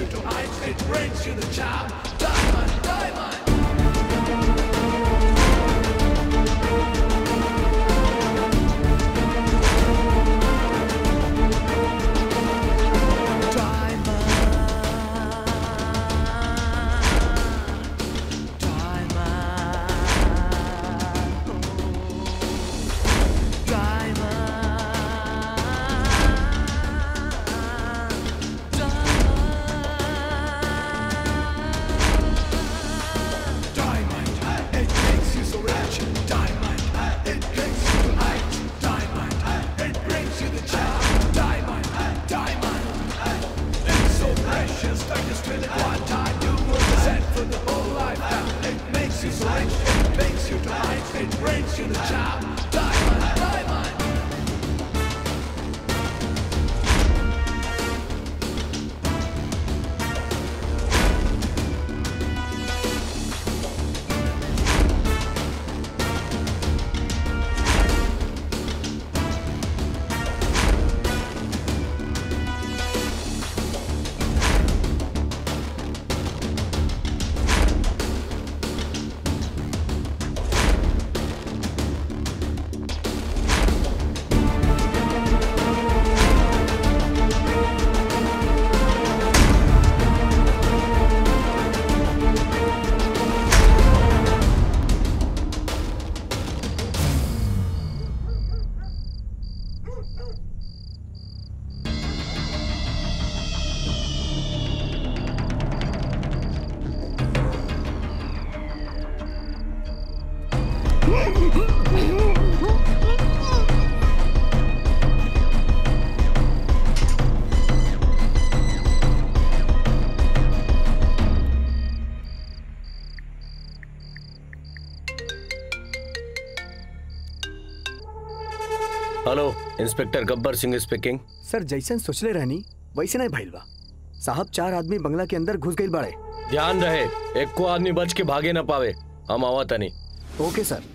you to heights, it brings you the charm. Diamond, diamond. Diamond, it makes you so rich. Diamond, it takes you to heights. Diamond, it brings you the charm. Diamond, diamond, it's so precious. Don't just feel it one time. You were sent for the whole lifetime. It makes you so rich. It makes you to heights. It brings you the charm. Diamond, diamond. Hello inspector Gabbar Singh speaking sir जैसन सोचले रहनी वैसे नहीं भइल बा साहब चार आदमी बंगला के अंदर घुस गइल बाड़े ध्यान रहे एक को आदमी बच के भागे न पावे हम आवा तनी ओके सर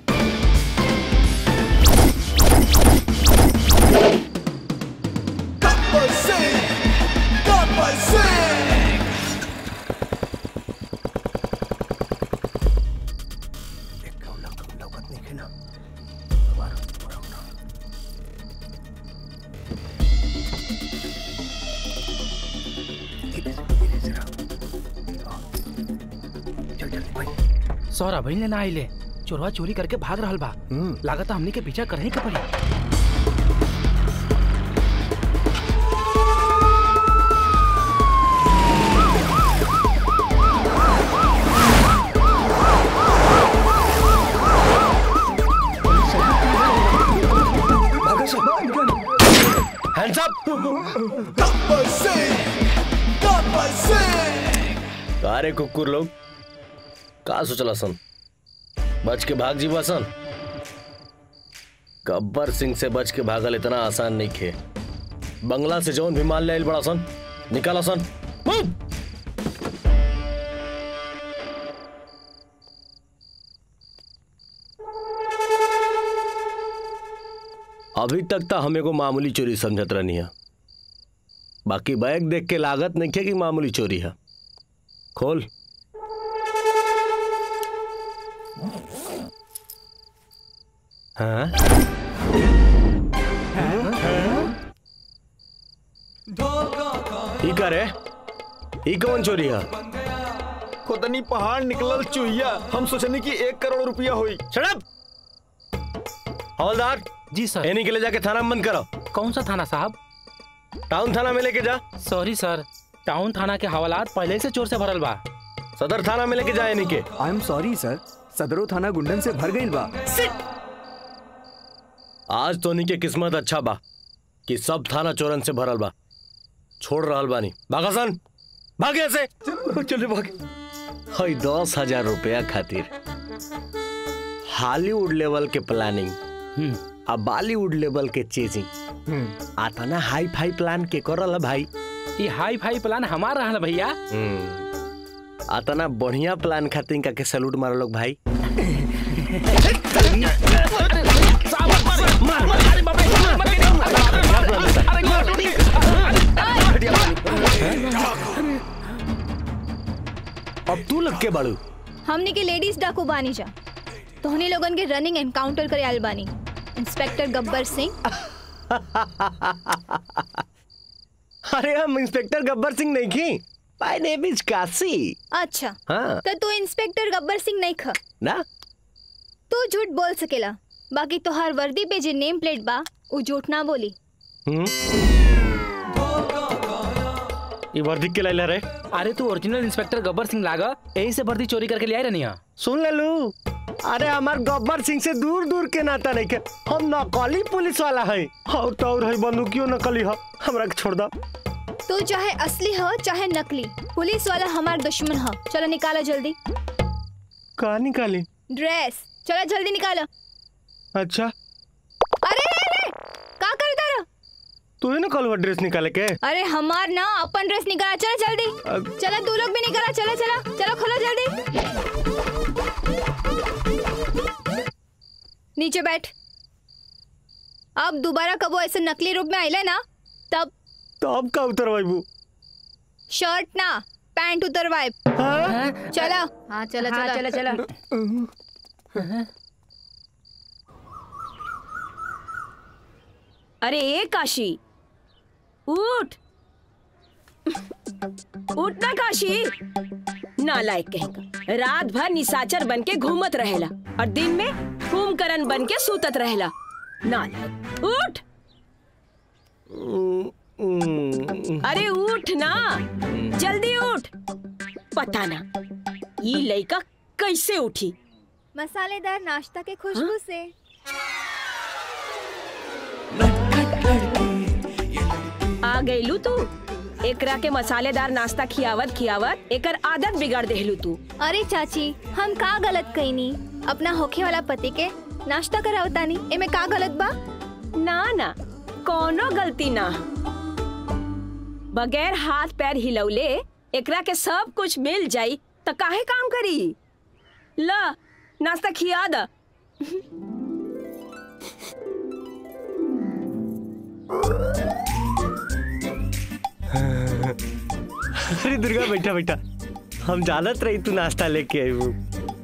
Gabbar Singh! Gabbar Singh! सौरा भाई ने ना आइले चोरवा चोरी करके भाग रहल बा लागत हमनी के पीछा करही के पड़ी hands up Gabbar Singh! Gabbar Singh! अरे कुकुर लोग का सोचला सन बच के भाग जीवा सन गब्बर सिंह से बच के भागल इतना आसान नहीं खे बंगला से जौन भी माल ले आइल बड़ा सन निकाला सन मूव! अभी तक तो हमें को मामूली चोरी समझत रहनी है बाकी बैग देख के लागत नहीं खे कि मामूली चोरी है खोल हाँ ई का रे ई कौन चोरी है खुदनी पहाड़ निकलल चुहिया हम सोचनी कि एक करोड़ रुपया हुई शराब हवलदार जी सर एनी के ले जाके थाना में बंद करो कौन सा थाना साहब टाउन थाना में लेके जा सॉरी सर टाउन थाना के हवालात पहले से चोर से भरल बा सदर थाना में लेके जा एनी के आई एम सॉरी सर सदरो थाना गुंडन से भर गइल बा आज तोनी के किस्मत अच्छा बा कि सब थाना चोरन से भरल बा छोड़ रहल बानी भागा सन भागे ऐसे चले भागे हई दस हजार रुपया खातिर हॉलीवुड लेवल के प्लानिंग आ बॉलीवुड लेवल के चेजिंग आता ना हाई फाई प्लान के करल है भाई ये हाई फाई प्लान हमार रहल भैया आता ना बढ़िया प्लान खातिर का के सैल्यूट मारो लोग भाई अब तू लग के बाड़ू हमने के लेडीज डाकू बानी जा तोहनी लोगन के रनिंग एनकाउंटर करे आयल बानी इंस्पेक्टर गब्बर सिंह अरे हम इंस्पेक्टर गब्बर सिंह नहीं की माय नेम इज काशी अच्छा हाँ तो तू इंस्पेक्टर गब्बर सिंह नहीं ख ना तू झूठ बोल सकेला बाकी तोहार वर्दी पे जे नेम प्लेट बा उ झूठ ना बोली हम्म ये वर्दी के लाइला रे अरे तू ओरिजिनल इंस्पेक्टर गब्बर सिंह लागा यही से वर्दी चोरी करके ले आए रहनी सुन ले लू अरे हमार गब्बर सिंह से दूर दूर के नाता नहीं के हम नकली पुलिस वाला है और तो और है बंदूकियो नकली है हमरा के छोड़ दा तू चाहे असली हो चाहे नकली पुलिस वाला हमार दुश्मन हो चलो निकालो जल्दी का निकाली ड्रेस चलो जल्दी निकालो अच्छा अरे रे रे का करता रहा तू ही ना कल ड्रेस निकाले के अरे हमार ना अपन ड्रेस निकाला चलो जल्दी अब- चलो तू लोग भी निकाला चलो चलो चलो खोलो जल्दी नीचे बैठ अब दोबारा कबो ऐसे नकली रूप में आइले ना तब तो अब का उतरवाइबू शर्ट ना पैंट उतरवाए हाँ चलो हाँ चलो चलो चलो चलो अरे ए काशी उठ उठ ना काशी नालायक कहेगा रात भर निशाचर बन के घूमत रहेला और दिन में कुंभकर्ण बन के सूतत रहेला नालायक उठ अरे उठ ना जल्दी उठ पता ना ये लड़का कैसे उठी मसालेदार नाश्ता के खुशबू से आ गईलू तू एकरा के मसालेदार नाश्ता खियावत खियावत एकर आदत बिगाड़ देहलू तू अरे चाची हम का गलत कईनी अपना होखे वाला पति के नाश्ता करावतानी एमे का गलत बा ना ना कोनो गलती ना बगैर हाथ पैर हिलौले एकरा के सब कुछ मिल जाई त काहे काम करी ला नाश्ता खिया द अरे दुर्गा बैठा बैठा हम जानत रही तू नाश्ता लेके आई वो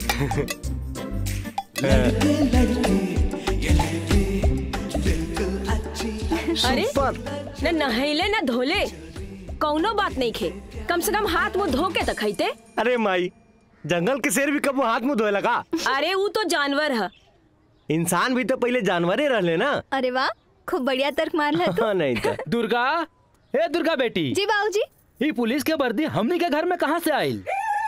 अरे न नहैले न धोले कौनो बात नहीं खे कम से कम हाथ मुंह धो के त खैते अरे माई जंगल के शेर भी कब हाथ मुंह धोए लगा अरे ऊ तो जानवर है इंसान भी तो पहले जानवर ही रहले ना अरे वाह खूब बढ़िया तर्क मार ला तू हाँ नहीं तो दुर्गा हे दुर्गा बेटी जी बाबूजी ये पुलिस के वर्दी हमनी के घर में कहाँ से आयल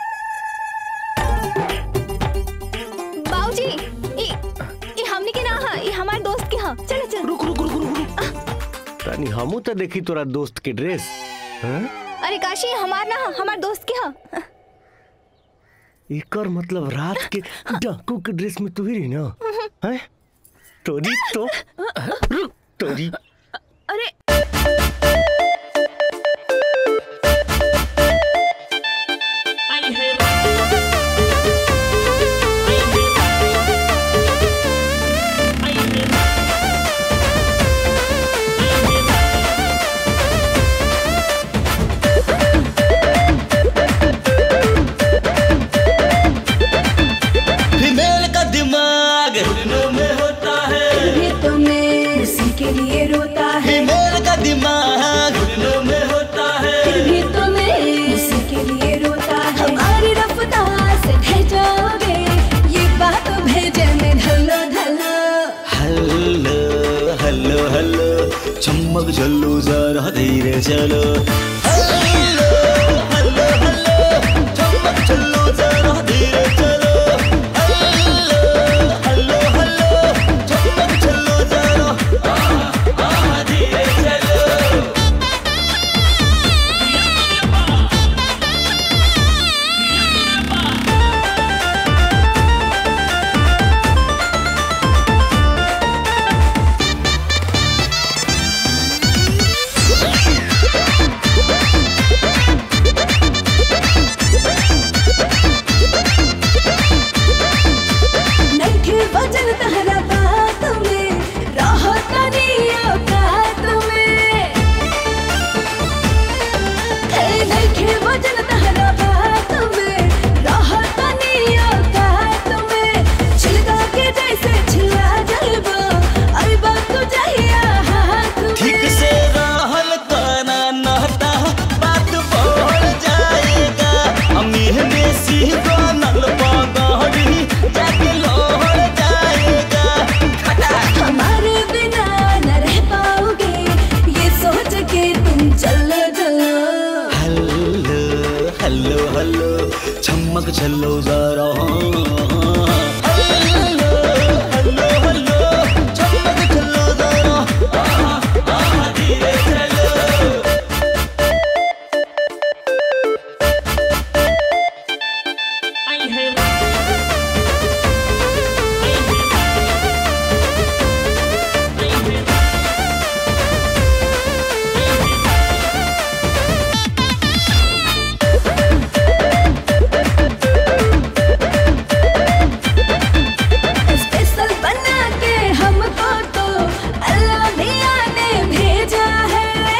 बाबूजी ई ई हमनी के ना हा ई हमार दोस्त के हा चलो चलो रुक रुक रुक रुक रुक तनी हमू तो देखी तोरा दोस्त के ड्रेस हाँ? अरे काशी हमार ना हा हमार दोस्त के हा एकर मतलब रात के डाकू के ड्रेस में तू ही रही ना हैं? तोरी तो रुक तोरी अरे फीमेल का दिमाग घुटनों में होता है भी तुम्हें उसी के लिए रोता है फीमेल का दिमाग घुटनों में होता है फिर भी तुम्हें उसी के लिए रोता है हमारी रफ्तार से ढह जाओगे ये बात भेजे में ढलो ढलो हल्लो हल्लो हल्लो चम्मक चलो जरा धीरे चलो हल्लो हल्लो हल्लो चम्मक चलो जरा धीरे चलो हल्लो हल्लो हल्लो चम्मक चलो जरा आ, आ, धीरे चलो हाँ हल्लो हल्लो चमक चलो जरा हल्लो हल्लो हल्लो चमक चलो जरा आहा, आहा, धीरे चलो स्पेशल बना के हमको तो अल्लाह मियाँ ने भेजा है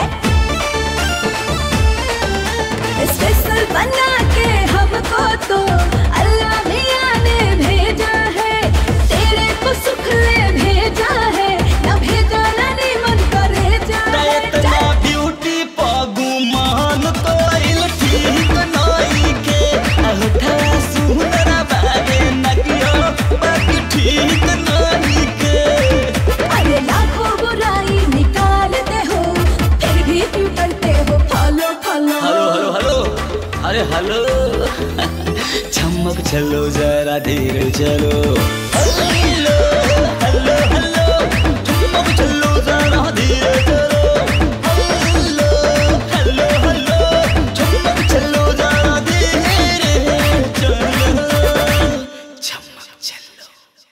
स्पेशल बना के हमको तो अल्लाह मियाँ ने भेजा है तेरे को सुख ले भेजा है न भेजा ना नी मन करे जा इतना ब्यूटी पागू मान तो आइल ठीक नाई के अहठा सुंदर बागे नगियो बाकी ठीक नाई के अरे लाखों बुराई निकालते हो फिर भी क्यों करते हो follow follow hello hello hello अरे हेलो चमक चलो जरा धीरे चलो हेलो हेलो हेलो चमक चलो जरा धीरे चलो हेलो हेलो हेलो चमक चलो जरा धीरे चलो चमक चलो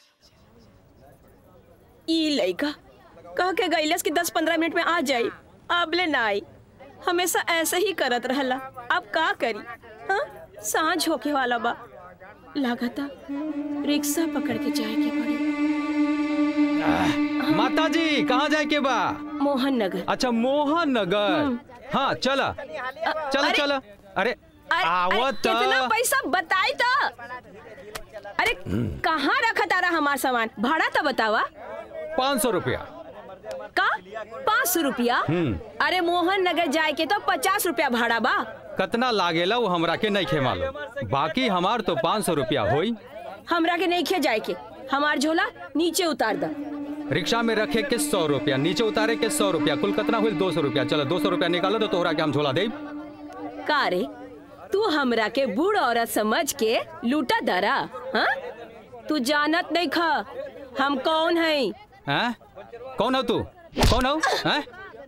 ई लइका कह के गईलस कि 10-15 मिनट में आ जाई अबले ना आई हमेशा ऐसे ही करत रहला अब का करी हाँ सांझ होके वाला बा लागता रिक्शा पकड़ के जाए के पड़ी माता जी कहाँ जाए के बा मोहन नगर अच्छा मोहन नगर हाँ चला चला अरे- चला अरे आवत कितना पैसा बताई तो अरे कहाँ रखा तारा हमार सामान भाड़ा तो बतावा पाँच सौ रुपया का पाँच सौ रुपया हम्म। अरे मोहन नगर जाए के तो पचास रुपया भाड़ा बा कतना लागेला वो हमरा के नहीं खे मालूम बाकी हमार तो पाँच सौ रुपया होई हमरा के नहीं खे जाए के हमार झोला नीचे उतार द रिक्शा में रखे के सौ रुपया नीचे उतारे के सौ रुपया कुल कितना हुई दो सौ रुपया चलो दो सौ रुपया निकालो तो तोहरा के हम झोला दे का रे तू हमरा के बूढ़ औरत समझ के लूटा दरा हाँ तू जानत नहीं खा हम कौन है हैं कौन हो तू कौन हो हैं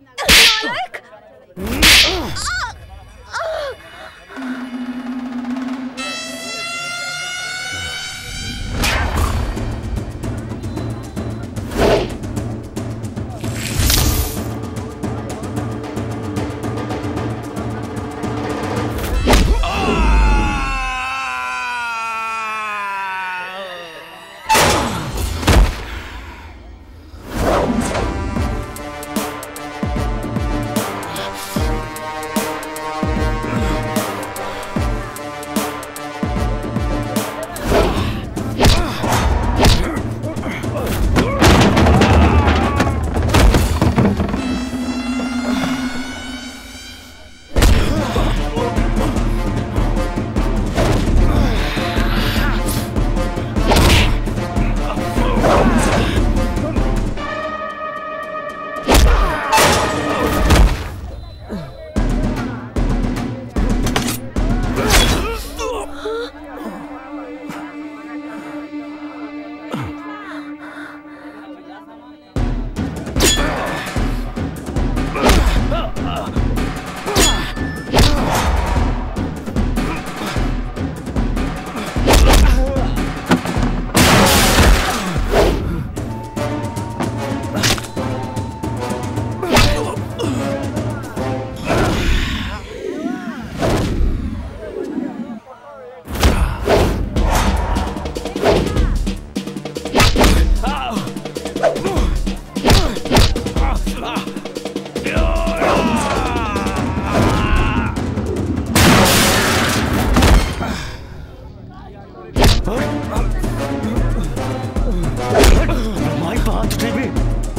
माई बात उठे बे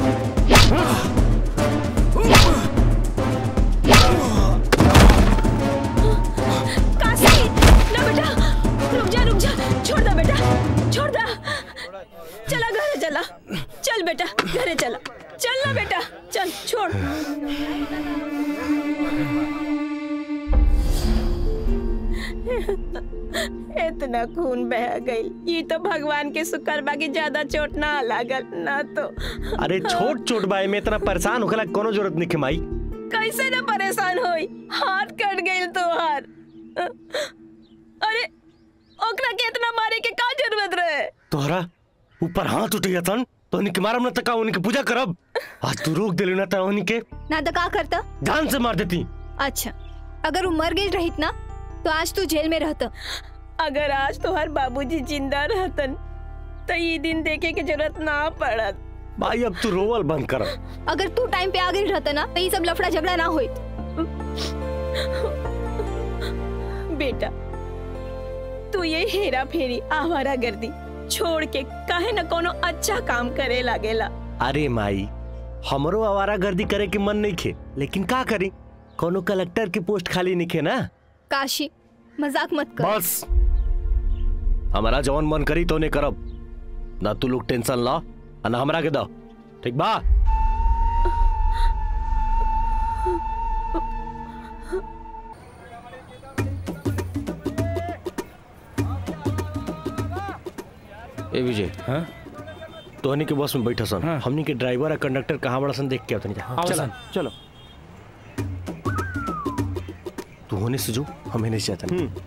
काशी ना बेटा रुक जा रुक जा छोड़ दे बेटा छोड़ दे चला घरे चला चल बेटा घरे चला चल ना बेटा चल छोड़ इतना खून बह गई ये तो भगवान के शुक्र बाकी ज्यादा चोट ना लागल ना तो अरे छोट छोट बाई में इतना परेशान होखला के कोनो जरूरत नहीं माई कैसे ना परेशान होई हाथ कट गई तोहार अरे ओकरा के इतना मारे के का जरूरत रहे तोहरा ऊपर हाथ उठैया तन तो उनके मारम न तका उनके पूजा करब आज तू रोक दिले ना त उनके ना तो का करता जान से मार देती अच्छा अगर वो मर गई रहित ना तो आज तू जेल में रहता अगर आज तोहार बाबूजी जिंदा रहतन तो ये दिन देखे के जरूरत ना पड़त भाई अब तू रोवल बंद कर अगर तू टाइम पे आ गई रहता ना तो ये सब लफड़ा झगड़ा ना होई बेटा तू ये हेरा फेरी आवारा गर्दी छोड़ के काहे न कोनो अच्छा काम करे लागेला अरे माई हमरो आवारा गर्दी करे के मन नहीं खे लेकिन का करी कोनो कलेक्टर की पोस्ट खाली नहीं खे ना काशी मजाक मत कर बस हमारा जवन मन करी तो ने करब ना तू लोग टेंशन ला आ ना हमरा के दो ठीक बा ए विजय हाँ? तोहनी के बस में बैठा सन हाँ। हमनी के ड्राइवर और कंडक्टर कहाँ बड़ा सन देख के आवतनी जा चला चल चलो तू होने से जो हम होने से जाता नहीं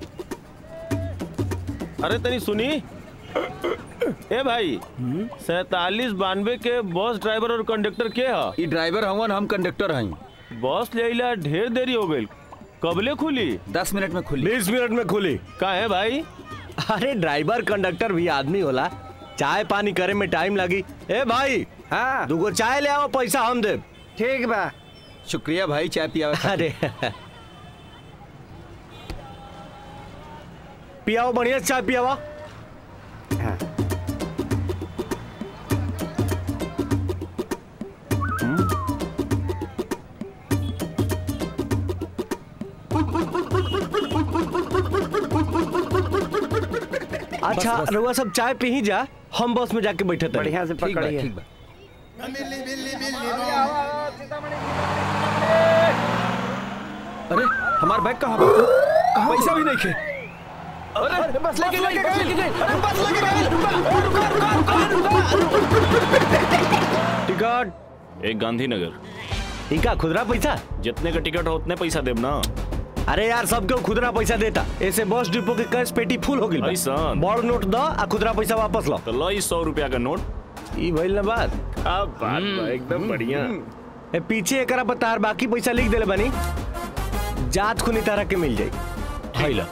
अरे तनी सुनी ए भाई सैतालीस बानवे के बस ड्राइवर और कंडक्टर के ह ई ड्राइवर हवन हम कंडक्टर हई बस ले अइला ढेर देरी हो गई कबले खुली दस मिनट में खुली बीस मिनट में खुली का है भाई अरे ड्राइवर कंडक्टर भी आदमी होला चाय पानी करे में टाइम लगी ए भाई हाँ दूगो चाय ले आओ पैसा हम दे ठीक बा शुक्रिया भाई चाय पिया अरे पियाओ बढ़िया से चाय पियावा अच्छा रउआ सब चाय पी ही जा हम बस में जाके बैठे थे बढ़िया से ठीक बा पकड़िए ठीक बा अरे हमार बैग कहाँ बा पैसा भी नहीं खे अरे बस लेके गई बस लेके गई अरे बस लेके गई टिकट एक गांधीनगर इनका खुदरा पैसा जितने का टिकट हो उतने पैसा देब ना अरे यार सबके खुदरा पैसा देता ऐसे बस डिपो के कैश पेटी फुल हो गई ऐसन? बड़ नोट दो आ खुदरा पैसा वापस लो तो लो इस सौ रुपया का नोट ई भइल ना बात क्या बात बा एकदम बढ़िया ए पीछे एकरा पर तार बाकी पैसा लिख देले बानी जात खुनी तारा के मिल जाई हाइला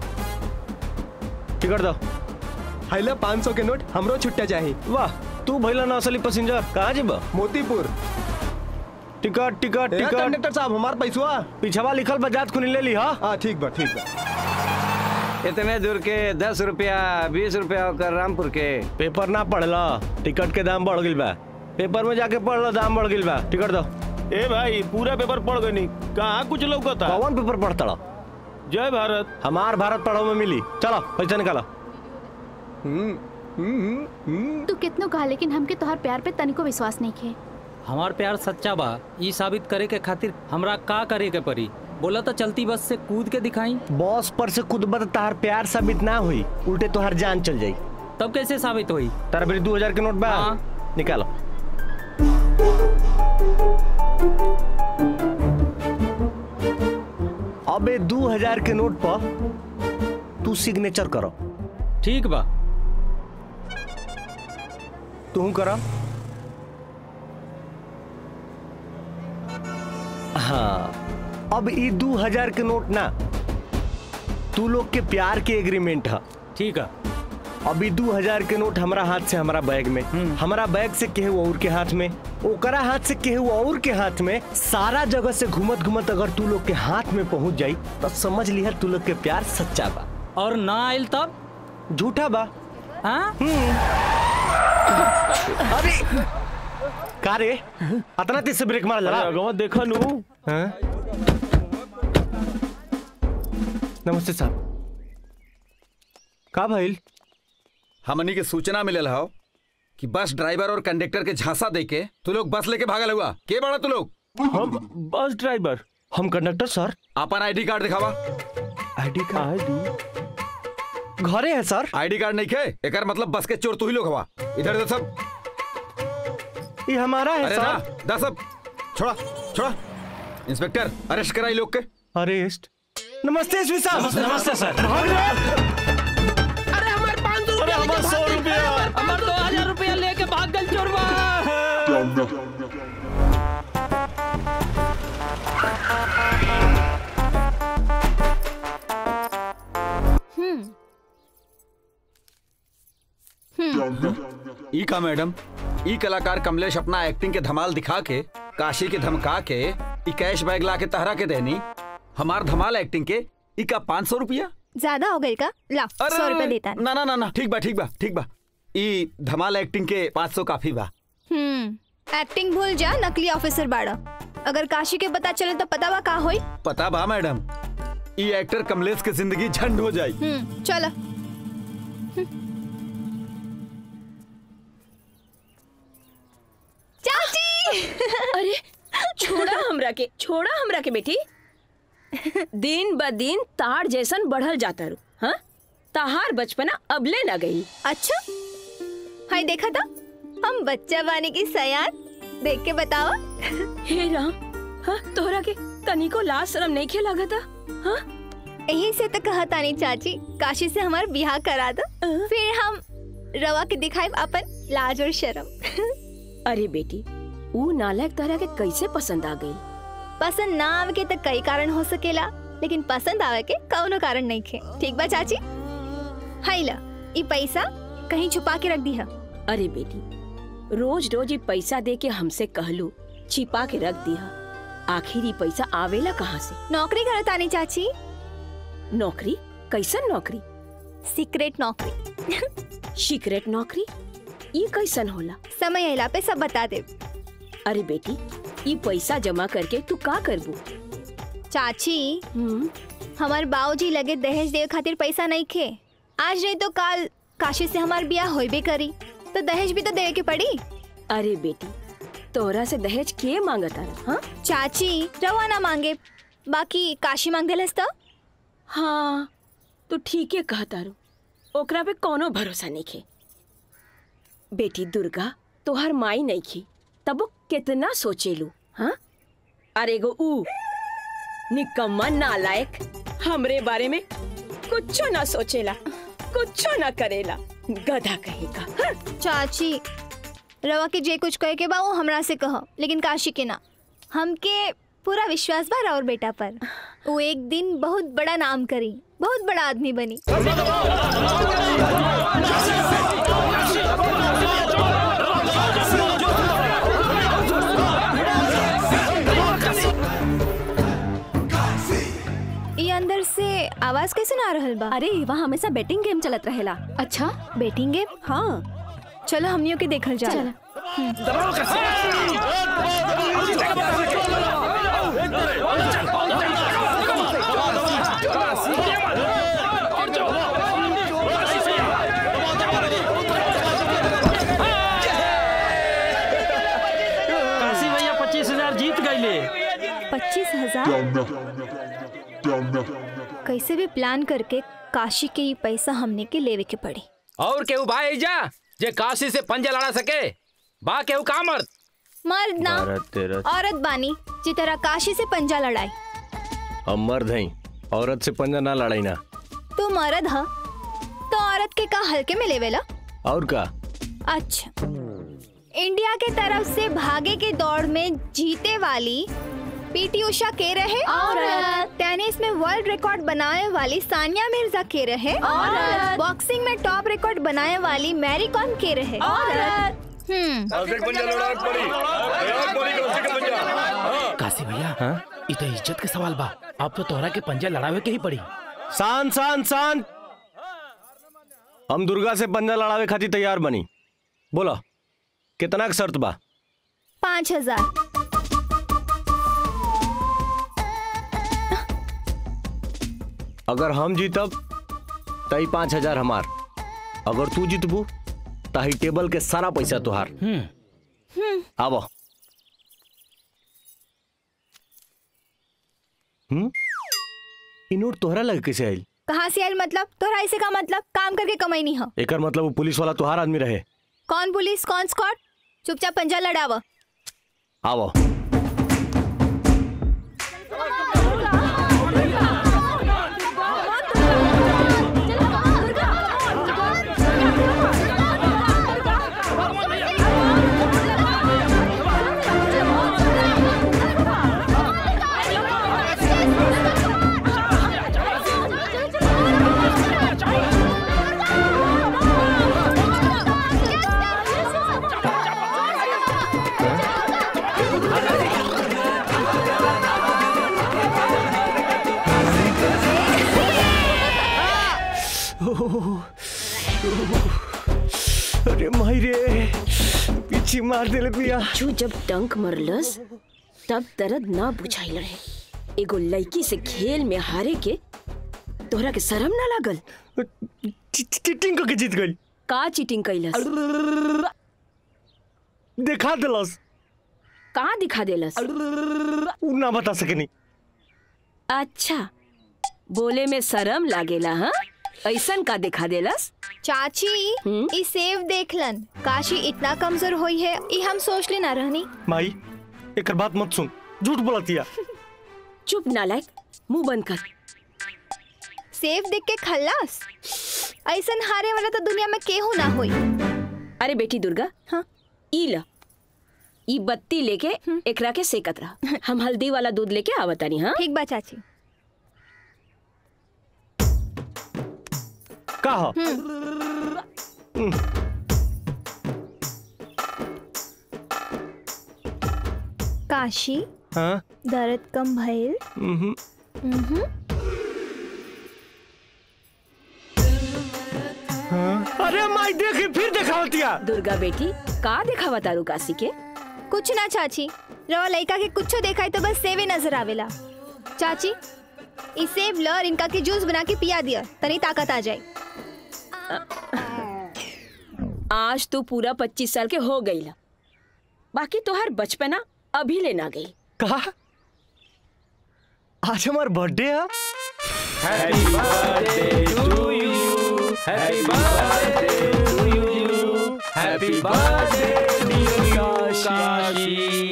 टिकट दो हाइला पाँच सौ के नोट हमरो छुट्टा चाही वाह तू भइला ना असली पैसेंजर कहाँ जेबा मोतीपुर टिकट टिकट ए, टिकट कंडक्टर साहब हमार पैसवा पिछवा लिखल बा जात खुनी ले ली हा हाँ ठीक बा ठीक बा इतने दूर के दस रुपया बीस रुपया होकर रामपुर के पेपर ना पढ़ला टिकट के दाम बढ़ गइल बा पेपर में जाके पढ़ लो दाम बढ़ गइल बा टिकट दो ए भाई पूरा पेपर पढ़ गई नहीं कहाँ कुछ लौकता कौन पेपर पढ़ता लो जय भारत हमार भारत पढ़ो में मिली चलो पैसा निकालो तू कितनो कहा लेकिन हमके तोहार प्यार पे तनिको विश्वास नहीं खे हमार प्यार सच्चा बा ई साबित करे के खातिर हमरा का करे के पड़ी बोला तो चलती बस से कूद के दिखाई बॉस पर से कूदबत तार प्यार साबित ना हुई उल्टे तोहर जान चल जाई तब कैसे साबित हुई तारा मेरी दो हजार के नोट बा हाँ। निकालो अबे दो हजार के नोट पर तू सिग्नेचर करो ठीक बा तू करो हाँ अब ई दो हजार के नोट ना तू लोग के प्यार के एग्रीमेंट है ठीक है अभी दो हजार के नोट हमारा हाथ से हमारा बैग में हमारा बैग से केहू और के हाथ में ओकरा हाथ से केहू और के हाथ में सारा जगह से घूमत घूमत अगर तू लोग के हाथ में पहुंच जाई तो समझ लिया तू लोग के प्यार सच्चा बा और ना आयल तब झूठा बा हाँ अरे का रे अतना तेज से ब्रेक मार जरा अगवा देखा नू हाँ? नमस्ते साहब का भइल हमनी के सूचना मिलल हो कि बस ड्राइवर और कंडक्टर के झांसा दे के तू लोग बस लेके भागल हुआ के बड़ा तू लोग हम बस ड्राइवर हम कंडक्टर सर अपन आईडी कार्ड दिखावा आईडी कार्ड घरे है सर आईडी कार्ड नहीं खे एकर मतलब बस के चोर तू ही लोग हवा इधर दे सब ये हमारा है अरे सर ना दा सब छोड़ा छोड़ा इंस्पेक्टर अरेस्ट कराई लोग के अरेस्ट नमस्ते एसपी साहब नमस्ते, नमस्ते, सर। भाग रहे हैं? अरे हमारे पाँच सौ अरे रुपया हमारे सौ रुपया। हमारे दो हजार रुपया लेके भाग गल चोरवा हम्म ई का मैडम ई कलाकार कमलेश अपना एक्टिंग के धमाल दिखा के काशी के धमका के ई कैश बैग ला के तहरा के देनी हमार धमाल एक्टिंग के ई का पाँच सौ रुपया ज्यादा हो गई का ला सौ रुपया देता ना ना ना ना ठीक बा ठीक बा ठीक बा ई धमाल एक्टिंग के पाँच सौ काफी बा हम्म एक्टिंग भूल जा नकली ऑफिसर बाड़ा अगर काशी के पता चले तो पता बा का होई पता बा मैडम ई एक्टर कमलेश के जिंदगी झंड हो जाई हम्म चलो चाची अरे छोड़ा हमरा के छोड़ा हमरा के बेटी दिन ब दिन तार जैसन बढ़ल जाता रू हाँ तहार बचपना अबले न गई अच्छा हाय देखा था हम बच्चा बाने की सयान देख के बताओ हे राम हाँ तोहरा के तनिको लाज शरम नहीं खे लगा था हाँ यही से तो कहा तानी चाची काशी से हमार बिहार करा दो फिर हम रवा के दिखाए अपन लाज और शर्म अरे बेटी ऊ नालायक तोहरा के कैसे पसंद आ गई पसंद ना आवे के तो कई कारण हो सकेला लेकिन पसंद आवे के कौनो कारण नहीं खे ठीक बा चाची हाय ला ई पैसा कहीं छुपा के रख दी है अरे बेटी रोज रोज ये पैसा दे के हमसे कहलू छिपा के रख दिया आखिर ये पैसा आवेला कहाँ से नौकरी करत आनी चाची नौकरी कैसन नौकरी सीक्रेट नौकरी सीक्रेट नौकरी ये कैसन होला समय अला पे सब बता दे अरे बेटी ये पैसा जमा करके तू का करबू चाची हमार बाबूजी लगे दहेज देवे खातिर पैसा नहीं खे आज नहीं तो काल काशी से हमार ब्याह होइबे करी तो दहेज भी तो देवे के पड़ी अरे बेटी तोरा से दहेज के मांगता हाँ चाची रवा ना मांगे बाकी काशी मांग देलस तो हाँ तू ठीक है कहता रू ओकरा पे कोनो भरोसा नहीं खे बेटी दुर्गा तोहर माई नहीं खी तब वो कितना सोचेलू हाँ अरे गो ऊ निकम्मा नालायक हमरे बारे में कुछ ना सोचेला कुछ ना करेला गधा कहेगा हाँ? चाची रवा के जे कुछ कहे के बा वो हमरा से कह लेकिन काशी के ना हमके पूरा विश्वास बा और बेटा पर वो एक दिन बहुत बड़ा नाम करी बहुत बड़ा आदमी बनी ये अंदर से आवाज कैसे ना आ रहल बा अरे वहाँ हमेशा बैटिंग गेम चलत रहेला अच्छा बैटिंग गेम हाँ चलो हमनियों के देखल जा काशी भैया पच्चीस हजार जीत गईले पच्चीस हजार कैसे भी प्लान करके काशी के ये पैसा हमने के लेवे के पड़ी और केहू बा एजा जे काशी से पंजा लड़ा सके बा केहू का मर्द मर्द ना भारत तेरा औरत बानी जी तरह काशी से पंजा लड़ाई हम मर्द हैं औरत से पंजा ना लड़ाई ना तो मर्द हा तो औरत के का हल्के में लेवेला और का अच्छा इंडिया के तरफ से भागे के दौड़ में जीते वाली पीटी उषा के रहे औरत। टेनिस में वर्ल्ड रिकॉर्ड बनाने वाली सानिया मिर्जा के रहे औरत। बॉक्सिंग में टॉप रिकॉर्ड बनाने वाली मैरी कॉम के रहे औरत। हम्म काशी भैया ये तो इज्जत के सवाल बा अब तो तोहरा के पंजा लड़ावे के ही पड़ी शांत शांत शांत हम दुर्गा से पंजा लड़ावे खातिर तैयार बनी बोलो कितना के शर्त बा पाँच हजार अगर हम जीतब तई पाँच हजार हमार अगर तू जीतबू तही टेबल के सारा पैसा तुहार आबो हम्म इ नोट तोहरा लग कैसे आइल कहाँ से आयल मतलब तोहरा ऐसे का मतलब काम करके कमाई नहीं हो एकर मतलब वो पुलिस वाला तोहार आदमी रहे कौन पुलिस कौन स्कॉट चुपचाप पंजा लड़ाव आवो अरे माई रे पीछे मार देले पिया बिच्छू जब डंक मरलस तब दर्द ना बुझाइल रहे एगो लड़की से खेल में हारे के तोहरा के शर्म ना लागल चीटिंग करके जीत गई का चीटिंग कैलस दिखा दिलस कहाँ दिखा देलस उ ना बता सकेनी अच्छा बोले में शर्म लागेला हाँ ऐसन का दिखा देलस चाची ई सेव देखलन काशी इतना कमजोर हुई है ई हम सोच लेना रहनी माई एकर बात मत सुन झूठ बोलतिया चुप नालायक मुंह बंद कर सेव देख के खल्लास ऐसन हारे वाला तो दुनिया में केहू ना होई अरे बेटी दुर्गा हाँ ई ला ई बत्ती लेके एकरा के सेकत रहा हम हल्दी वाला दूध लेके आवतानी हाँ ठीक बा चाची का हो काशी हाँ दर्द कम भइल हम्म उहुं। अरे माई देखी फिर दिखावतिया दुर्गा बेटी का दिखावा तारू काशी के कुछ ना चाची रवा लइका के कुछो देखाई तो बस सेवे नजर आवेला चाची ई सेव ल और इनका के जूस बना के पिया दिया तनी ताकत आ जाए आज तो पूरा पच्चीस साल के हो गई ला बाकी तोहर बचपना अभी लेना गई कहा आज हमार बर्थडे है Happy birthday to you. Happy birthday to you. Happy birthday dear Kashi.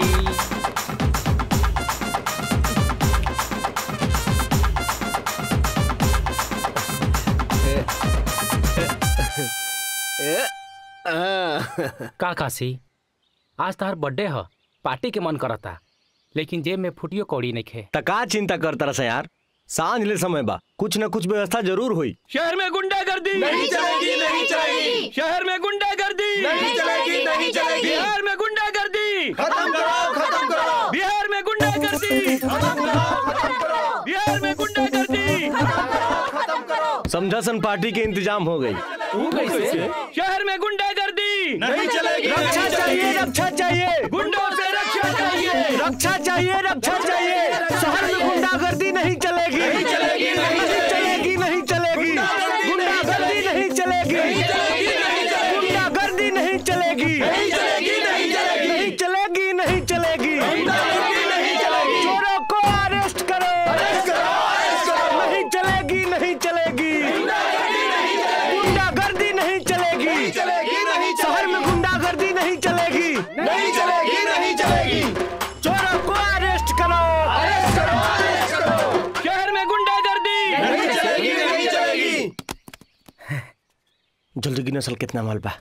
का काशी आज तार बर्थडे ह पार्टी के मन करता लेकिन जेब में फुटियो कौड़ी नहीं खे त का चिंता करता रहा यार सांझ ले समय बा कुछ न कुछ व्यवस्था जरूर हुई शहर में गुंडागर्दी नहीं चलेगी, नहीं चलेगी। शहर में गुंडागर्दी नहीं चलेगी, नहीं चलेगी। बिहार में गुंडागर्दी खत्म करो, खत्म करो। बिहार में गुंडागर्दी बिहार में गुंडागर्दी समझा सन पार्टी के इंतजाम हो गई शहर में गुंडागर्दी नहीं चलेगी, रक्षा नहीं चाहिए चलेगी। रक्षा चाहिए गुंडों से रक्षा चाहिए रक्षा चाहिए रक्षा चाहिए शहर में गुंडागर्दी नहीं चलेगी नहीं चलेगी, नहीं चलेगी नहीं चलेगी गुंडागर्दी नहीं चलेगी गुंडागर्दी नहीं चलेगी नहीं चलेगी, नहीं चलेगी। नहीं चलेगी नहीं चलेगी गुंडागर्दी नहीं चलेगी। चोरों को अरेस्ट करो अरेस्ट करो, अरेस्ट करो। नहीं चलेगी नहीं चलेगी गुंडागर्दी नहीं चलेगी। गुंडागर्दी नहीं चलेगी नहीं चलेगी, नहीं शहर में चलेगी। गुंडागर्दी नहीं चलेगी नहीं चलेगी, नहीं चलेगी। चोरों को अरेस्ट करो अरेस्ट करो, अरेस्ट करो। शहर में गुंडागर्दी नहीं चलेगी, नहीं चलेगी। जल्दी की नस्ल कितना माल बा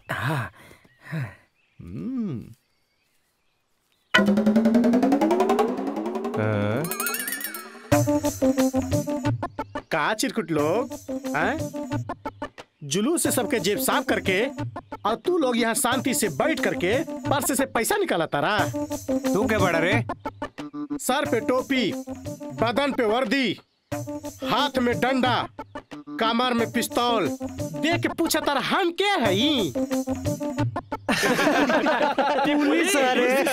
का चिरकुट लोग हैं? जुलूस से सबके जेब साफ करके और तू लोग यहाँ शांति से बैठ करके पर्स से पैसा निकाला तारा तू क्या बड़ा रे सर पे टोपी बदन पे वर्दी हाथ में डंडा कमर में पिस्तौल देख के पूछा तारा हम के हई पुलिस अरे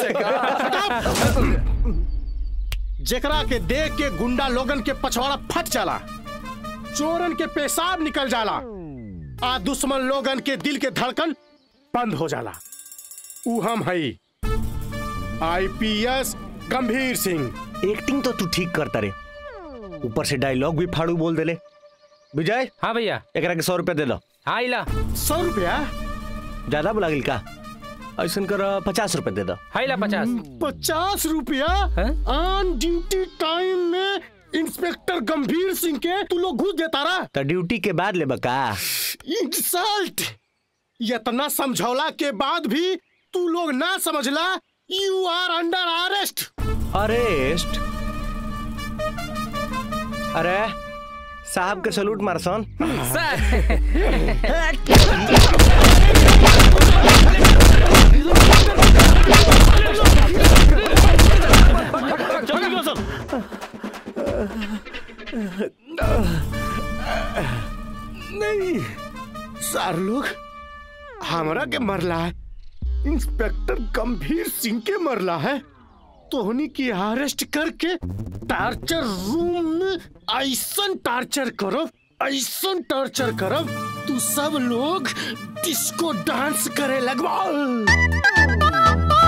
जेकरा के देख के गुंडा लोगन के पछवाड़ा फट जाला चोरन के पेशाब निकल जाला आ दुश्मन लोगन के दिल के धड़कन बंद हो जाला ऊ हम हई आईपीएस गंभीर सिंह एक्टिंग तो तू ठीक करता रे ऊपर से डायलॉग भी फाड़ू बोल देले विजय हाँ भैया एकरा के सौ रुपया दे दो हाँ इला सौ रुपया ज्यादा बुला गिल का ऐसा कर पचास रुपया दे दो हाँ इला पचास पचास रुपया ऑन ड्यूटी टाइम में इंस्पेक्टर गंभीर सिंह के तू लोग घूस देता रहा तो ड्यूटी के बाद ले बका इंसल्ट इतना समझौला के बाद भी तू लोग ना समझला you are under arrest arrest अरे साहब के सलूट मारसन नहीं सार लोग हमरा के मरला है इंस्पेक्टर गंभीर सिंह के मरला है तोहनी की अरेस्ट करके टार्चर रूम में ऐसन टार्चर करो ऐसन टार्चर करो तू सब लोग डिस्को डांस करे लगवाओ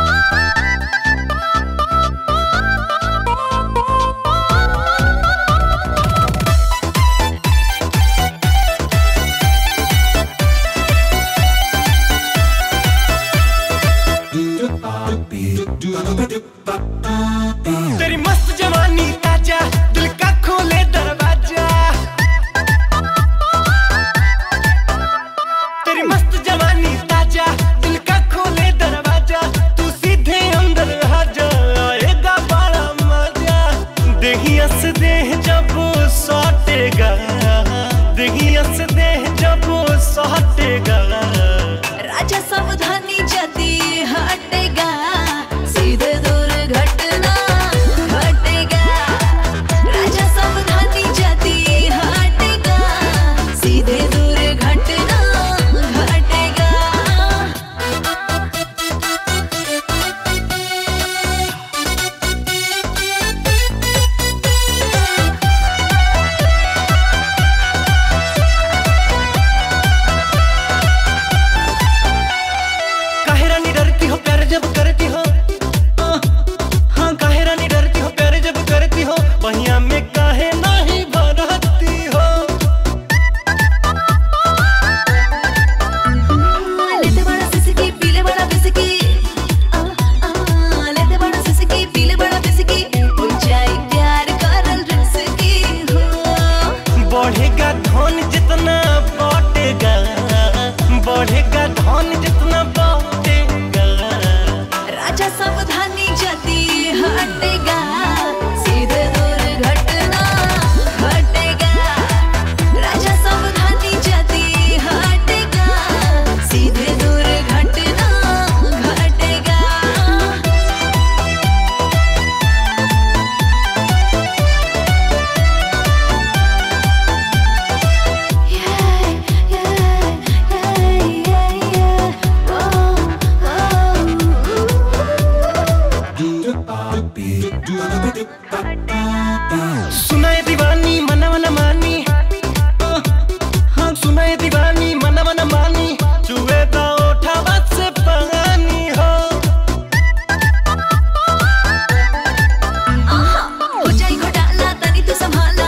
तेरी मस्त जवानी ताजा दिल का खोले दरवाजा तेरी मस्त जवानी ताजा दिल का खोले दरवाजा तू सीधे अंदर आ जा आएगा बड़ा मजा देहिया से देह जब सौटेगा देहिया से देह जब सौटेगा राजा सावधानी जदी हटेगा सीधे दुर्घटना घटेगा राजा सावधानी जदी हटेगा सीधे दुर्घटना घटेगा काहे रानी डरती हो प्यार जब करती हो हाँ, हाँ काहे रानी डरती हो प्यार जब करती हो पहिया में काहे नहीं भरती हो लेते बड़ा सिसकी पीले बड़ा बिसकी आ, आ, लेते बड़ा सिसकी पीले बड़ा बिसकी ऊंचाई प्यार करल रिसकी हो बढ़ेगा धन जितना बढ़ेगा बढ़ेगा धन जितना बढ़ेगा राजा सावधानी जदी हटेगा सीधे दुर्घटना घटेगा राजा सावधानी जदी हटेगा सीधे दुर्घटना घटेगा सुनाए दीवानी मना मना मानी हाँ, हाँ सुनाए दीवानी मना मना मानी चुए तो उठा बस से पानी हो हो जाई घोटाला तनी तू संभाला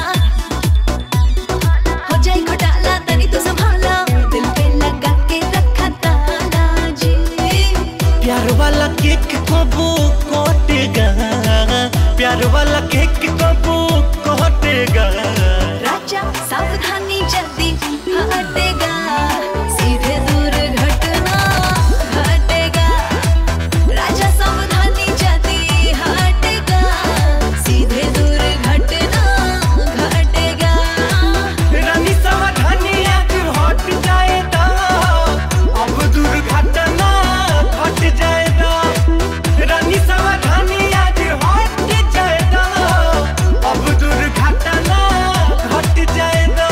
हो जाई घोटाला तनी तू संभाला दिल पे लगा के रखा ताला जी प्यार वाला केक कबू कोटेगा प्यार वाला केक कबू कोटेगा राजा सावधानी जल्दी हटेगा सीधे दुर्घटना घटेगा राजा सावधानी जल्दी हटेगा सीधे दुर्घटना घटेगा रानी सावधानी आज हट जाएगा अब दुर्घटना घट जाएगा रानी सावधानी आज हट जाएगा अब दुर्घटना घट जाएगा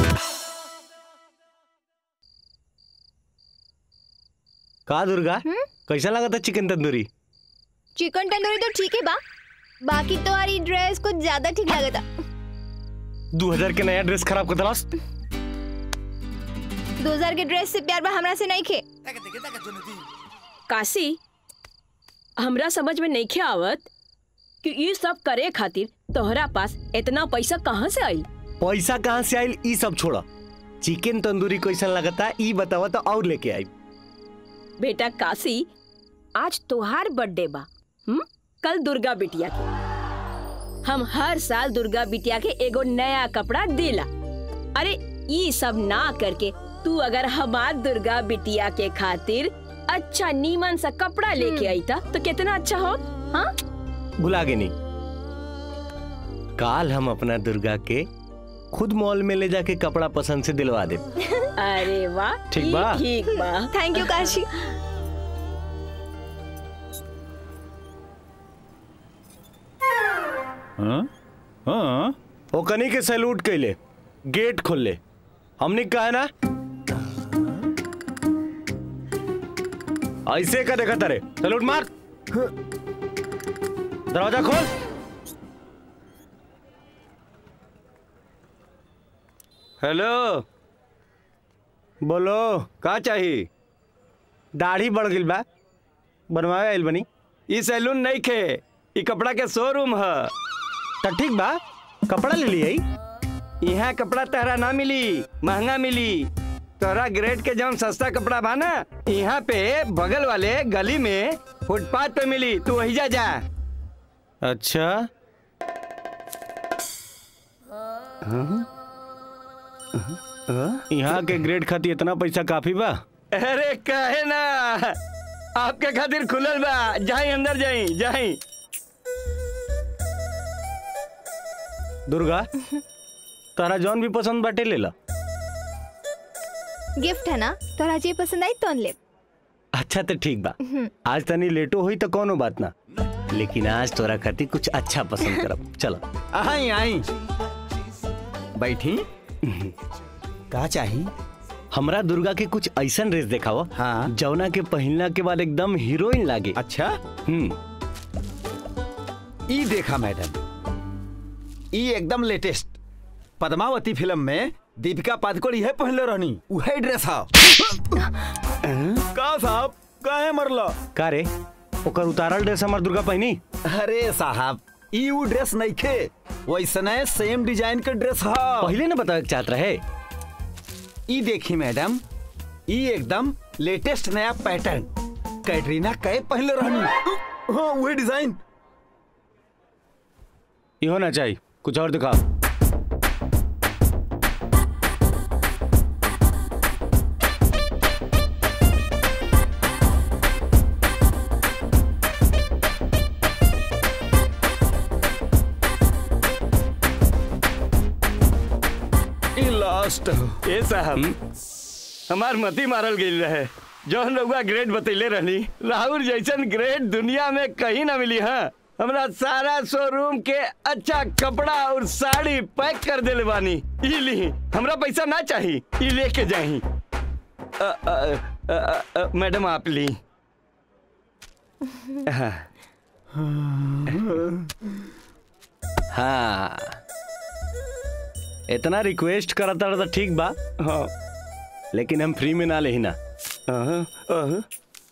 का दुर्गा कैसा लगा था चिकन तंदूरी चिकन तंदूरी तो ठीक है बा बाकी तुम्हारी ड्रेस कुछ ज्यादा ठीक लगा था दो हजार के नया ड्रेस खराब कर दलास दो हजार के ड्रेस से प्यार बा हमरा से नहीं खे काशी हमरा समझ में नहीं आवत कि ये सब करे खातिर तोहरा पास इतना पैसा कहाँ से आई पैसा कहाँ से आयल ई सब छोड़ा चिकन तंदूरी कैसन लगता ई बतावा तो और लेके आई बेटा काशी आज तोहार बर्थडे बा हुँ? कल दुर्गा बिटिया के हम हर साल दुर्गा बिटिया के एगो नया कपड़ा देला अरे ये सब ना करके तू अगर हमार दुर्गा बिटिया के खातिर अच्छा नीमन सा कपड़ा लेके आई था तो कितना अच्छा हो हाँ भुला गए नहीं काल हम अपना दुर्गा के खुद मॉल में ले जाके कपड़ा पसंद से दिलवा दे अरे वाह ठीक बा? ठीक बा थैंक यू काशी हाँ हाँ ओकनी के सैल्यूट कैले गेट खोल ले हमने कहा ना ऐसे का देखा तारे सैल्यूट मार दरवाजा खोल हेलो बोलो का चाहिए दाढ़ी बढ़ गई बा बनवावे आइल बनी ई सैलून नहीं खे ई कपड़ा के शोरूम है तो ठीक बा कपड़ा ले लिए यहाँ कपड़ा तहरा ना मिली महंगा मिली तोरा ग्रेड के जौन सस्ता कपड़ा बा ना यहाँ पे बगल वाले गली में फुटपाथ पे मिली तू वही जा जा अच्छा यहाँ के ग्रेड खातिर इतना पैसा काफी बा अरे कहे ना आपके खातिर खुलल बा जाई अंदर जाई जाई दुर्गा तारा जौन भी पसंद बाटे ले ला गिफ्ट है ना तोरा जे पसंद आई तो ले अच्छा तो ठीक बा आज तनी लेटो हुई तो कोनो बात ना लेकिन आज तोरा खातिर कुछ अच्छा पसंद करब चलो आई आई बैठी का चाही हमरा दुर्गा के कुछ ऐसा ड्रेस दिखाओ हाँ जौना के पहनला के बाद एकदम हीरोइन लागे अच्छा हम्म ई देखा मैडम ई एकदम लेटेस्ट पद्मावती फिल्म में दीपिका पादुकोण यह पहनले रहनी उहे ड्रेस हा का साहब काहे मरला का रे ओकर उतारल ड्रेस हमर दुर्गा पहनी अरे साहब ई उ ड्रेस नहीं खे वैसने सेम डिजाइन के ड्रेस हा पहले ना बतावे के चाहत रहे ई देखी मैडम ई एकदम लेटेस्ट नया पैटर्न कैटरीना कैफ पहनले रहनी हाँ वही डिजाइन ये होना चाहिए कुछ और दिखाओ ई लास्ट ए साहब हमार मती मारल गई रहे जौन रउआ ग्रेड बतैले रहनी राहुल जैसन ग्रेड दुनिया में कहीं ना मिली हाँ हमरा सारा शोरूम के अच्छा कपड़ा और साड़ी पैक कर देले बानी ई ली हमरा पैसा ना चाही ई लेके जाही अ, अ, अ, अ, अ, मैडम आप ली हाँ हाँ इतना रिक्वेस्ट करता रहा तो ठीक बा हाँ लेकिन हम फ्री में ना ले ना अहं, अहं।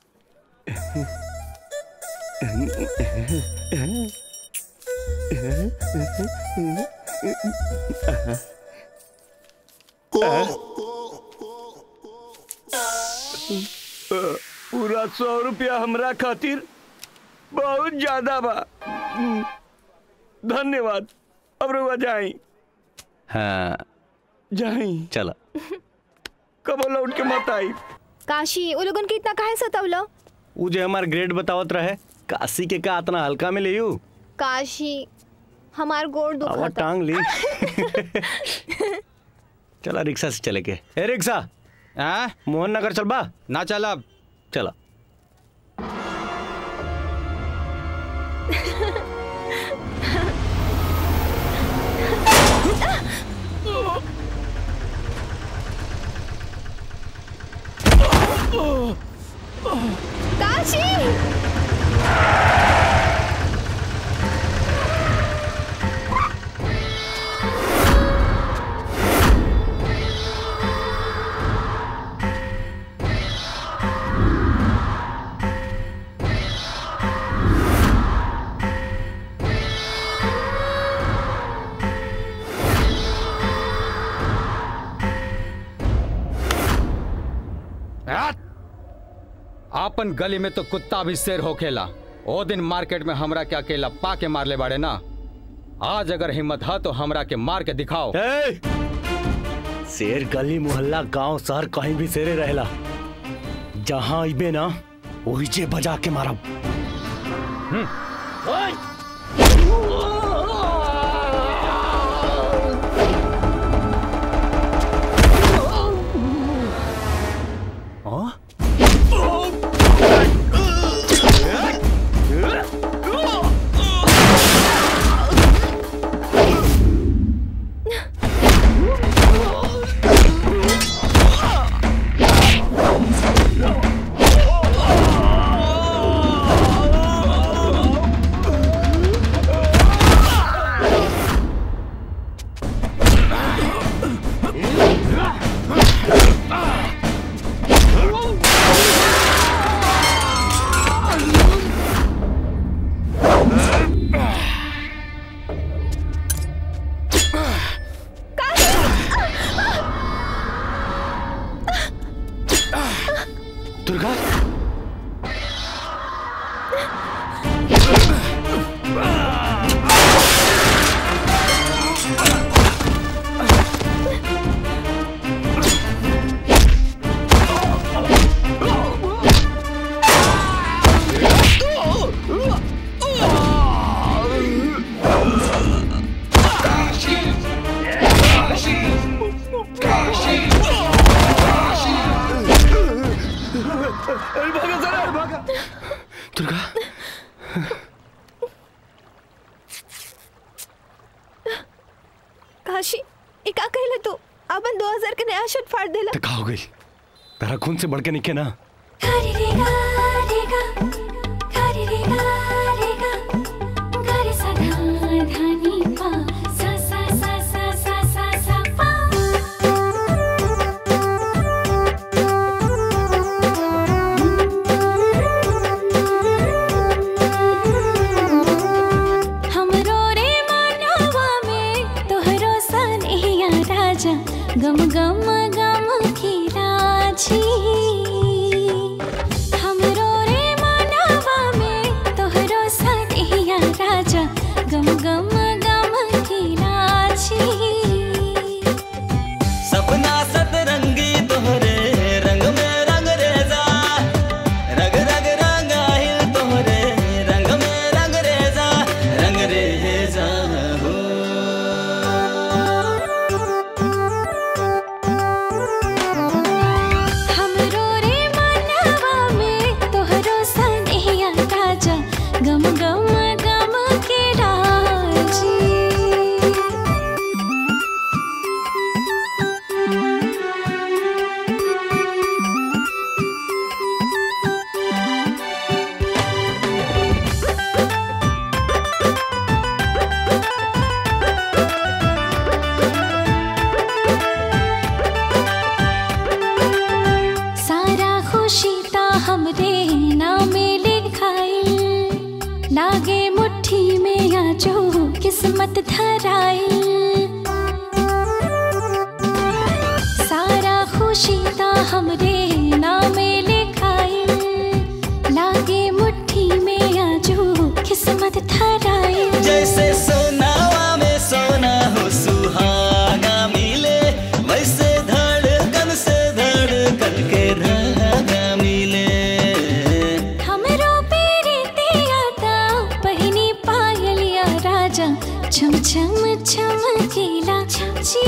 पूरा सौ रुपया हमरा खातिर बहुत ज्यादा बा धन्यवाद अब रुआ जाई हाँ जाई चलो कब लौट के मत आई काशी वो लोगन के इतना काहे सतावलो उ जे हमार ग्रेड बतावत रहे काशी के का इतना हल्का में ले काशी हमार गोड़ आवा दुखता टांग ली चला रिक्शा से चले के ए रिक्शा हाँ मोहन नगर चल बा ना चला चला काशी आपन गली में तो कुत्ता भी शेर होखेला ओ दिन मार्केट में हमरा के अकेला पा के मारले बाड़े ना आज अगर हिम्मत है तो हमरा के मार के दिखाओ शेर गली मोहल्ला गांव शहर कहीं भी शेरे रहेला जहां अबे ना वही जे बजा के मारब दुर्गा दुर्गा काशी ये का कहले तू अपन 2000 के नया शर्ट फाड़ देला तो का हो गई तारा खून से बढ़ के निके ना हमरो रे मानवा में तोहरो सनहिया राजा गम गम गम की राजी हमरो रे मानवा में तोहरो सनहिया राजा गम गम गम की राजी सपना सतरंगी तोहरे रंग में रंग रेजा रग रग रंगाहिल तोहरे रंग में रंग रेजा रंग रेजा हो हमरो रे मानवा में तोहरो सनहिया राजा गम गम गम के राजी सारा खुशी ता हमरे नामे लिखाइल लागे मुट्ठी में या जो किस्मत धराइल सारा खुशी ता हमरे नामे लिखाइल लागे मुट्ठी में या जो किस्मत धराइल जैसे सोनावा में सोना हो सुहागा मिले वैसे धड़कन से धड़कन के धागा मिले हमरो पेरे तेरा ता पहिनी पायलिया राजा छम छम छम केला जी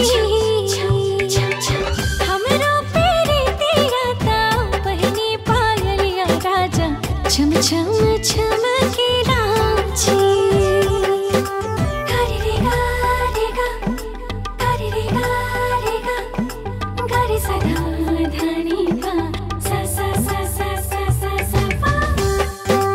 हमरो पेरे तेरा ता पहिनी पायलिया राजा छम छम छम केला जी गा रे गा रे गा गा रे रे गा रे गा गा रे सा धा धा नी पा सा सा सा सा सा सा सा पा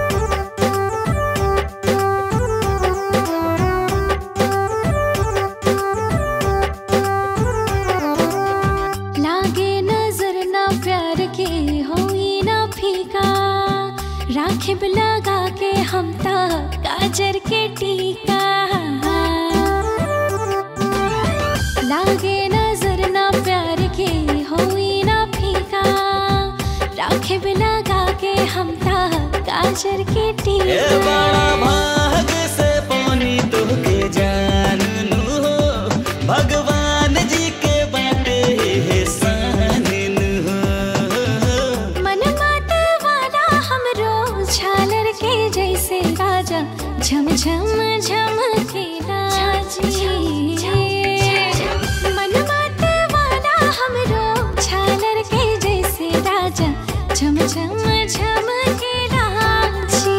लागे नजर ना प्यार के होई ना फीका राखिब लगा के हम ता काजर के टीका लागे नजर ना प्यार के होई ना फीका ए बड़ा भाग से पानी तोहके जानू हो भगवान जी के बाटे सानिन हो मन मात वाला हमरो झालर के जैसे राजा झम झम झम के राजी मन मात वाला हमरो झालर के जैसे राजा झम झम झम के राजी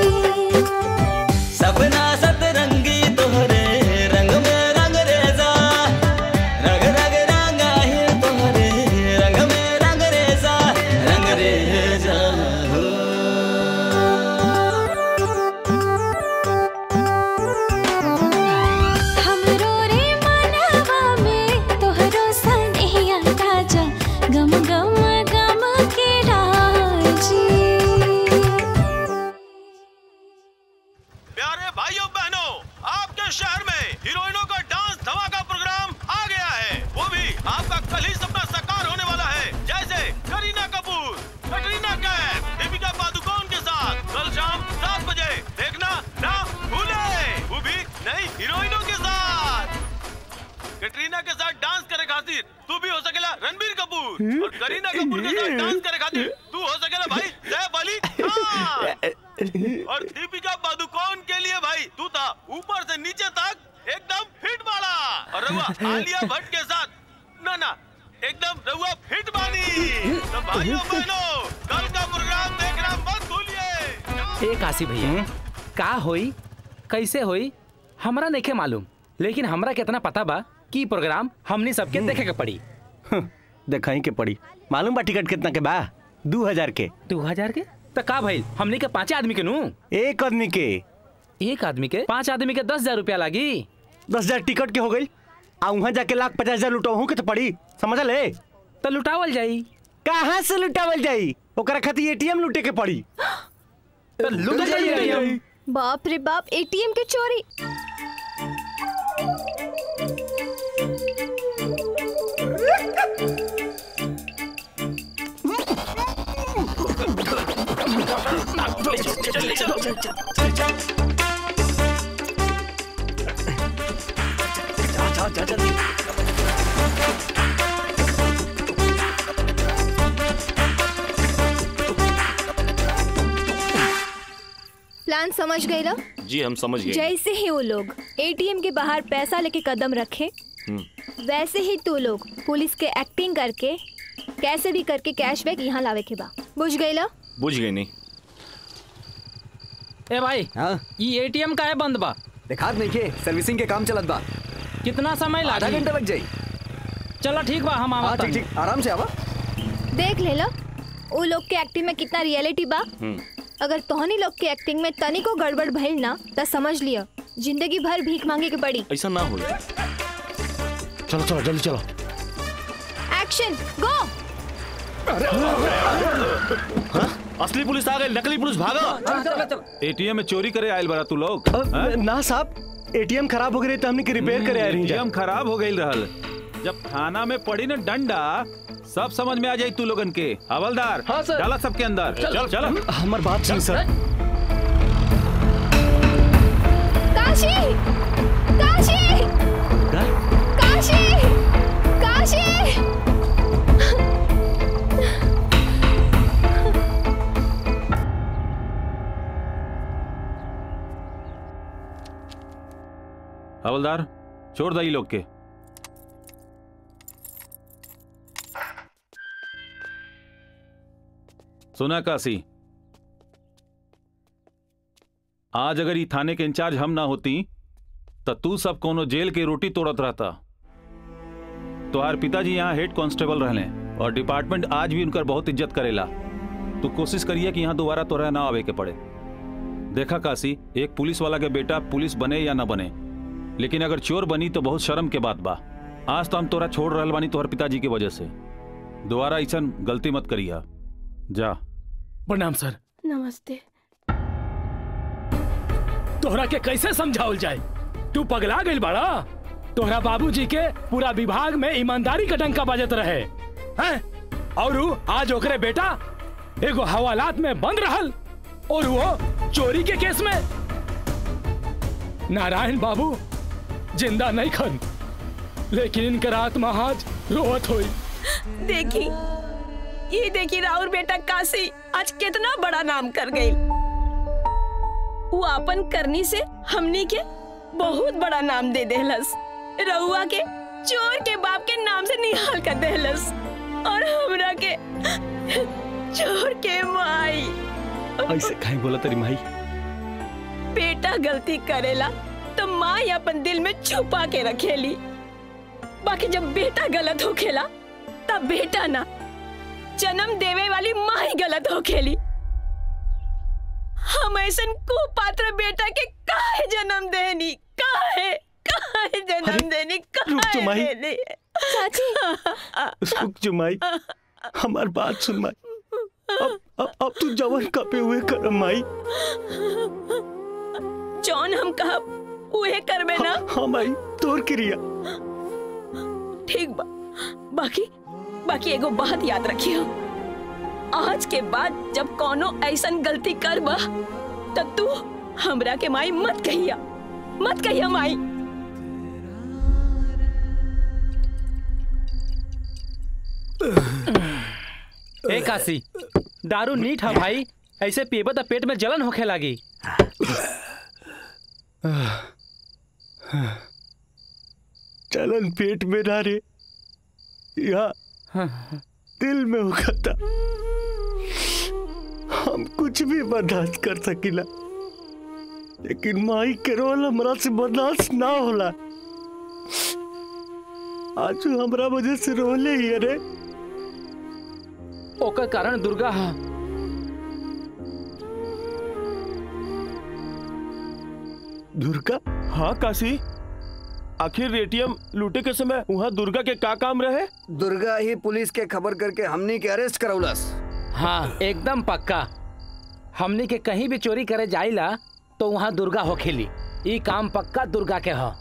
सपना सतरंगी तोहरे रंग में रंग रेजा रंग रंग रंग आहे तोहरे रंग में रंग रेजा रंग रेजा हो हमरो रे मनवा में तोहरो सनेहिया ताजा गम गम गम के राजी प्यारे भाइयों बहनों आपके शहर में हीरोइनों का डांस धमाका प्रोग्राम आ गया है वो भी आपका कल ही सपना साकार होने वाला है जैसे करीना कपूर कटरीना कैफ दीपिका पादुकोण के साथ कल शाम सात बजे देखना ना भूले वो भी नई हीरोइनों के साथ कटरीना के साथ डांस करे खातिर तू भी हो सकेला रणबीर कपूर और करीना कपूर के साथ डांस करे खातिर तू हो सकेला भाई सैफ अली खान और दीपिका पादुकोण के लिए भाई तू था ऊपर से नीचे तक एकदम फिट वाला और रहुआ आलिया भट्ट के साथ ना ना एकदम रहुआ फिट बानी तो भाइयों बहनों कल का प्रोग्राम देखना मत भूलिए ए काशी भैया का होई कैसे होई हमरा नहीं मालूम लेकिन हमरा कितना पता बा कि ई प्रोग्राम हमनी सबके देखे के पड़ी देखाई के पड़ी मालूम बा टिकट कितना के बा दू हजार के दू हजार के तो का भाई हमनी के पांच आदमी के नू एक आदमी के एक आदमी के पांच आदमी के दस हजार रुपया लागी दस हजार टिकट के हो गई आ वहाँ जाके लाख पचास हजार लुटाऊ के तो पड़ी समझ ले तो लुटावल जाई कहाँ से लुटावल जाई ओकरा खातिर एटीएम लूटे के पड़ी तो लुट जाई ATM। बाप रे बाप एटीएम के चोरी प्लान समझ गए लो जी हम समझ जैसे ही वो लोग एटीएम के बाहर पैसा लेके कदम रखे वैसे ही तू लोग पुलिस के एक्टिंग करके कैसे भी करके कैशबैक यहाँ लावे के बा बुझ गई लो बुझ गई नहीं ए भाई हाँ ई एटीएम का है बंद बा देखात नहीं के सर्विसिंग के काम चलत बा कितना समय आधा लागी घंटा लग जाई चलो ठीक बा हम हाँ आवत ठीक ठीक आराम से आवा देख ले लो वो लोग के एक्टिंग में कितना रियलिटी बा अगर तोहनी लोग के एक्टिंग में तनिको गड़बड़ भइल ना तो समझ लियो जिंदगी भर भीख मांगे के पड़ी ऐसा ना हो चलो चलो जल्दी चलो एक्शन गो असली पुलिस आ गई नकली पुलिस भागा एटीएम में चोरी करे आयल बड़ा तू लोग ना साहब एटीएम खराब हो गई तो हमने के रिपेयर करे आ रही एटीएम खराब हो गई रहल जब थाना में पड़ी ना डंडा सब समझ में आ जाई तू लोगन के हवलदार हाँ, सर। डाला सबके अंदर चल चल हमार बात सुन सर काशी काशी काशी काशी हवलदार छोड़ दई लोग के सुना काशी आज अगर ई थाने के इंचार्ज हम ना होती तो तू सब कोनो जेल के रोटी तोड़त रहता तोहार पिताजी यहाँ हेड कांस्टेबल रहले और डिपार्टमेंट आज भी उनकर बहुत इज्जत करेला तू कोशिश करिए कि यहाँ दोबारा तोरा ना आवे के पड़े देखा काशी एक पुलिस वाला के बेटा पुलिस बने या ना बने लेकिन अगर चोर बनी तो बहुत शर्म के बात बा आज तो हम तोरा छोड़ रहल बानी तोहर पिताजी की वजह से दोबारा ऐसा गलती मत करिया जा प्रणाम सर नमस्ते तोहरा के कैसे समझावल जाए तू पगला गइल बाड़ा तोहरा बाबूजी के पूरा विभाग में ईमानदारी का डंका बजत रहे हैं और उ आज ओकरे बेटा एगो हवालात में बंद रहल और वो चोरी के केस में नारायण बाबू जिंदा नहीं खन लेकिन इनकर आत्मा आज रोवत हुई देखी ये देखी राहुल बेटा काशी आज कितना बड़ा नाम कर गई वो अपन करनी से हमनी के बहुत बड़ा नाम दे देहलस रहुआ के चोर के बाप के नाम से निहाल कर देहलस और हमरा के चोर के माई ऐसे काहे बोला तेरी माई बेटा गलती करेला तो माँ अपन दिल में छुपा के रखेली बाकी जब बेटा गलत होखेला तब बेटा ना जन्म देवे वाली माँ ही गलत होखेली हम ऐसन कुपात्र बेटा के काहे जन्म देनी काहे काहे जन्म देनी रुक जो काहे माई। देनी रुक जो माई हमार बात सुन माई अब अब अब तू जवन कपे हुए कर माई जौन हम कहब उहे करबे ना हाँ माई तोर क्रिया ठीक बा बाकी बाकी एगो बात याद रखियो आज के बाद जब कोनो ऐसन गलती करबा त तू हमरा के माई मत कहिया मत कहिया माई ए काशी दारू नीट है भाई ऐसे पीबे तो पेट में जलन होखे लागी चलन पेट में ना रे यहाँ दिल में उखता हम कुछ भी बर्दाश्त कर सकिला लेकिन माई के रोल हमरा से बर्दाश्त ना होला आज उ हमरा वजह से रोले ही अरे ओकर कारण दुर्गा हा दुर्गा हाँ काशी आखिर एटीएम लूटे के समय वहाँ दुर्गा के का काम रहे दुर्गा ही पुलिस के खबर करके हमनी के अरेस्ट करौलस हाँ एकदम पक्का हमनी के कहीं भी चोरी करे जाइला तो वहाँ दुर्गा होखेली ई काम पक्का दुर्गा के ह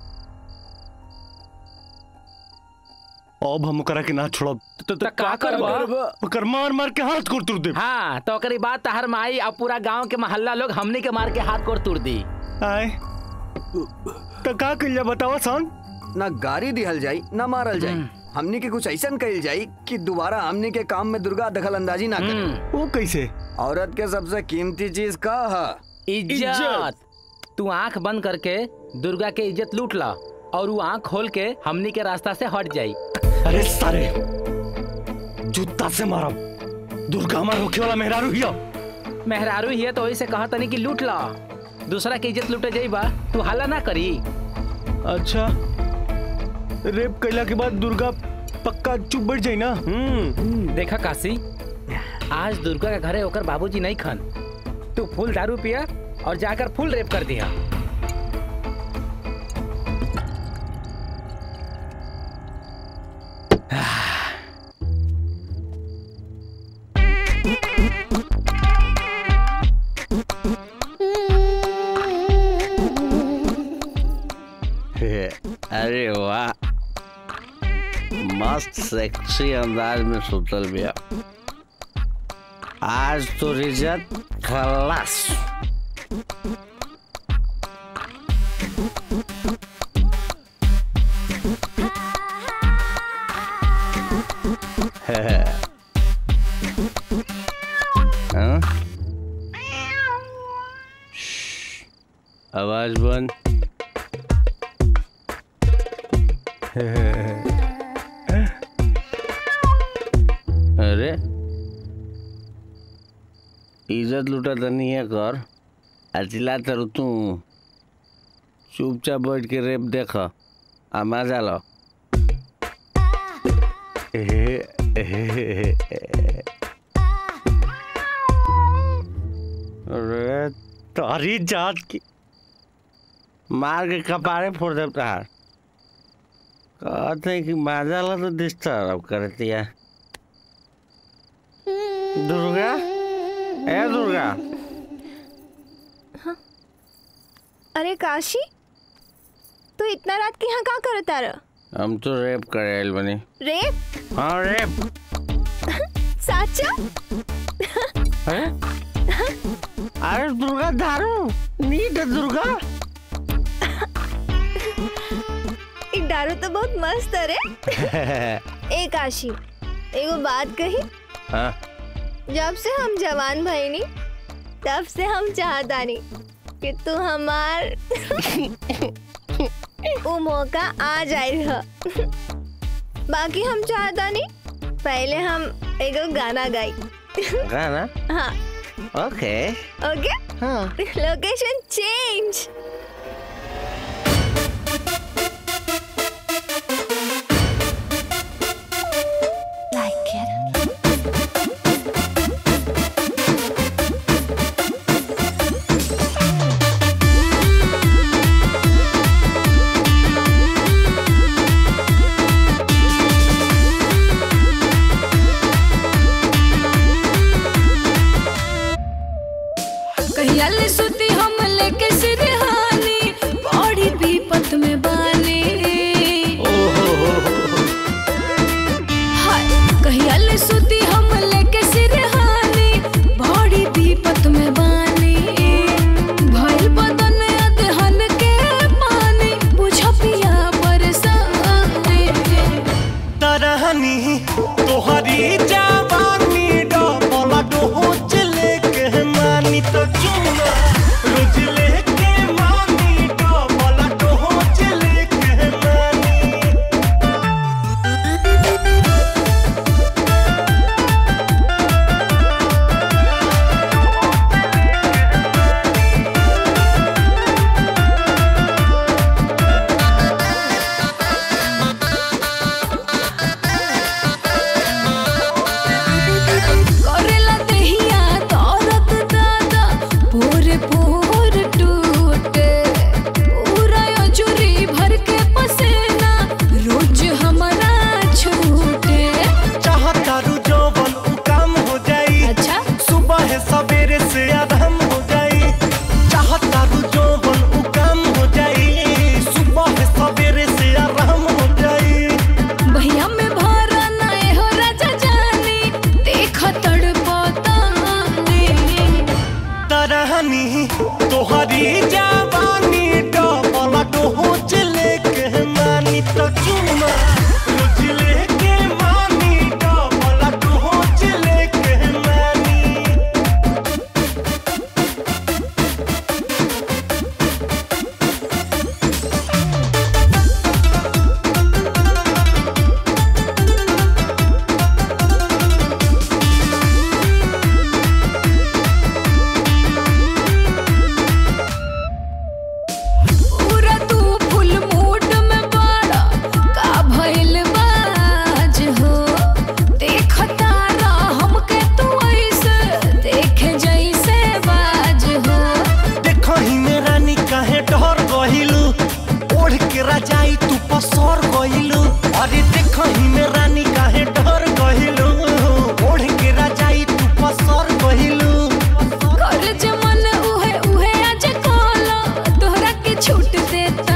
अब हम ओकरा के ना छोड़ब तो, तो का करबा ओकर मार मार के हाथ कोड़ तुर दे हाँ तो ओकरी बात तहर माई अब पूरा गांव के मोहल्ला लोग हमनी के मार के हाथ कोड़ तुर दी आए तो का कइला बतावा सन ना गाड़ी दिहल जाई ना मारल जाई हमनी के कुछ ऐसा कइल जाई कि दोबारा हमनी के काम में दुर्गा दखल अंदाजी ना करे वो कैसे औरत के सबसे कीमती चीज का है इज्जत तू आंख बंद करके दुर्गा के इज्जत लूट ला और वो आंख खोल के हमनी के रास्ता से हट जाई अरे सारे जूता से मारब दुर्गा हमार होखे वाला मेहरारू हिया मेहरारू ही है तो वही से कहा तनी कि लूट ला दूसरा के इज्जत लूटे जाई बा तू हल्ला ना करी अच्छा रेप कैला के बाद दुर्गा पक्का चुप बैठ जाई ना देखा काशी आज दुर्गा के घरे होकर बाबूजी नहीं खन तू फुल दारू पिया और जाकर फुल रेप कर दिया अरे वाह मस्त सेक्सी अंदाज में सुतल बिया आज तो इज्जत खलास हाँ? श्श्श, आवाज बंद अरे इज्जत लुटा तो नहीं है कर अचिला तर तू चुपचाप बैठ के रेप देख आ मजा लो अरे तारी जात की मार के कपारे फोड़ दे तार कहते हैं कि मजा ला तो डिस्टर्ब करती है दुर्गा ए दुर्गा अरे काशी तू इतना रात के यहाँ का करता रह हम तो रेप करे आइल बनी रेप हाँ रेप साचा अरे दुर्गा दारू नीट दुर्गा एक दारू तो बहुत मस्त है रे ए काशी एगो बात कही हाँ जब से हम जवान भई नी तब से हम चाहता नी कि तू हमार वो मौका आ जाए रह बाकी हम चाहता नी पहले हम एगो गाना गाई गाना हाँ ओके ओके हाँ लोकेशन चेंज कहिया ले सुती हम लेके सिरहानी बड़ी विपत में बानी हाय कहिया ले सुती हम लेके सिरहानी बड़ी विपत में बानी भइल बदन अदहन के पानी बुझ पिया परेशानी तरहनी तोहरी जवानी डबल डोज लेके मानी तो चुना रोज लेके मानी डबल डोज लेके मानी करेला देहिया दौलत दादा पूरे पूर टूटे पूरा अजूरी भर के पसेना रोज हमारा छूटे चाहतारू जौवन उ काम हो जाई अच्छा सुबह है सवेरे से आराम हो जाई चाहतारू जौवन उ काम हो जाई सुबह है सवेरे से आराम हो जाई भैया में भरा नाए हो राजा जानी देख तड़पता तरहनी तोहरी जवानी डबल डोज लेके मानी तो चुमा रोज लेके मानी डबल डोज लेके मानी पूरा तू फुल मूड में बाड़ा का भइल बाज हो देखता रह हमके तू ऐसे देखे जैसे बाज हो देखही में रानी काहे डर गहिलू ओढ़ के राजाई तू पसर गहिलू अरे देखही में रानी काहे डर गहिलू ओढ़ के राजाई तू पसर गहिलू कर जमन उहे उहे आज कोला तोहरा के छूट देता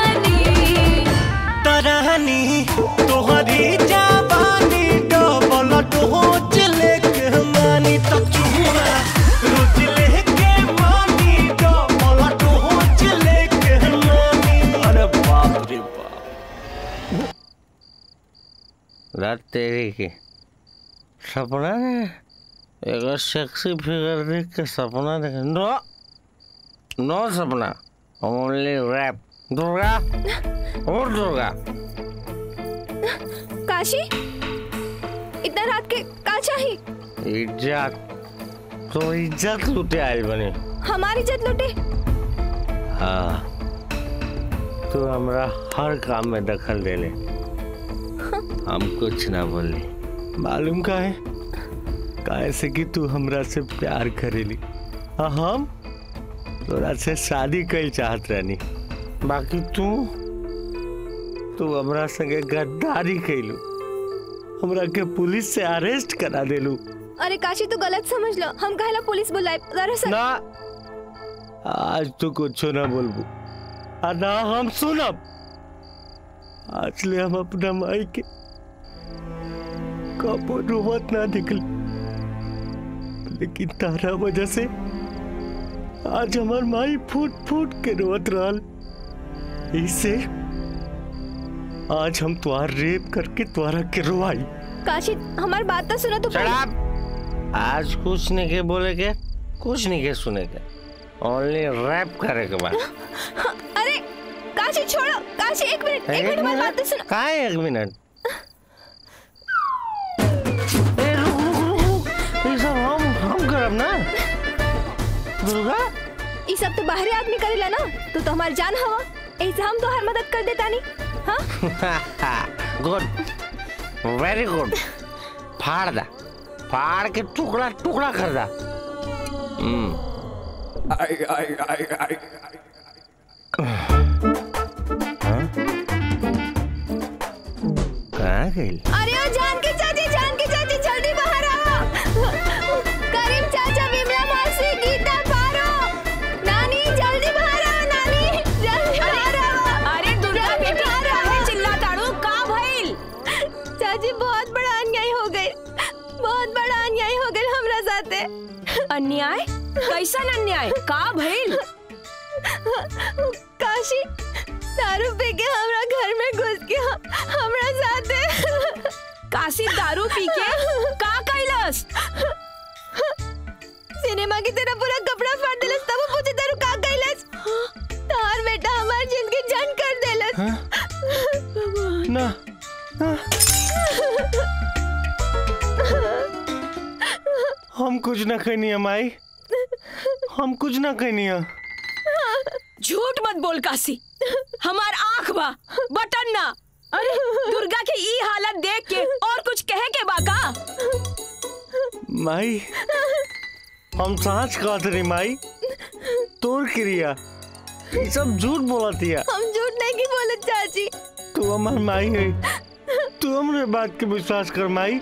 तरहनी तोहरी जवानी डबल डोज लेके मानी तो चुमा रोज लेके मानी डबल डोज लेके मानी अरे बाप रे बाप रात तेरी की सपना ने एगो सेक्सी फिगर देख के सपना देख नो नो सपना ओनली रैप दुर्गा और दुर्गा काशी इतना रात के का चाहिए इज्जत तो इज्जत लुटे आयल बने हमारी इज्जत लुटे हाँ तू हमरा हर काम में दखल दे ले हम कुछ ना बोली मालूम का है काहे से कि तू हमरा से प्यार करेली आ हम तोरा से शादी कई चाहत रहनी बाकी तू तू हमरा संगे गद्दारी कैलू हमरा के पुलिस से अरेस्ट करा देलू अरे काशी तू गलत समझ लो हम कहला पुलिस बुलाए दरअसल ना आज तू कुछ ना बोलबू आ ना हम सुनब आज ले हम अपना माई के कबो रोवत ना दिखल लेकिन तारा वजह से आज हमार माई फूट फूट के रोत रहल इससे आज हम तुहार रेप करके तुहरा के रोवाई काशी हमारी बात तो सुनो तो शराब आज कुछ नहीं के बोले के कुछ नहीं के सुने के ओनली रैप करे के बाद अरे काशी छोड़ो काशी एक मिनट एक मिनट हमारी बात तो सुनो का है एक मिनट ये सब हम हम करब ना दुर्गा ये सब तो बाहरी आदमी करेला ना तो तो हमार जान हवा ऐसे हम तो हर मदद कर देता नहीं हाँ गुड वेरी गुड फाड़ दा फाड़ के टुकड़ा टुकड़ा कर दा हम्म आई आई आई आई कहाँ गई अरे ओ जान के चाची जान के चाची जल्दी बाहर आओ करीम चाचा विमला मासी गीता पारो नानी जल्दी बाहर आओ नानी जल्दी बाहर आओ अरे दुर्गा जल्दी बेटी बाहर काहे आओ। चिल्लाताड़ू का भइल चाची बहुत बड़ा अन्याय हो गई बहुत बड़ा अन्याय हो गई हमरा साथे अन्याय कैसन अन्याय का भइल काशी दारू पी के हमरा घर में घुस के हमरा साथे काशी दारू पी के का कैलस सिनेमा की तरह पूरा कपड़ा फाड़ देलस तब वो पूछे दारू का कैलस तार बेटा हमार जिंदगी जन कर देलस ना हम कुछ ना कहनी है माई हम कुछ ना कहनी है झूठ मत बोल काशी हमार आंख बा बटन ना अरे दुर्गा के ई हालत देख के और कुछ कहे के बा का माई हम सांच कहत रही माई तोर क्रिया ये सब झूठ बोलत है हम झूठ नहीं की बोले चाची तू हमार माई है तू हमरे बात के विश्वास कर माई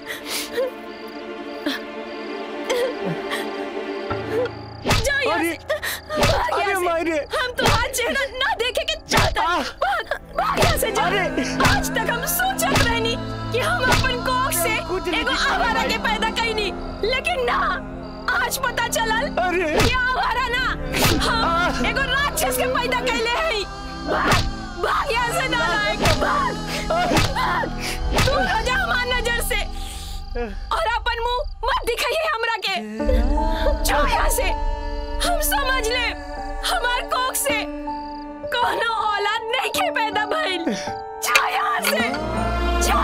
जाओ यहाँ से। भाग अरे यहाँ से। मायरे। हम तुम्हारा चेहरा ना देखे के चाहते हैं। भाग भाग यहाँ से जाओ आज तक हम सोचत रहनी कि हम अपन कोख से एगो आवारा के पैदा कईनी लेकिन ना आज पता चलल कि आवारा ना हम एगो राक्षस के पैदा कैले हई भाग भाग यहाँ से ना लायक भाग भाग तू रजा हमार नजर से और अपन मुंह मत दिखाइए हमरा के जाओ यहाँ से हम समझ ले हमार कोख से कोनो औलाद नहीं के पैदा भइल जा यहाँ से जा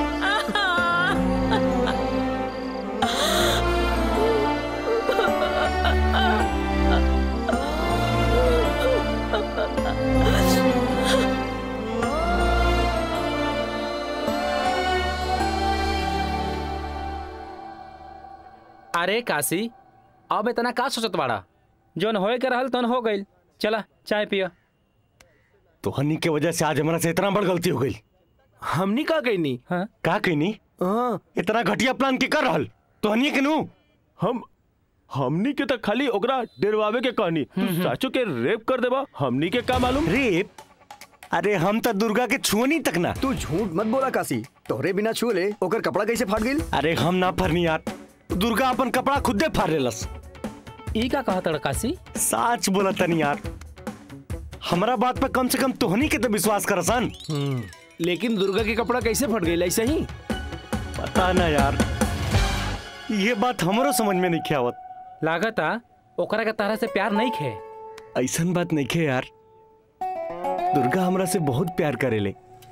अरे काशी अब इतना का सोचत बाड़ा जोन होए के रहल तन हो गइल चला चाय पिया तोहनी के वजह से आज हमारा से इतना बड़ गलती हो गई हमनी का कहनी हाँ? का कहनी हाँ इतना घटिया प्लान के कर रहल तोहनी के नु हम हमनी के तो खाली ओकरा डरवावे के कहनी तू साचो के रेप कर देबा हमनी के का मालूम रेप अरे हम तो दुर्गा के छुअनी तक ना तू झूठ मत बोला काशी तोहरे बिना छू ले ओकर कपड़ा कैसे फाट गई अरे हम ना फरनी यार दुर्गा अपन कपड़ा खुदे फाड़ लेलस ई का कहत रहा काशी साच बोला तनी यार हमारा बात पे कम से कम तोहनी के तो विश्वास करसन लेकिन दुर्गा के कपड़ा कैसे फट गई ऐसे ही पता ना यार ये बात हमरो समझ में नहीं आवत लागता ओकरा के तारा से प्यार नहीं खे ऐसन बात नहीं खे यार दुर्गा हमरा से बहुत प्यार करेले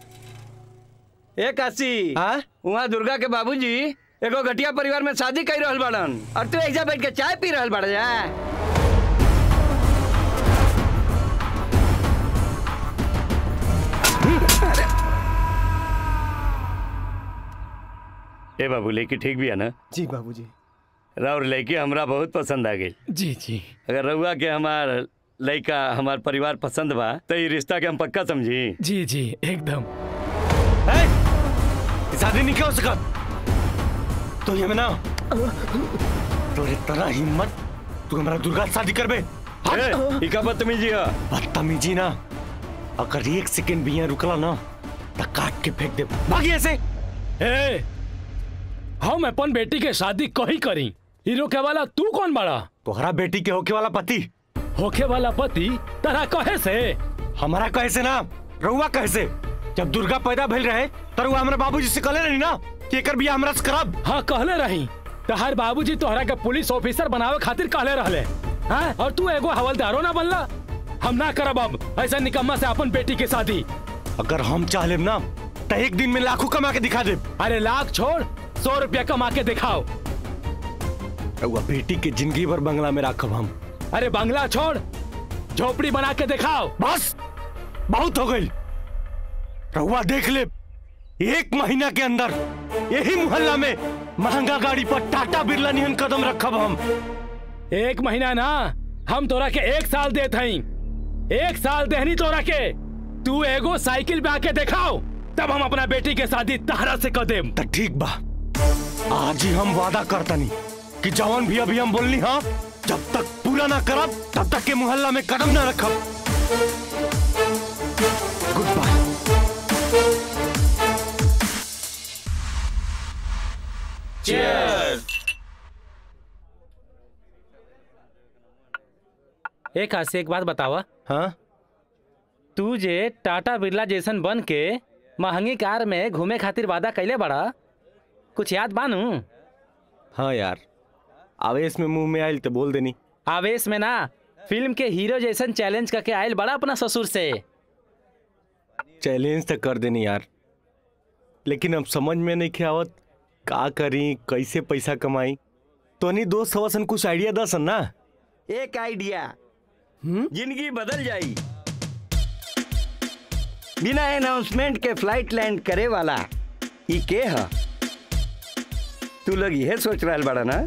ए काशी हाँ वहाँ दुर्गा के बाबूजी एगो घटिया परिवार में शादी कर रहल बाड़न और तू ऐजा बैठ के चाय पी रहल बाड़ जा ए बाबू लड़की ठीक भी है ना जी बाबूजी राउर लड़की हमरा बहुत पसंद आ गई जी जी अगर रउआ के हमार लड़का हमार परिवार पसंद बा तो ये रिश्ता के हम पक्का समझी जी जी एकदम शादी नहीं हो सकत तो ये ना तोरे तरह हिम्मत तू हमारा दुर्गा से शादी करबे ई का बदतमीजी है बदतमीजी ना अगर एक सेकंड भी यहाँ रुकला ना तो काट के फेंक दे भागी ऐसे ए हम अपन बेटी के शादी कही करी हीरो के वाला तू कौन बड़ा तोहरा बेटी के होके वाला पति होखे वाला पति तरह कहे से हमारा कहे से ना रहुआ कहे से जब दुर्गा पैदा भइल रहे त रहुआ हमरा बाबूजी से कहले रही ना कि एकर बियाह हमरा से करब हाँ कहले रही तहार बाबूजी तोहरा के पुलिस ऑफिसर बनावे खातिर कहले रहले हाँ और तू एगो हवलदारो ना बनला हम ना करब अब ऐसा निकम्मा से अपन बेटी के शादी अगर हम चाह लेब ना तो एक दिन में लाखों कमा के दिखा दे अरे लाख छोड़ सौ रुपया कमा के दिखाओ रहुआ बेटी के जिंदगी भर बंगला में राखब हम अरे बंगला छोड़ झोपड़ी बना के दिखाओ बस बहुत हो गई रहुआ देख ले एक महीना के अंदर यही मोहल्ला में महंगा गाड़ी पर टाटा बिरला निहन कदम रखब हम एक महीना ना हम तोरा के एक साल देत हई एक साल देहनी तोरा के तू एगो साइकिल पे आके दिखाओ तब हम अपना बेटी के शादी तहरा से कर देम तो ठीक बा आज ही हम वादा करतनी कि जवन भी अभी हम बोलनी हाँ जब तक पूरा ना करब तब तक के मोहल्ला में कदम ना रखब गुड बाय एक हाथ से एक बात बतावा हाँ तू जे टाटा बिरला जैसन बन के महंगी कार में घूमे खातिर वादा कैले बड़ा कुछ याद बानू हाँ यार आवेश में मुंह में आयल तो बोल देनी आवेश में ना फिल्म के हीरो जैसन चैलेंज करके आयल बड़ा अपना ससुर से चैलेंज तो कर देनी यार लेकिन अब समझ में नहीं आवत का करी कैसे पैसा कमाई तो नहीं दोस्त हवसन कुछ आइडिया दसन ना एक आइडिया जिंदगी बदल जाई बिना अनाउंसमेंट के फ्लाइट लैंड करे वाला ई के ह तू लोग यह सोच रहा बड़ा ना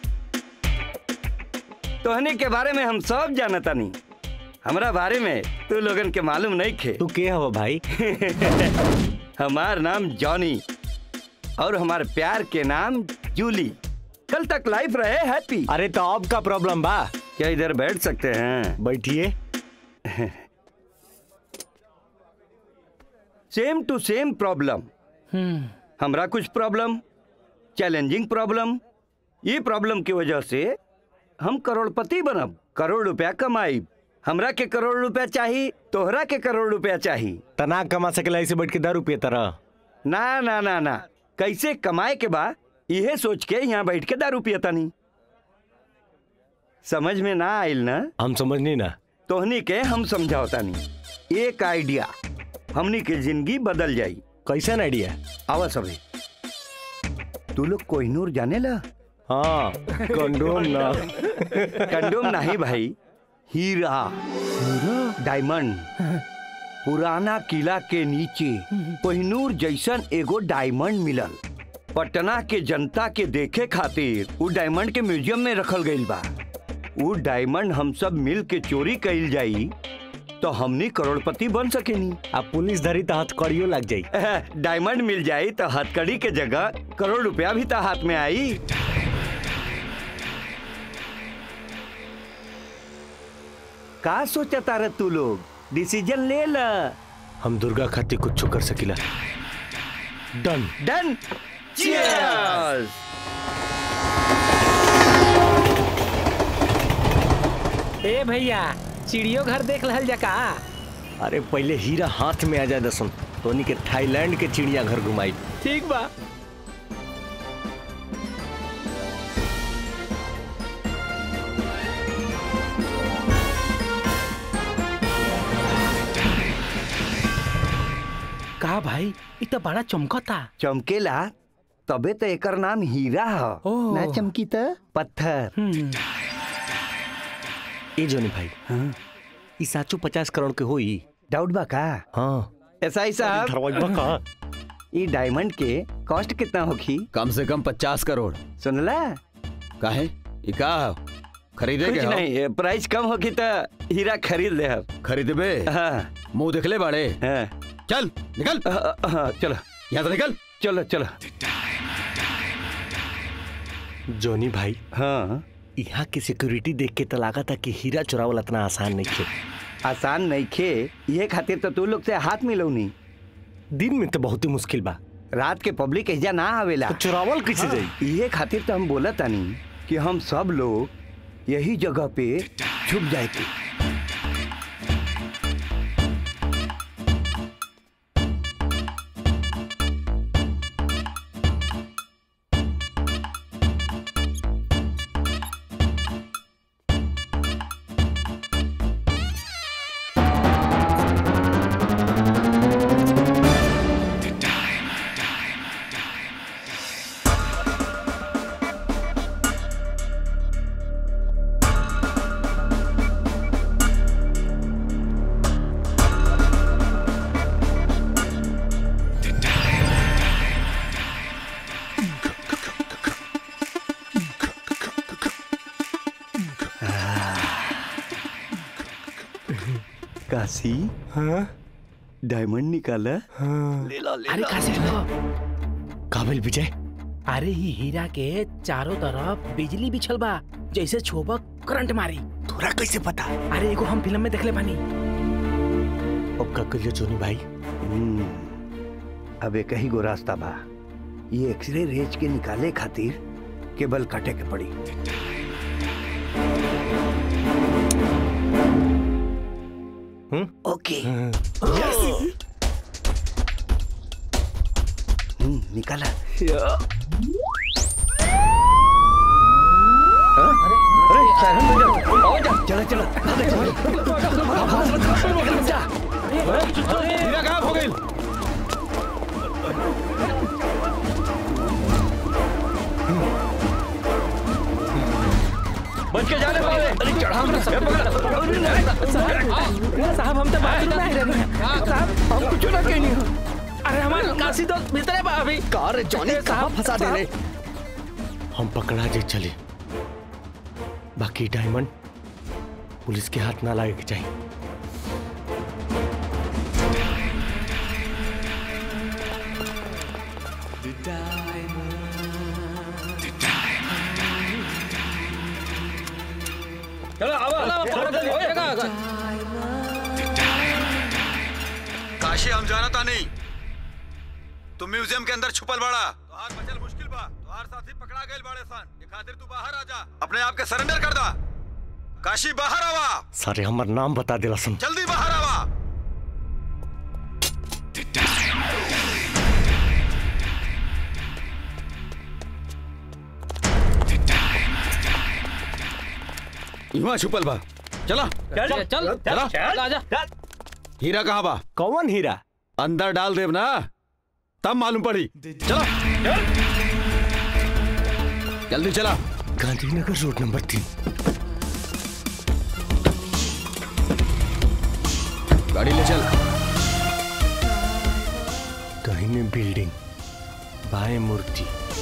तोहनी के बारे में हम सब जानतानी हमरा बारे में तू लोगन के मालूम नहीं खे तू के हवा भाई हमार नाम जॉनी और हमार प्यार के नाम जूली कल तक लाइफ रहे हैप्पी अरे तो अब का प्रॉब्लम बा क्या इधर बैठ सकते हैं बैठिए सेम टू सेम प्रॉब्लम हमरा कुछ प्रॉब्लम चैलेंजिंग प्रॉब्लम ये प्रॉब्लम की वजह से हम करोड़पति बनब करोड़ रुपया कमाई हमरा के करोड़ रुपया चाहिए तोहरा के करोड़ रुपया चाहिए तना कमा सकेला ऐसे बैठ के दारू पिए तरह ना ना ना ना कैसे कमाए के बा यह सोच के यहाँ बैठ के दारू पियता नहीं समझ में ना आयल ना हम समझ नहीं ना तोहनी के हम समझावता नहीं एक आइडिया हमनी के जिंदगी बदल जाई कैसन आइडिया आवा सभी तू लोग कोहिनूर जाने ला हाँ कंडोम ना कंडोम नहीं भाई हीरा डायमंड पुराना किला के नीचे कोहिनूर जैसन एगो डायमंड मिलल पटना के जनता के देखे खातिर उ डायमंड के म्यूजियम में रखल गईल बा उ डायमंड हम सब मिल के चोरी कईल जाई तो हमनी करोड़पति बन सकेनी अब पुलिस धरी तो हथकड़ियो लग जाई डायमंड मिल जाई तो हथकड़ी के जगह करोड़ रुपया भी तो हाथ में आई का सोचता रह तू लोग डिसीजन ले ल हम दुर्गा खातिर कुछ कर सकिला डन डन चीयर्स ए भैया चिड़ियो घर देख रहल जका अरे पहले हीरा हाथ में आ जाए दसन तोनी के थाईलैंड के चिड़िया घर घुमाई ठीक बा का भाई इ तो बड़ा चमकता चमकेला तबे तो एकर नाम हीरा ह ओह। ना चमकी त पत्थर ए जोनी भाई हाँ। ई साचो पचास करोड़ के होई डाउट बा का हाँ ऐसा ही साहब धरवाइबा का ई डायमंड के कॉस्ट कितना होखी कम से कम पचास करोड़ सुनला काहे ई का खरीदे कुछ के हो? नहीं ए, प्राइस कम होगी तो हीरा खरीद ले हम खरीदबे हाँ मुंह देखले बाड़े हाँ चल निकल हाँ, हाँ चलो यहाँ से निकल चलो चलो जोनी भाई हाँ यहाँ की सिक्योरिटी देख के तो लगा था कि हीरा चुरावल इतना आसान नहीं थे आसान नहीं खे ये खातिर तो तू लोग से हाथ मिलौनी दिन में तो बहुत ही मुश्किल बा रात के पब्लिक एजा ना आवेला तो चुरावल कैसे हाँ, जाई ये खातिर तो हम बोला तानी कि हम सब लोग यही जगह पे छुप जाए की काशी हाँ डायमंड निकाला हाँ ले लो अरे काशी रुको काबिल विजय अरे ही हीरा के चारों तरफ बिजली बिछल बा जैसे छोबक करंट मारी तोरा कैसे पता अरे एगो हम फिल्म में देखले बानी अब का करियो चोनी भाई अब एक ही गो रास्ता बा ये एक्सरे रेज के निकाले खातिर केबल काटे के पड़ी ओके यस हम्म, निकाला अरे साइरन बजा आओ जा चला चला हीरा गायब हो गई बच के जाने वाले अरे चढ़ा मेरा सब साहब हम तो बात नहीं रहे साहब हम कुछ ना कहनी अरे हमारे काशी दोस्त भीतर बा अभी कार जॉनी कहाँ फंसा दे रहे हम पकड़ा जे चले बाकी डायमंड पुलिस के हाथ ना लागे के चाहिए चलो आवा काशी हम जानता नहीं तुम म्यूजियम के अंदर छुपल बड़ा तोहार बचल मुश्किल बा तोहार साथी पकड़ा गए बड़े सन ये खातिर तू बाहर आ जा अपने आप के सरेंडर कर दा काशी बाहर आवा सारे हमर नाम बता दिला सुन जल्दी बाहर आवा इमा छुपल बा चला चल चल चला चल आजा हीरा कहाँ बा कौन हीरा अंदर डाल देव ना तब मालूम पड़ी चला जल्दी चला गांधीनगर रोड नंबर तीन गाड़ी ले चल दाहिने बिल्डिंग बाएं मूर्ति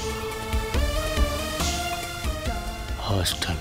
हॉस्टल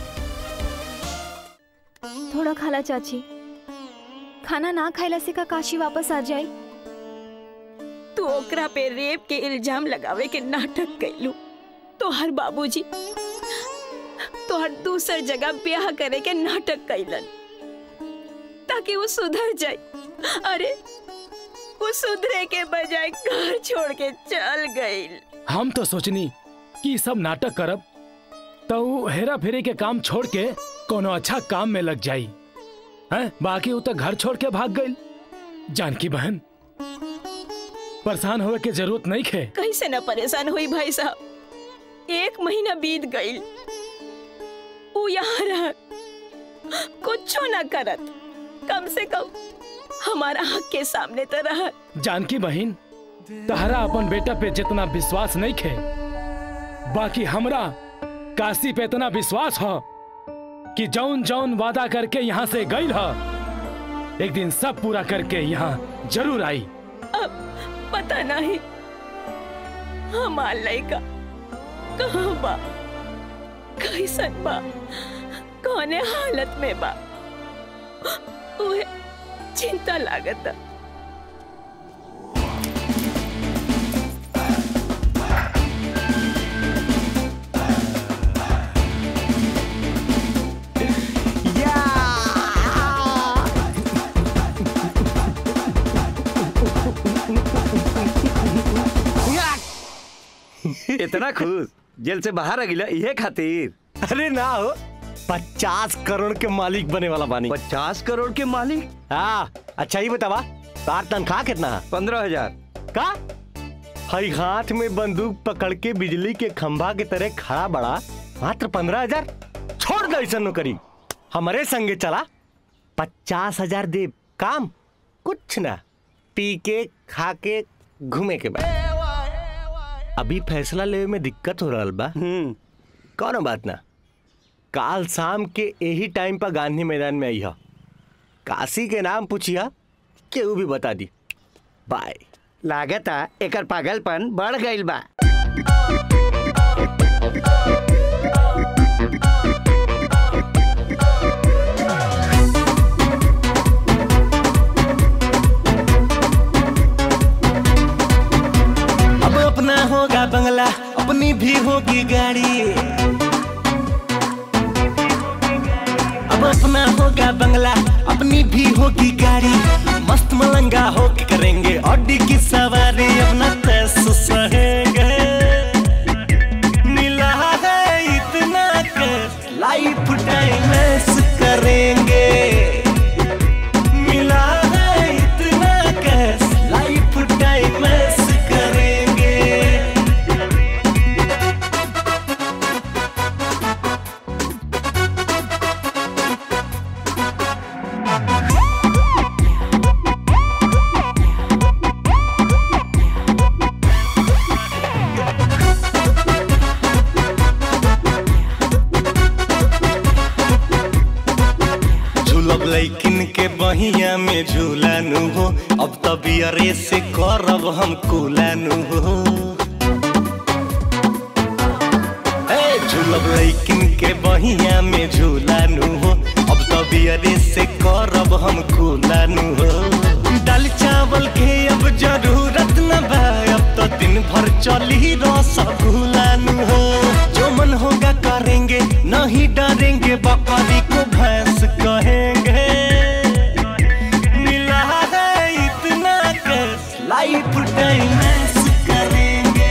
थोड़ा खाला चाची खाना ना खाइला से का काशी वापस आ जाए तू ओकरा पे रेप के इल्जाम लगावे के नाटक कैलू तोहर बाबूजी तोहर दूसर जगह ब्याह करे के नाटक कैलन ताकि वो सुधर जाए अरे वो सुधरे के बजाय घर छोड़ के चल गई हम तो सोचनी कि ई सब नाटक करब तो ऊ हेरा फेरी के काम छोड़ के कोनो अच्छा काम में लग जाई हैं बाकी वो तो घर छोड़ के भाग गई जानकी बहन परेशान होवे के जरूरत नहीं खे कैसे न परेशान हुई भाई साहब एक महीना बीत गई वो यहाँ रह कुछ न करत कम से कम हमारा हक के सामने तो रह जानकी बहन तहरा अपन बेटा पे जितना विश्वास नहीं खे बाकी हमरा काशी पे इतना विश्वास हो कि जौन जौन वादा करके यहाँ से गई ह एक दिन सब पूरा करके यहाँ जरूर आई अब पता नहीं हमार लड़का कहाँ बा कैसन बा कौने हालत में बा उहे चिंता लागत इतना खुश जेल से बाहर आ गिला ये खातिर अरे ना हो पचास करोड़ के मालिक बने वाला बानी पचास करोड़ के मालिक हाँ अच्छा ही बतावा तार तनख्वाह कितना है पंद्रह हजार का हई हाथ में बंदूक पकड़ के बिजली के खंभा के तरह खड़ा बड़ा मात्र पंद्रह हजार छोड़ दो ऐसा नौकरी हमारे संगे चला पचास हजार दे काम कुछ ना पी के खा के घूमे के बाद अभी फैसला लेवे में दिक्कत हो रहा बा कौनो बात ना काल शाम के यही टाइम पर गांधी मैदान में आई काशी के नाम पूछिया केहू भी बता दी बाय लागता एकर पागलपन बढ़ गईल बा अब अपना होगा बंगला अपनी भी होगी गाड़ी अब अपना होगा बंगला अपनी भी होगी गाड़ी मस्त मलंगा होके करेंगे ऑडी की सवारी अपना तैस सहेंगे मिला है इतना कर लाइफ टाइम ऐस करेंगे मिला है इतना कैस लाइफ टाइम ऐस करेंगे झूलब लैकिन के बहिया में झूलानु हो अब तबियरे से करब हम कुलानु हो ए, झूलब लैकिन के बहिया में झूलानु हो अब तबियरे से करब हम कुलानु हो दाल चावल के अब जरूरत न बा अब तो दिन भर चली रसगुल्लानु हो जो मन होगा करेंगे नहीं डरेंगे बकरी को भैंस कहेंगे मिला है इतना कैस लाइफ टाइम ऐस करेंगे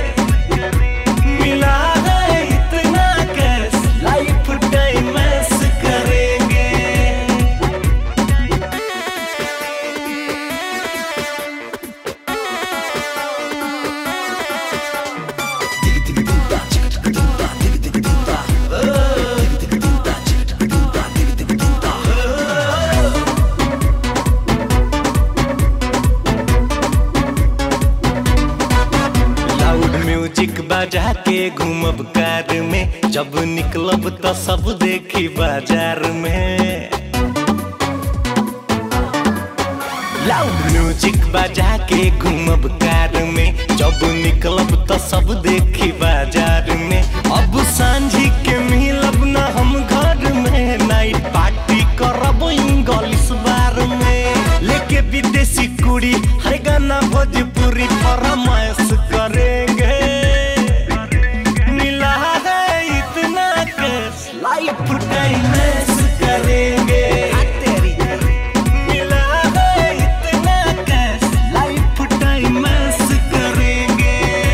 मिला है इतना कैस लाइफ टाइम ऐस करेंगे लाउड म्यूजिक बजा के घूमब कार में जब निकलब तो सब देखी बाजार में लाउड म्यूजिक बजा के घूमब कार में जब निकलब तो सब देखी बाजार में अब सांझी के मिलब ना हम घर में नाइट पार्टी करब इंग्लिश बार में लेके विदेशी कुड़ी हर गाना भोजपुरी फरमाइश करेंगे मिला है इतना कैश लाइफ टाइम ऐस करेंगे मिला है इतना कैश लाइफ टाइम ऐस करेंगे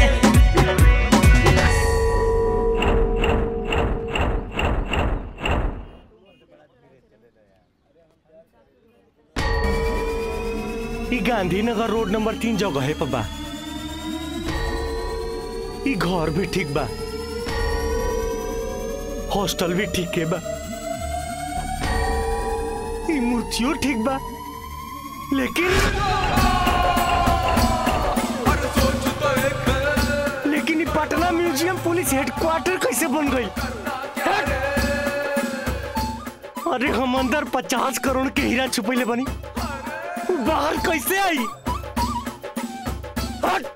ई गांधीनगर रोड नंबर तीन जगह है पबा ई घर भी ठीक बा हॉस्टल भी ठीक है बा ई मूर्तियों ठीक बा लेकिन लेकिन ई पटना म्यूजियम पुलिस हेडक्वार्टर कैसे बन गई हट! अरे हम अंदर पचास करोड़ के हीरा छुपैले बनी बाहर कैसे आई हट!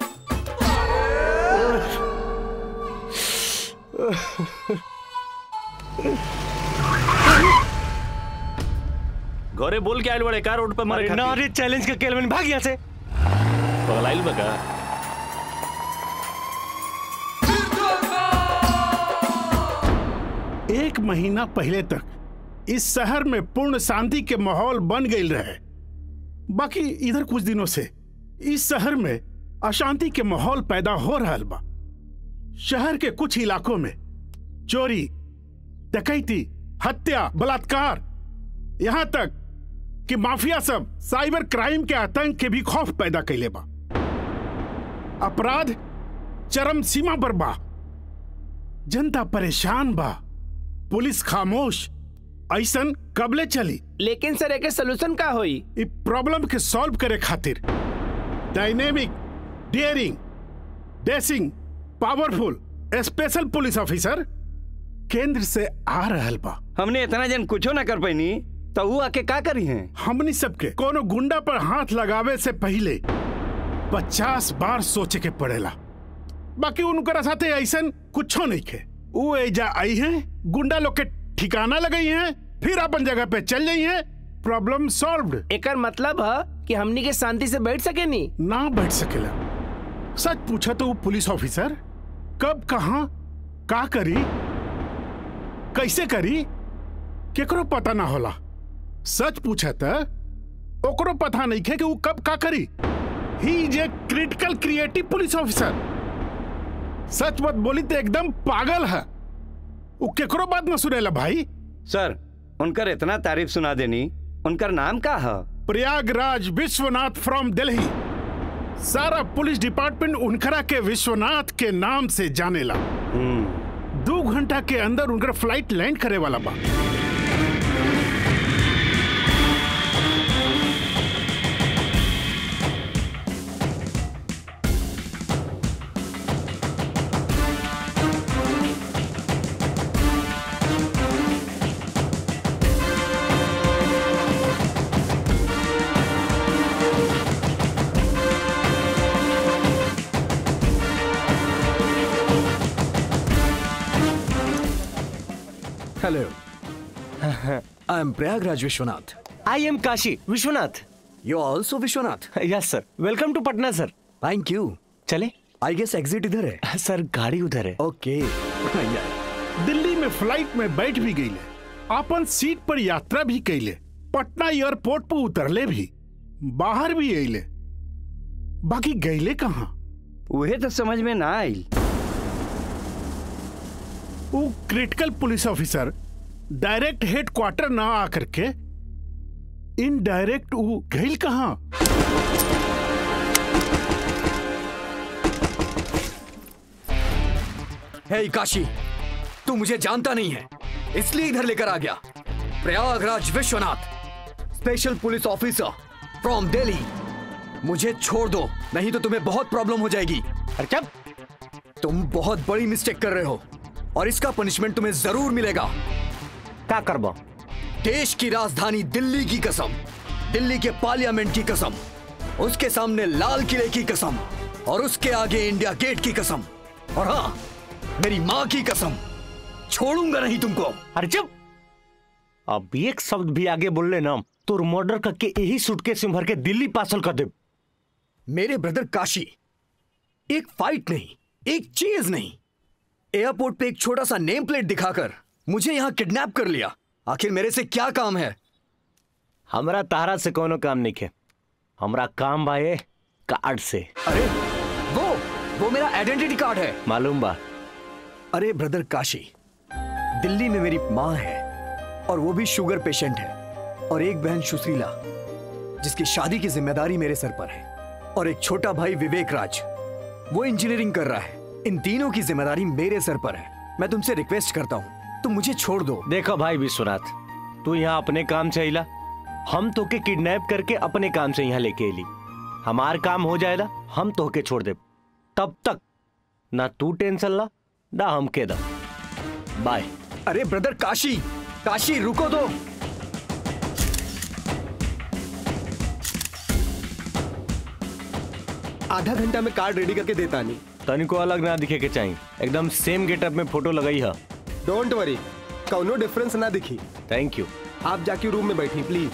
घरे बोल के आयल बड़े का रोड पे मारे अरे ना रे चैलेंज का केलवन भाग यहाँ से पगलाइल बका एक महीना पहले तक इस शहर में पूर्ण शांति के माहौल बन गई रहे बाकी इधर कुछ दिनों से इस शहर में अशांति के माहौल पैदा हो रहा बा शहर के कुछ इलाकों में चोरी डकैती हत्या बलात्कार यहाँ तक कि माफिया सब साइबर क्राइम के आतंक के भी खौफ पैदा कैले बा अपराध चरम सीमा पर बा जनता परेशान बा पुलिस खामोश ऐसन कबले चली लेकिन सर एक सोल्यूशन का होई इ प्रॉब्लम के सॉल्व करे खातिर dynamic daring dashing powerful special police officer केंद्र से आ रहल बा हमने इतना जन कुछो ना कर पैनी तो वो आके का करी हैं हमनी सबके कोनो गुंडा पर हाथ लगावे से पहले पचास बार सोचे के पड़ेला बाकी उनकर साथे ऐसन कुछो नहीं खे वो एजा आई हैं गुंडा लोग के ठिकाना लगई हैं फिर अपन जगह पे चल जाई हैं प्रॉब्लम सॉल्व्ड एकर मतलब है कि हमनी के शांति से बैठ सके नी ना बैठ सकेला सच पूछा तो वो पुलिस ऑफिसर कब कहा का करी कैसे करी केकरो पता ना होला सच पूछा त ओकरो पता नहीं खे कि वो कब का करी he is a critical creative police officer सच मत बोली तो एकदम पागल है वो केकरो बात न सुनेला भाई सर उनकर इतना तारीफ सुना देनी उनकर नाम का है प्रयागराज विश्वनाथ फ्रॉम दिल्ली सारा पुलिस डिपार्टमेंट उनकरा के विश्वनाथ के नाम से जानेला दो घंटा के अंदर उनकर फ्लाइट लैंड करे वाला बा hello I am Prayagraj Vishwanath I am Kashi Vishwanath you also Vishwanath yes sir welcome to Patna sir thank you चले आई गेस एग्जिट इधर है सर गाड़ी उधर है ओके दिल्ली में फ्लाइट में बैठ भी गई अपन सीट पर यात्रा भी कैले पटना एयरपोर्ट पर उतरले भी बाहर भी अले बाकी गईले कहाँ उहे तो समझ में ना आई वो critical police officer direct headquarter ना आकर के इनडायरेक्ट वो गईल कहाँ हे काशी तू मुझे जानता नहीं है इसलिए इधर लेकर आ गया Prayagraj Vishwanath special police officer from Delhi मुझे छोड़ दो नहीं तो तुम्हें बहुत प्रॉब्लम हो जाएगी अरे तुम बहुत बड़ी मिस्टेक कर रहे हो और इसका पनिशमेंट तुम्हें जरूर मिलेगा क्या करबो देश की राजधानी दिल्ली की कसम दिल्ली के पार्लियामेंट की कसम उसके सामने लाल किले की कसम और उसके आगे इंडिया गेट की कसम और हाँ मेरी माँ की कसम छोड़ूंगा नहीं तुमको अरे चुप अब एक शब्द भी आगे बोल लेना तो मर्डर करके यही सूटकेस में भर के दिल्ली पार्सल कर दे मेरे ब्रदर काशी एक फाइट नहीं एक चीज नहीं एयरपोर्ट पे एक छोटा सा नेम प्लेट दिखाकर मुझे यहाँ किडनैप कर लिया आखिर मेरे से क्या काम है हमरा तारा से कोनो काम नहीं है हमरा काम बा ये कार्ड से अरे वो वो मेरा आइडेंटिटी कार्ड है मालूम बा अरे ब्रदर काशी दिल्ली में मेरी माँ है और वो भी शुगर पेशेंट है और एक बहन सुशीला जिसकी शादी की जिम्मेदारी मेरे सर पर है और एक छोटा भाई विवेक राज वो इंजीनियरिंग कर रहा है इन तीनों की जिम्मेदारी मेरे सर पर है मैं तुमसे रिक्वेस्ट करता हूँ तुम मुझे छोड़ दो देखो भाई विश्वनाथ तू यहाँ अपने काम से अला हम तो के किडनैप करके अपने काम से यहाँ लेके अली हमार काम हो जाएगा हम तो के छोड़ दे तब तक ना तू टेंशन ला ना हम के दा बाय अरे ब्रदर काशी काशी रुको तो आधा घंटा में कार्ड रेडी करके देता नहीं तनिको अलग ना दिखे के चाहिए एकदम सेम गेटअप में फोटो लगाई है डोंट वरी कौनो डिफरेंस ना दिखी थैंक यू आप जाके रूम में बैठी प्लीज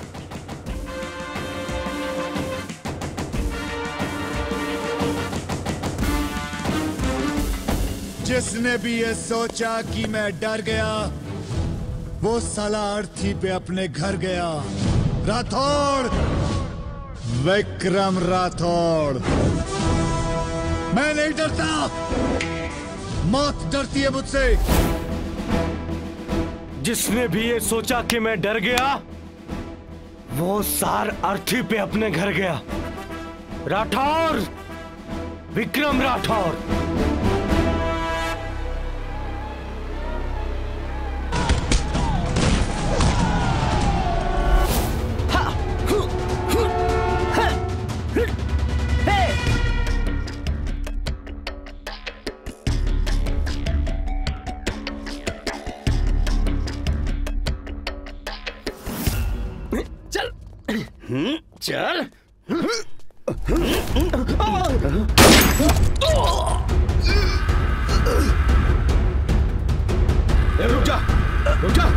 जिसने भी ये सोचा कि मैं डर गया वो साला अर्थी पे अपने घर गया राठौड़ विक्रम राठौड़ मैं नहीं डरता मौत डरती है मुझसे जिसने भी ये सोचा कि मैं डर गया वो सार अर्थी पे अपने घर गया राठौर विक्रम राठौर चल चल ए, रुक जा रुक जा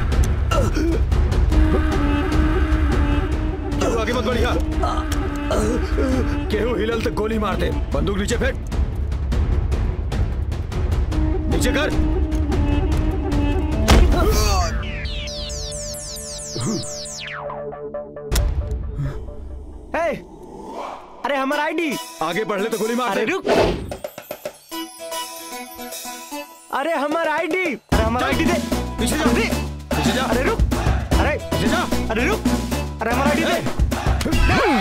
केहू आगे मत बढ़िया केहू हिलल तो गोली मार दे बंदूक नीचे फेंक नीचे कर हे, अरे हमारा आईडी आगे बढ़ ले तो गोली मार अरे दे रुक अरे हमारा आईडी अरे हमारा आईडी दे पीछे जा पीछे जा अरे रुक अरे पीछे जा अरे रुक अरे हमारा आईडी दे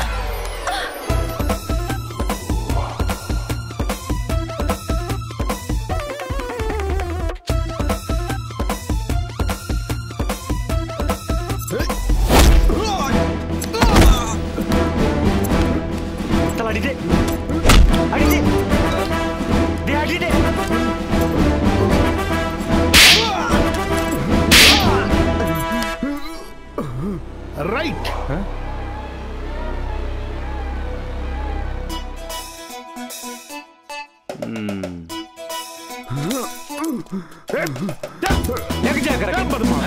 चल आईडी दे आईडी दे दे आईडी दे राइट लग जा कर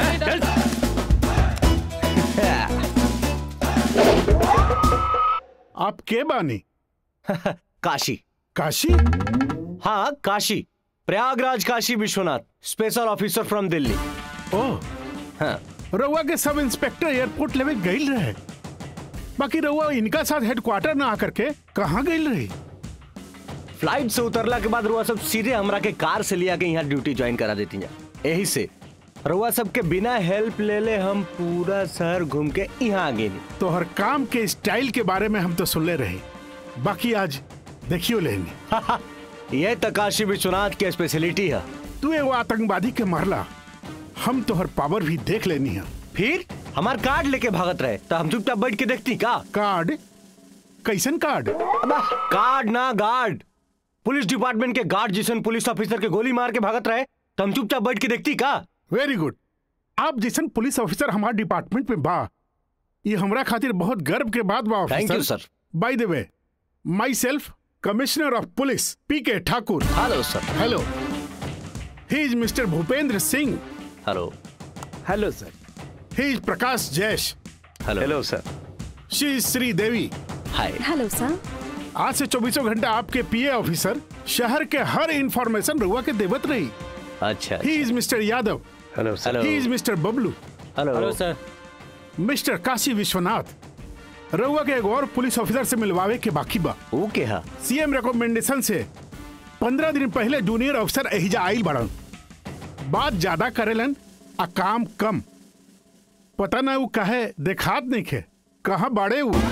आप के बानी काशी काशी हाँ Kashi Prayagraj Kashi Vishwanath special officer from Delhi ओ हाँ रउआ के सब इंस्पेक्टर एयरपोर्ट लेवे गई रहे बाकी रउआ इनका साथ हेडक्वार्टर ना आकर के कहाँ गई रही फ्लाइट से उतरला के बाद रुआ सब सीधे हमरा के कार से लिया के यहाँ ड्यूटी ज्वाइन करा देती हैं यही से रुआ सब के बिना हेल्प ले ले हम पूरा शहर घूम के यहाँ आ गए तो हर काम के स्टाइल के बारे में हम तो सुनले रहे बाकी आज देखियो लेनी ये तो काशी विश्वनाथ की स्पेशलिटी है तू एगो आतंकवादी के मारला हम तोहर पावर भी देख लेनी है फिर हमार कार्ड लेके भागत रहे तो हम चुपचाप बैठ के देखती का कार्ड कैसन कार्ड कार्ड ना गार्ड पुलिस डिपार्टमेंट के गार्ड जिसन पुलिस ऑफिसर के गोली मार के भागत रहे तो हम चुपचाप बैठ के देखती का वेरी गुड आप जैसन पुलिस ऑफिसर हमारे डिपार्टमेंट में बा ये हमरा खातिर बहुत गर्व के बात बा Thank you, officer sir. By the way myself commissioner of police P K Thakur hello sir hello he is mister Bhupendra Singh hello hello sir he is Prakash Jaish hello hello sir she is Shri Devi hi hello sir आज से चौबीसों घंटा आपके पीए officer शहर के हर information रुआ के देवत रही अच्छा he is mister Yadav hello sir hello he is mister Bablu hello hello sir mister Kashi Vishwanath रउआ के एगो और पुलिस ऑफिसर से मिलवावे के बाकी बा वो के हा सीएम रिकमेंडेशन से पंद्रह दिन पहले जूनियर अफसर एहिजा आइल बड़न बात ज्यादा करेलन आ काम कम पता ना वो कहे देखात नहीं खे कहाँ बाड़े वो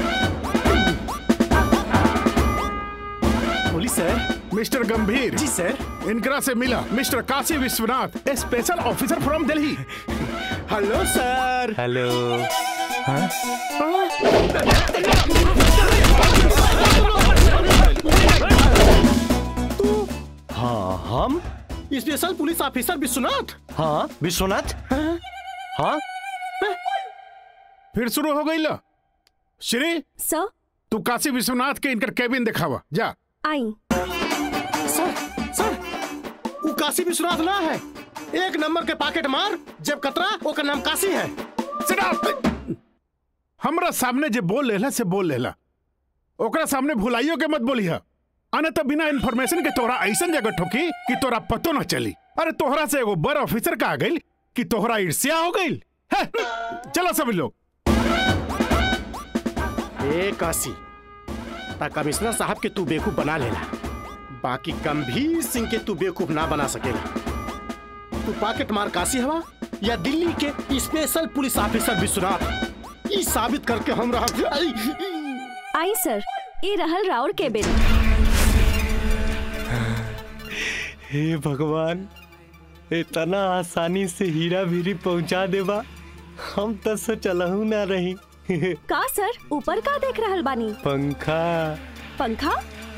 पुलिस सर मिस्टर गंभीर जी सर इनकरा से मिला mister Kashi Vishwanath a special officer from Delhi hello sir hello हाँ हम स्पेशल पुलिस ऑफिसर विश्वनाथ हाँ विश्वनाथ हाँ फिर शुरू हो गई ला श्री सर तू काशी विश्वनाथ के इनकर केबिन दिखावा जा आई सर सर वो काशी विश्वनाथ ना है एक नंबर के पॉकेट मार जब कतरा ओकर नाम काशी है Sit down. हमरा सामने जे बोल लेला से बोल लेला ओकरा सामने भुलाइयो के मत बोलिया अने तो बिना इन्फॉर्मेशन के तोहरा ऐसन जगह ठोकी कि तोरा पतो न चली अरे तोहरा से एगो बड़ ऑफिसर का आ गइल कि तोहरा ईर्ष्या हो गइल है, चलो सब लोग ए काशी ता कमिश्नर साहब के तू बेवकूफ बना लेला बाकी गंभीर सिंह के तू बेवकूफ ना बना सकेला तू पॉकेट मार काशी हवा या दिल्ली के स्पेशल पुलिस ऑफिसर विश्वनाथ ई साबित करके हम रहा आई, आई सर ये रहल राउर केबिन हे भगवान इतना आसानी से हीरा भीरी पहुंचा देबा हम तो सोचलहू ना रही का सर ऊपर का देख रहल बानी पंखा पंखा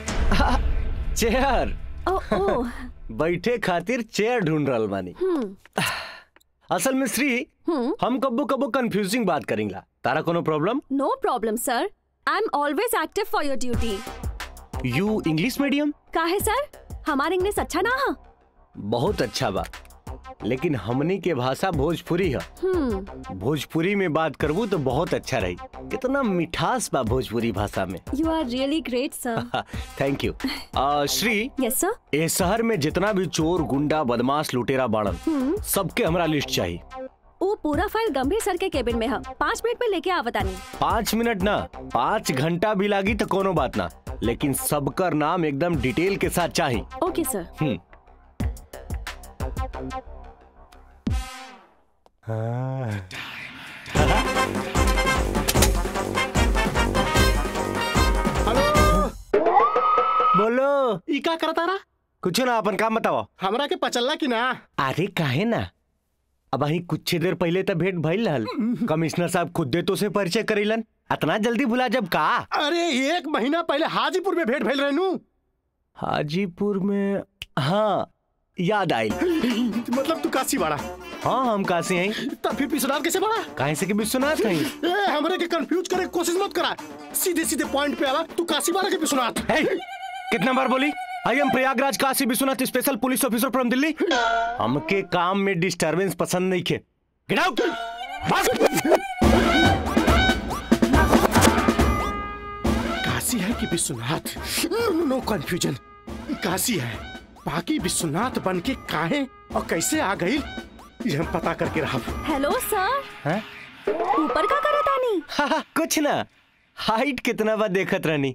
चेयर ओ ओ बैठे खातिर चेयर ढूंढ रहल बानी हम्म असल में श्री हम कब्बो कब्बो कंफ्यूजिंग बात करेंगे तारा कोनो problem no problem sir I am always active for your duty you English medium का है सर हमार इंग्लिश अच्छा ना है बहुत अच्छा बा लेकिन हमनी के भाषा भोजपुरी है हम्म भोजपुरी में बात करबू तो बहुत अच्छा रही कितना मिठास बा भोजपुरी भाषा में you are really great sir thank you आ, श्री यस सर ए शहर में जितना भी चोर गुंडा बदमाश लुटेरा बाड़न हम्म सबके हमरा लिस्ट चाहिए वो पूरा फाइल गंभीर सर के केबिन में है पाँच मिनट में लेके आवतानी पाँच मिनट ना पाँच घंटा भी लागी तो कोनो बात ना लेकिन सबकर नाम एकदम डिटेल के साथ चाहिए ओके सर हम्म हाँ। बोलो ई का करता रहा कुछ ना अपन काम बताओ हमरा के पचल्ला की ना अरे काहे ना अब अही कुछ देर पहले तो भेंट भइल रहल कमिश्नर साहब खुदे तो से परिचय करेलन इतना जल्दी भुला जब का अरे एक महीना पहले हाजीपुर में भेंट भइल रहनू हाजीपुर में हाँ याद आयल मतलब तू काशी बड़ा हाँ हम काशी हैं तब फिर विश्वनाथ कैसे बड़ा काहे से कि विश्वनाथ हैं ए हमरे के कंफ्यूज करे के कोशिश मत करा सीधे सीधे पॉइंट पे आवा तू काशी वाला के विश्वनाथ हे, कितना बार बोली I am Prayagraj Kashi Vishwanath special police officer from Delhi हमके काम में डिस्टरबेंस पसंद नहीं खे गेट आउट काशी है कि Vishwanath no no confusion Kashi है बाकी विश्वनाथ बन के काहे और कैसे आ गई ये हम पता करके रहा हेलो सर हैं? ऊपर का करे तानी हाँ, हाँ, कुछ ना हाइट कितना बार देखत रहनी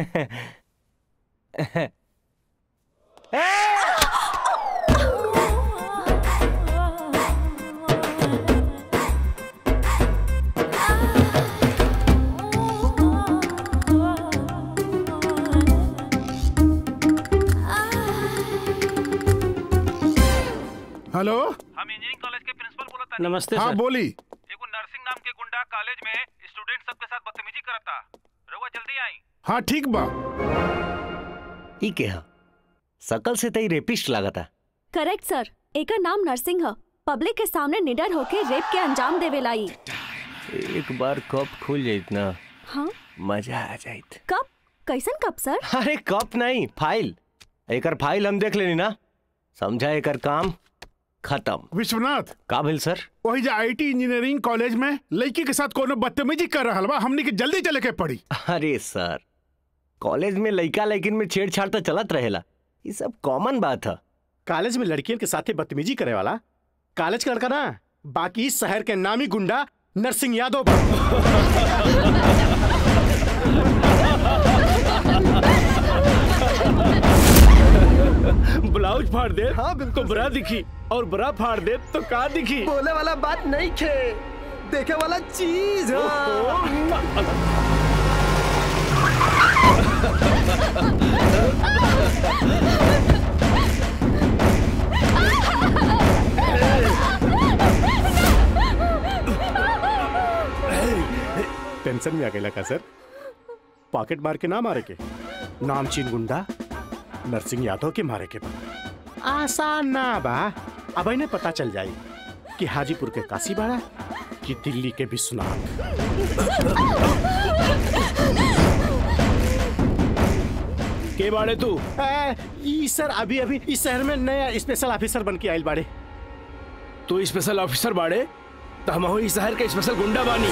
हेलो हम इंजीनियरिंग कॉलेज के प्रिंसिपल बोलत तानी नमस्ते हाँ, सर। बोली। एगो नर्सिंग नाम के गुंडा कॉलेज में स्टूडेंट सबके साथ बदतमीजी करता रउआ जल्दी आई हाँ ठीक बा ई के हा सकल से तई रेपिस्ट लागता करेक्ट सर एकर नाम नरसिंह है पब्लिक के सामने निडर होके रेप के अंजाम देवे लाई एक बार कप खुल जाइत ना हाँ मजा आ जाइत कब कैसन कब सर अरे कप नहीं फाइल एकर फाइल हम देख लेनी ना समझा एकर काम खत्म विश्वनाथ का भेल सर वही जो आईटी इंजीनियरिंग कॉलेज में लड़की के साथ कोनो बदतमीजी कर रहा बा हमने के जल्दी चले के पड़ी अरे सर कॉलेज में लइका लइकिन में छेड़छाड़ तो चलत रहेला ये सब कॉमन बात है कॉलेज में लड़कियन के साथे बदतमीजी करे वाला कॉलेज का लड़का ना बाकी इस शहर के नामी गुंडा नरसिंह यादव बा। ब्लाउज फाड़ दे हाँ बिल्कुल तो बरा दिखी और बरा फाड़ दे तो का दिखी बोले वाला बात नहीं खे देखे वाला चीज टेंशन में आ गया का सर पॉकेट मार के ना मारे के नामचीन गुंडा नरसिंह यादव के मारे के बा आसान ना बा अब इन्हें पता चल जाए कि हाजीपुर के काशी बाड़ा कि दिल्ली के विश्वनाथ के बाड़े तू ए, ई सर अभी अभी इस शहर में नया स्पेशल ऑफिसर बन के आयल बाड़े तू स्पेशल ऑफिसर बाड़े तो हम हो इस शहर के स्पेशल गुंडा बानी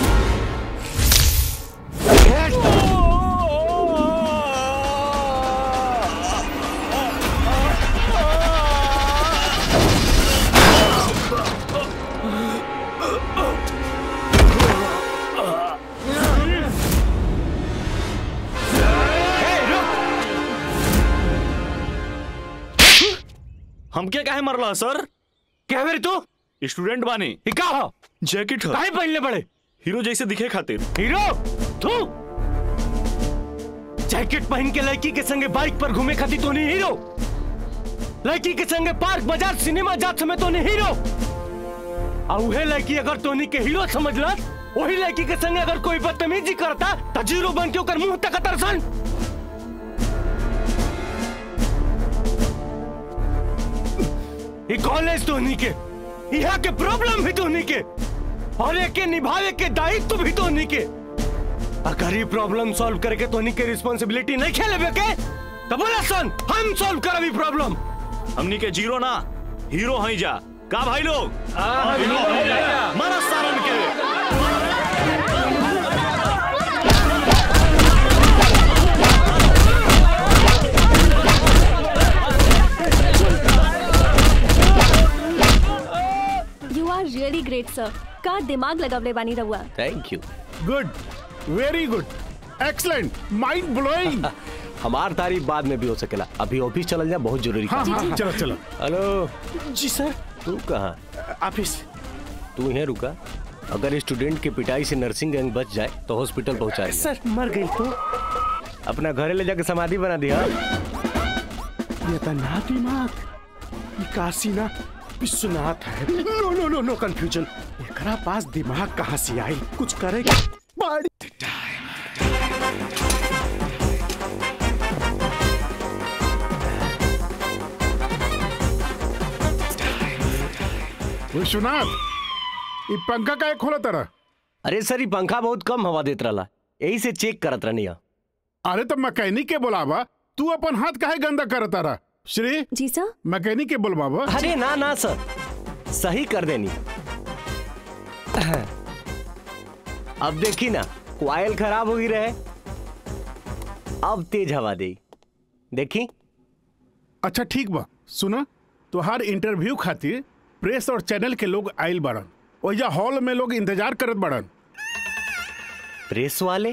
हमके काहे मरला सर क्या मेरी तू स्टूडेंट बानी का हो जैकेट काहे पहनले बड़े हीरो जैसे दिखे खातिर हीरो तू जैकेट पहन के लड़की के संगे बाइक पर घूमे खाती तो नहीं हीरो लड़की के संगे पार्क बाजार सिनेमा जात समय तो नहीं हीरो और उहे लड़की अगर तोनी के हीरो समझला वही लड़की के संगे अगर कोई बदतमीजी करता तो जीरो बन के ओकर मुंह तक तरसन ई कॉलेज तोनी के यहाँ के प्रॉब्लम भी तोनी के और एक के निभावे के दायित्व भी तोनी के अगर ये प्रॉब्लम सॉल्व करके तोनी के रिस्पांसिबिलिटी नहीं खेले के तो बोला सन हम सॉल्व करबी प्रॉब्लम हमनी के जीरो ना हीरो हई जा का भाई लोग हाँ, हीरो हई जा। मारा सारन के you are really great sir का दिमाग लगवले बानी रहुआ thank you good very good excellent mind blowing हमार तारीफ बाद में भी हो सकेला अभी ऑफिस चल जा बहुत जरूरी हाँ, काम हाँ, है। चलो, चलो। हेलो जी सर तू कहाँ ऑफिस तू यहाँ रुका अगर स्टूडेंट की पिटाई से नर्सिंग गैंग बच जाए तो हॉस्पिटल पहुंचा सर मर गई तो अपना घरे ले जाके समाधि बना दिया ये तो ना दिमाग ये काशी ना विश्वनाथ है नो नो नो नो कंफ्यूजन एकरा पास दिमाग कहाँ से आई कुछ करेगा बड़ी विश्वनाथ ये पंखा का खोला तरह अरे सर ये पंखा बहुत कम हवा देत रहा यही से चेक करत रहनी अरे तो मैकेनिक के बोलावा तू अपन हाथ काहे गंदा करता रहा श्री जी सर मैकेनिक के बोलवावा अरे ना ना सर सही कर देनी अब देखी ना क्वाइल खराब हो ही रहे अब तेज हवा दे देखी अच्छा ठीक बा सुना तुहार इंटरव्यू खातिर प्रेस और चैनल के लोग आयल बड़न ओइजा हॉल में लोग इंतजार करत बड़न प्रेस वाले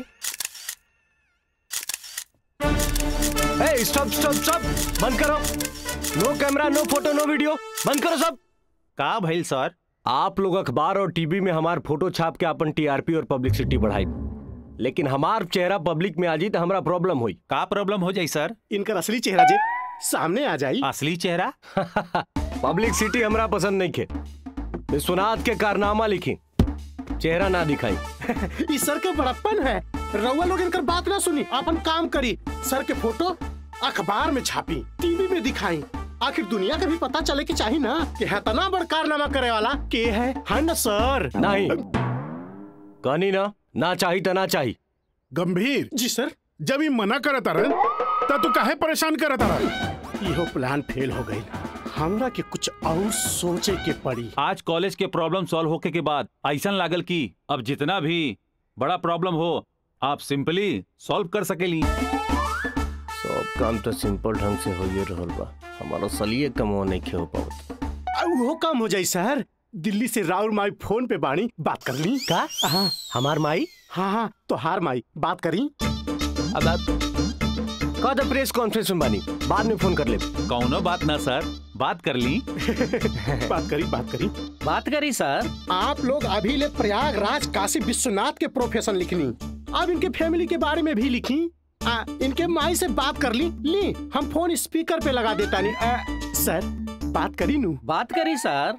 ए स्टॉप स्टॉप स्टॉप बंद करो no camera no photo no video बंद करो सब का भइल सर आप लोग अखबार और टीवी में हमार फोटो छाप के अपन टीआरपी और पब्लिसिटी बढ़ाई लेकिन हमार चेहरा पब्लिक में आ जी तो हमारा प्रॉब्लम हुई का प्रॉब्लम हो जाई सर इनका असली चेहरा जे सामने आ जाई असली चेहरा पब्लिसिटी हमरा पसंद नहीं खे विश्वनाथ के कारनामा लिखी चेहरा ना दिखाई इस सर के बड़प्पन है रउआ लोग इनकर बात ना सुनी अपन काम करी सर के फोटो अखबार में छापी टीवी में दिखाई आखिर दुनिया का भी पता चले कि चाहिए ना कि है तना बड़ कारनामा करे वाला के है है ना सर नहीं कहनी ना ना चाही तो ना चाही गंभीर जी सर जब ये मना करत रहे तब तू काहे परेशान करत रहे इहो प्लान फेल हो गई हमरा के कुछ और सोचे के पड़ी आज कॉलेज के प्रॉब्लम सॉल्व होके के बाद ऐसा लागल कि अब जितना भी बड़ा प्रॉब्लम हो आप सिंपली सॉल्व कर सकेली सब काम तो सिंपल ढंग से हो ही रहल बा हमारा सलिए कम हो नहीं खे हो पावत आ, वो काम हो जाई सर दिल्ली से राहुल माई फोन पे बाणी बात कर ली का हाँ हमार माई हाँ हाँ तो हार माई बात करी अब आप कह दो प्रेस कॉन्फ्रेंस में बानी बाद में फोन कर ले कौनो बात ना सर बात कर ली बात करी बात करी बात करी सर आप लोग अभी ले प्रयागराज काशी विश्वनाथ के प्रोफेशन लिखनी अब इनके फैमिली के बारे में भी लिखी आ, इनके माई से बात कर ली ली हम फोन स्पीकर पे लगा देता नहीं आ, सर बात करी नू बात करी सर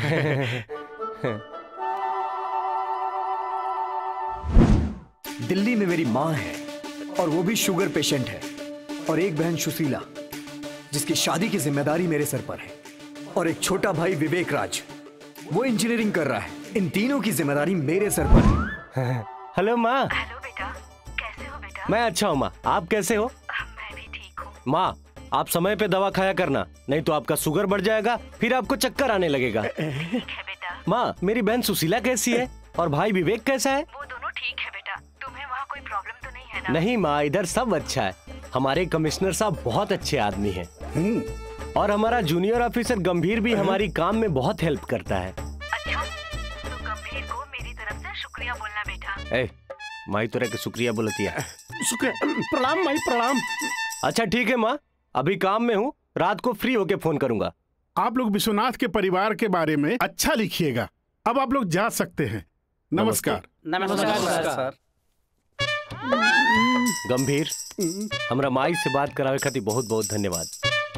दिल्ली में मेरी माँ है और वो भी शुगर पेशेंट है और एक बहन सुशीला जिसकी शादी की जिम्मेदारी मेरे सर पर है और एक छोटा भाई विवेक राज वो इंजीनियरिंग कर रहा है इन तीनों की जिम्मेदारी मेरे सर पर है हेलो माँ हेलो बेटा कैसे हो बेटा मैं अच्छा हूँ माँ आप कैसे हो मैं भी ठीक हूँ माँ आप समय पे दवा खाया करना नहीं तो आपका शुगर बढ़ जाएगा फिर आपको चक्कर आने लगेगा माँ मेरी बहन सुशीला कैसी है और भाई विवेक कैसा है वो दोनों ठीक है बेटा तुम्हें वहाँ कोई प्रॉब्लम तो नहीं है ना नहीं माँ इधर सब अच्छा है हमारे कमिश्नर साहब बहुत अच्छे आदमी हैं और हमारा जूनियर ऑफिसर गंभीर भी हमारी काम में बहुत हेल्प करता है अच्छा तो गंभीर को मेरी तरफ से शुक्रिया बोलना बेटा ए माई तोरा के शुक्रिया बोलती है शुक्रिया प्रणाम माई प्रणाम अच्छा ठीक है माँ अभी काम में हूँ रात को फ्री होके फोन करूंगा आप लोग विश्वनाथ के परिवार के बारे में अच्छा लिखिएगा अब आप लोग जा सकते हैं नमस्कार गंभीर हमरा माई से बात करावे खातिर बहुत बहुत धन्यवाद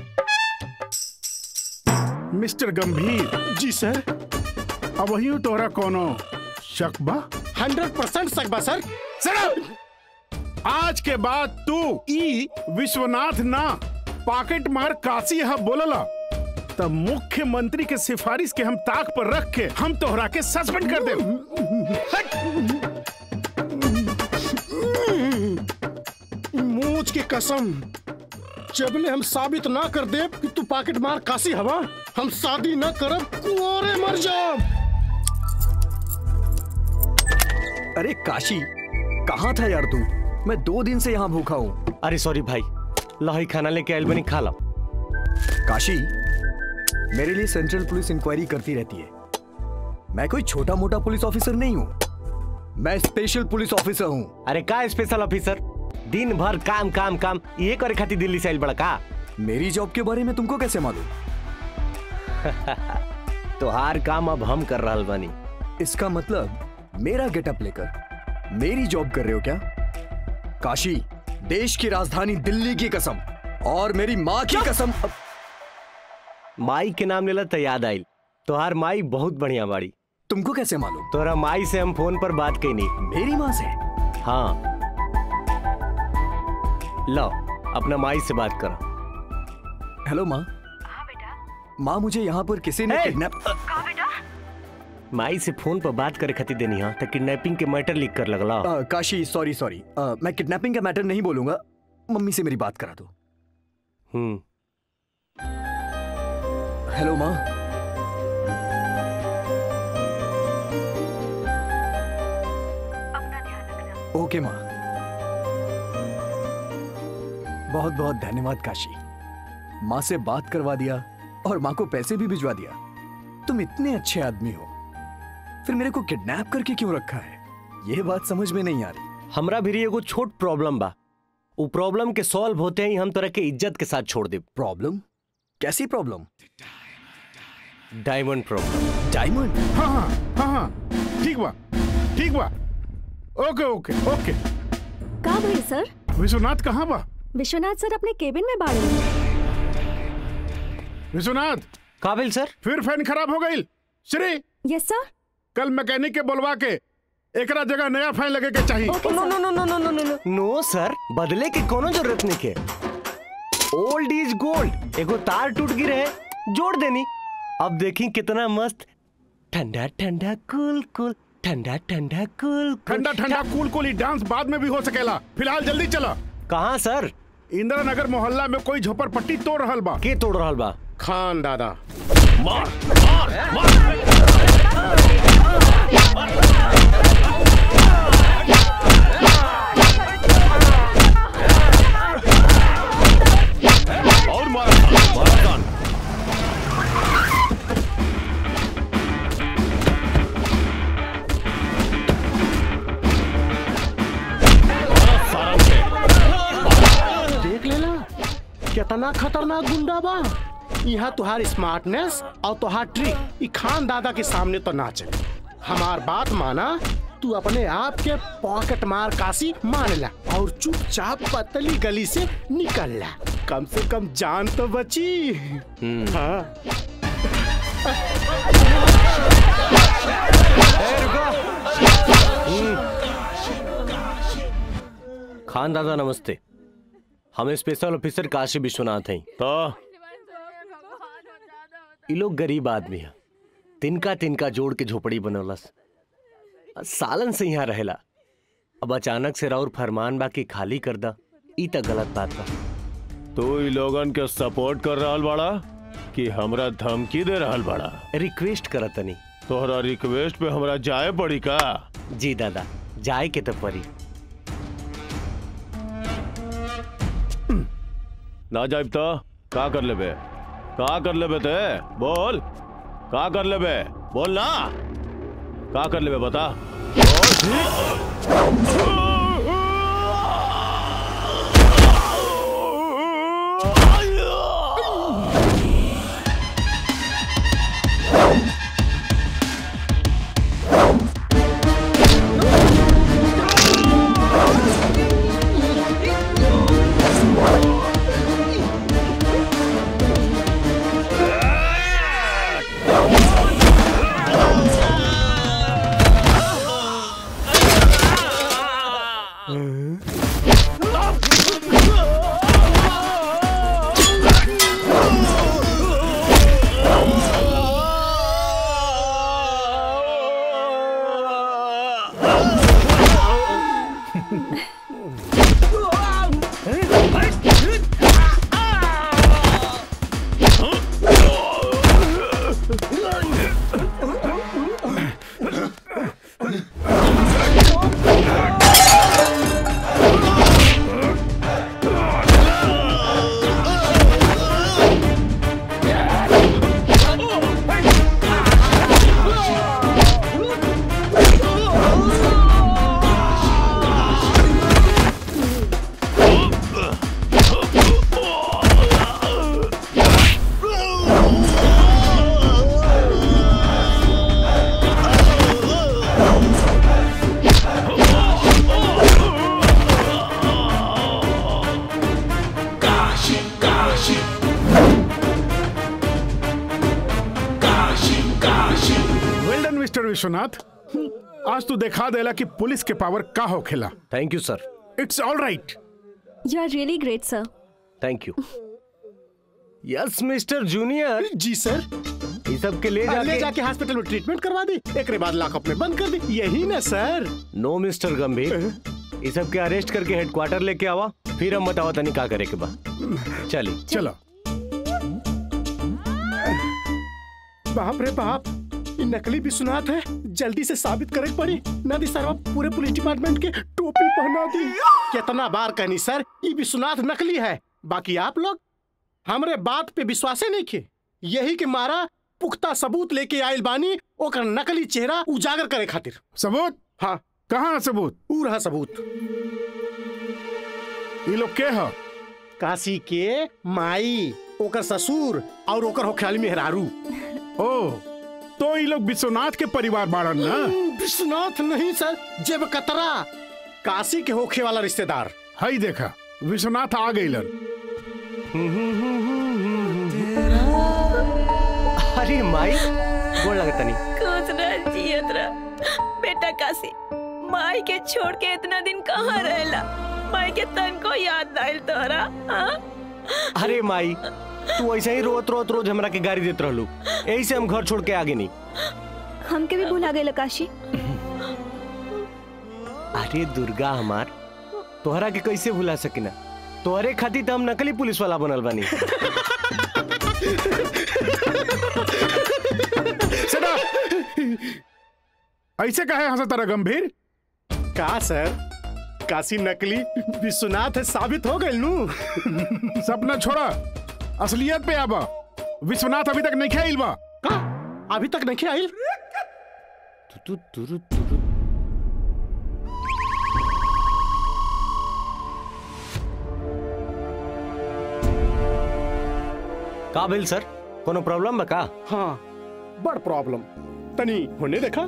मिस्टर गंभीर जी सर अब वही तोहरा कोनो शक बा हंड्रेड परसेंट सकबा सर सर आज के बाद तू ई विश्वनाथ ना पॉकेट मार काशी है बोलला तब मुख्यमंत्री के सिफारिश के हम ताक पर रख के हम तोहरा के सस्पेंड कर दे मूछ की कसम जबले हम साबित ना कर दे कि तू पॉकेट मार काशी हवा हम शादी न करब कुआरे मर जाब अरे काशी कहाँ था यार तू मैं दो दिन से यहाँ भूखा हूँ अरे सॉरी भाई लही खाना लेके आयल बनी खा लो काशी मेरे लिए सेंट्रल पुलिस इंक्वायरी करती रहती है मैं कोई छोटा मोटा पुलिस ऑफिसर नहीं हूँ मैं स्पेशल पुलिस ऑफिसर हूँ अरे का स्पेशल ऑफिसर दिन भर काम काम काम ये करे खातिर दिल्ली से आइल बड़ा का मेरी जॉब के बारे में तुमको कैसे मालूम तोहार काम अब हम कर रहल बानी इसका मतलब मेरा गेटअप लेकर मेरी जॉब कर रहे हो क्या काशी देश की राजधानी दिल्ली की कसम और मेरी माँ की कसम माई के नाम लेला तो याद आइल तोहार माई बहुत बढ़िया बाड़ी तुमको कैसे मालूम तोरा माई से हम फोन पर बात कैनी मेरी माँ से हाँ लो अपना माई से बात करो हेलो माँ माँ मुझे यहाँ पर किसी ने किडनैप माई से फोन पर बात करे खातिर देनी हाँ तो किडनैपिंग के मैटर लिख कर लगला अ, काशी सॉरी सॉरी अ, मैं किडनैपिंग का मैटर नहीं बोलूंगा मम्मी से मेरी बात करा दो हम्म हेलो माँ ओके माँ बहुत बहुत धन्यवाद काशी माँ से बात करवा दिया और माँ को पैसे भी भिजवा दिया तुम इतने अच्छे आदमी हो फिर मेरे को किडनैप करके क्यों रखा है ये बात समझ में नहीं आ रही हमरा भी एगो छोट प्रॉब्लम बा उ प्रॉब्लम के सॉल्व होते ही हम तोरा के इज्जत के साथ छोड़ दे प्रॉब्लम कैसी प्रॉब्लम डायमंड प्रॉब्लम डायमंड हाँ हाँ हाँ हाँ ठीक बा ठीक बा ओके ओके ओके का भाई सर विश्वनाथ कहाँ बा विश्वनाथ सर अपने केबिन में बाड़े विश्वनाथ काबिल सर फिर फैन खराब हो गई श्री यस सर कल मैकेनिक के बोलवा के एकरा जगह नया फैन लगे के चाहिए नो नो नो नो नो नो नो नो सर बदले की कोनो जरूरत नहीं के ओल्ड इज गोल्ड एगो तार टूट गिरे है जोड़ देनी अब देखी कितना मस्त ठंडा ठंडा कूल कूल ठंडा ठंडा कूल ठंडा ठंडा कूल कूल डांस बाद में भी हो सकेला फिलहाल जल्दी चला कहाँ सर इंदिरा नगर मोहल्ला में कोई झोपड़पट्टी तोड़ रहल बा के तोड़ रहल बा खान दादा मार मार मार और मारा मारा कान देख लेला कितना खतरनाक गुंडा बा यहाँ तुहार स्मार्टनेस और तुहार ट्रिक ई खान दादा के सामने तो ना चले हमार बात माना तू अपने आप के पॉकेट मार काशी मान ला और चुपचाप पतली गली से निकल ला कम से कम जान तो बची हाँ खान दादा नमस्ते हम स्पेशल ऑफिसर काशी विश्वनाथ हैं तो ये लोग गरीब आदमी है तिनका तिनका जोड़ के झोपड़ी बनौलस सालन से यहाँ रहेला अब अचानक से राउर फरमान बा कि खाली कर दा ई त गलत बात बा तू ई लोगन के सपोर्ट कर रहल बाड़ा कि हमरा धमकी दे रहल बाड़ा रिक्वेस्ट करत तनी तोहरा रिक्वेस्ट पे हमरा जाए पड़ी का जी दादा जाए के तो परी ना जाइब तो का कर लेबे का कर लेबे ते बोल का कर लेबे बोल ना का कर लेबे बता वेल डन मिस्टर विश्वनाथ आज तू दिखा देला कि पुलिस के पावर का होखेला thank you sir it's all right you are really great sir thank you yes mister junior ji sir ये सब के ले ले जाके जाके हॉस्पिटल में ट्रीटमेंट करवा दी एक बाद लॉकअप में बंद कर दी यही ना सर नो मिस्टर गंभीर ये सब के अरेस्ट करके हेडक्वार्टर लेके आवा फिर हम बतावा तनी का करे के बा चलिए चलो बाप रे बाप ये नकली विश्वनाथ है जल्दी से साबित करे के पड़ी ना दी सर पूरे पुलिस डिपार्टमेंट के टोपी पहना दी कितना बार कहनी सर ये विश्वनाथ नकली है बाकी आप लोग हमरे बात पे विश्वास नहीं खे यही के मारा पुख्ता सबूत लेके आयल बानी ओकर नकली चेहरा उजागर करे खातिर सबूत हाँ कहाँ सबूत ऊ रहा सबूत ये लोग के ह काशी के माई ओकर ससुर और ओकर होख्याली मेहरारू ओ तो ये लोग विश्वनाथ के परिवार बाड़न ना विश्वनाथ नहीं सर जेब कतरा काशी के होखे वाला रिश्तेदार हई देखा विश्वनाथ आ गइलन अरे माई गोड़ लगता नहीं खुश रह जियत रह बेटा काशी माई के छोड़ के इतना दिन कहाँ रहेला माई के तन को याद आयल तोहरा हाँ? अरे माई तू ऐसे ही रोत रोत रोज हमरा के गाड़ी देत रहलू यही से हम घर छोड़ के आगे नहीं हमके भी भुला गए काशी अरे दुर्गा हमार तोहरा के कैसे भुला सकिना तोहरे खातिर तो हम नकली पुलिस वाला बनल बानी सदा ऐसे कहे हंसा तारा गंभीर का सर काशी नकली विश्वनाथ है साबित हो गए नू सपना छोड़ा असलियत पे आबा विश्वनाथ अभी तक नहीं खेल बा का अभी तक नहीं आइल का भेल सर कोनो प्रॉब्लम बा का हाँ बड़ प्रॉब्लम तनी होने देखा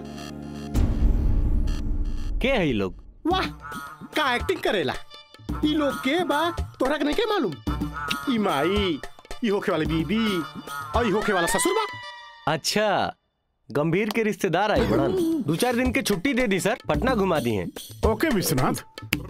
के है ये लोग वाह का एक्टिंग करेला ई लोग के बा तोरा के नहीं के मालूम ई माई ई होखे वाली बीबी और ई होखे वाला ससुर बा अच्छा गंभीर के रिश्तेदार आए बड़न दो चार दिन के छुट्टी दे दी सर पटना घुमा दी हैं ओके विश्वनाथ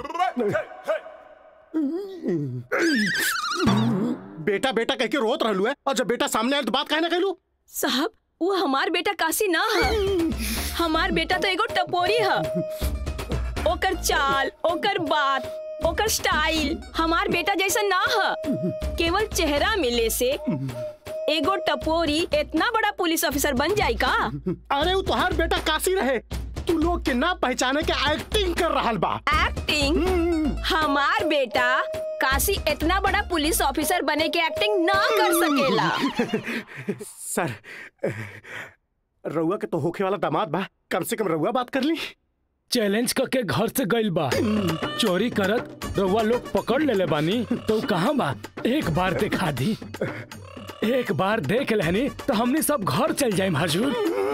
बेटा बेटा कह के रोत रहलू है और जब बेटा सामने आए तो बात काहे ना कहलू साहब वो हमार बेटा काशी ना है हमार बेटा तो एगो टपोरी है ओकर चाल ओकर बात ओकर स्टाइल हमार बेटा जैसा ना है केवल चेहरा मिले से एगो टपोरी इतना बड़ा पुलिस ऑफिसर बन जाए का अरे वो तोहार बेटा काशी रहे तू लोग के ना पहचाने के एक्टिंग कर रहा बा एक्टिंग हमार बेटा काशी इतना बड़ा पुलिस ऑफिसर बने के एक्टिंग ना कर सकेला सर रउआ के तो होखे वाला दामाद बा कम से कम रउआ बात कर ली चैलेंज करके घर से गइल बा चोरी करत रउआ लोग पकड़ लेले बानी तो कहाँ बा एक बार दिखा दी एक बार देख लेनी तो हमने सब घर चल जाए हजूर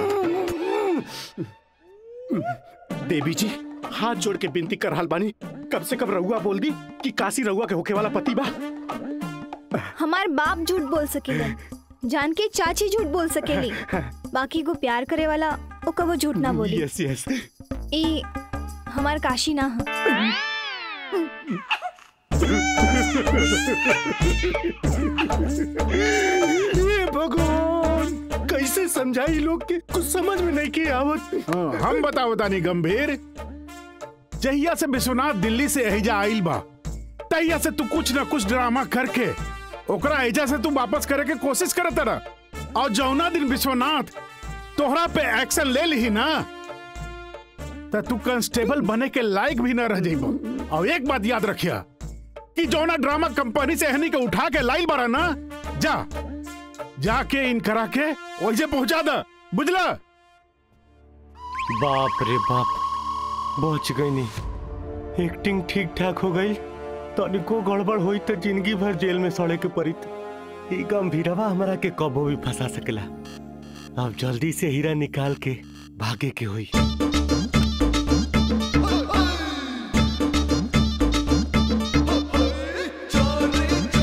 देवी जी हाथ जोड़ के विनती कर रहल बानी कम से कम रउआ बोल दी कि काशी रउआ के होखे वाला पति बा हमार बाप झूठ बोल सकेला जान के चाची झूठ बोल सकेली बाकी को प्यार करे वाला ओका वो झूठ ना बोली यस यस ई हमार काशी ना ह ये भगवान कैसे समझाई लोग के कुछ समझ में नहीं के आवत हाँ, हम बताओ तानी गंभीर जहिया से विश्वनाथ दिल्ली से एहिजा आइल बा तहिया से तू कुछ न कुछ ड्रामा करके ओकरा एजा से तू वापस करे के कोशिश करत रह और जौना दिन विश्वनाथ तोहरा पे एक्शन ले ली ना त तू कांस्टेबल बने के लायक भी न रह जाइबो और एक बात याद रखिया कि जौना ड्रामा कंपनी से हनी के उठा के लाइल बारा ना जा जाके इन करा के वैसे पहुंचा द बुझला बाप रे बाप बच गई नहीं एक्टिंग ठीक ठाक हो गई तनिको गड़बड़ हुई तो जिंदगी भर जेल में सड़े के पड़ी ई गंभीरवा हमरा के कबो भी फंसा सकेला अब जल्दी से हीरा निकाल के भागे के हुई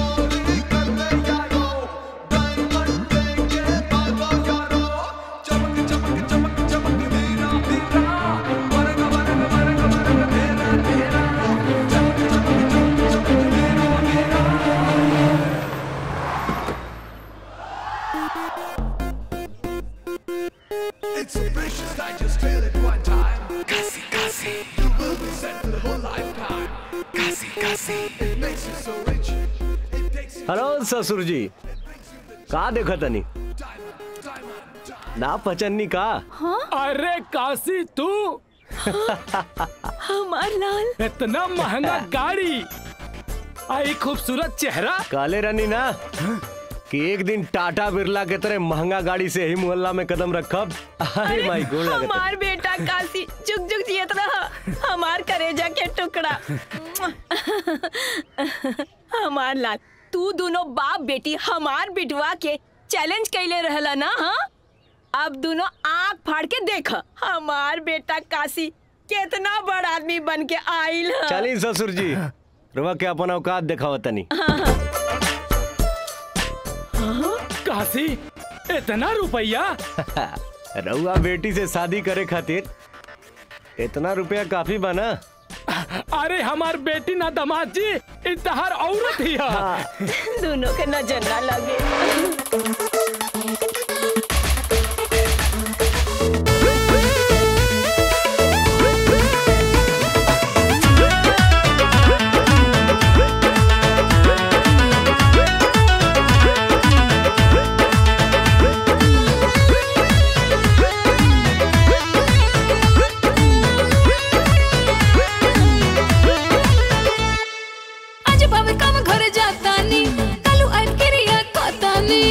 चमन It's so precious that just feel it one time. Kasi, kasi, you will be set for the whole lifetime. Kasi, kasi, it makes you so rich. Hello ससुर जी का देखा तनी ना पचन्नी का अरे काशी तू हमार लाल इतना महंगा गाड़ी आई खूबसूरत चेहरा काले रानी ना कि एक दिन टाटा बिरला के तरह महंगा गाड़ी से ही मोहल्ला में कदम रखब अरे माई गोल लगता हमार बेटा काशी जुग जुग जियत रहा हमार करेजा के टुकड़ा हमार लाल तू दोनों बाप बेटी हमार बिटवा के चैलेंज कैले रहला ना हाँ अब दोनों आंख फाड़ के देख हमार बेटा काशी कितना बड़ा आदमी बन के आइल ह। चली ससुर जी रुआ के अपन औकात दिखावा तनी काशी इतना रुपया रउआ बेटी से शादी करे खातिर इतना रुपया काफी बना अरे हमार बेटी ना दामाद जी इतहार औरत ही है दोनों के नजर ना लगे आज बाबे काम घर जातानी कालू आइब क्रिया कतानी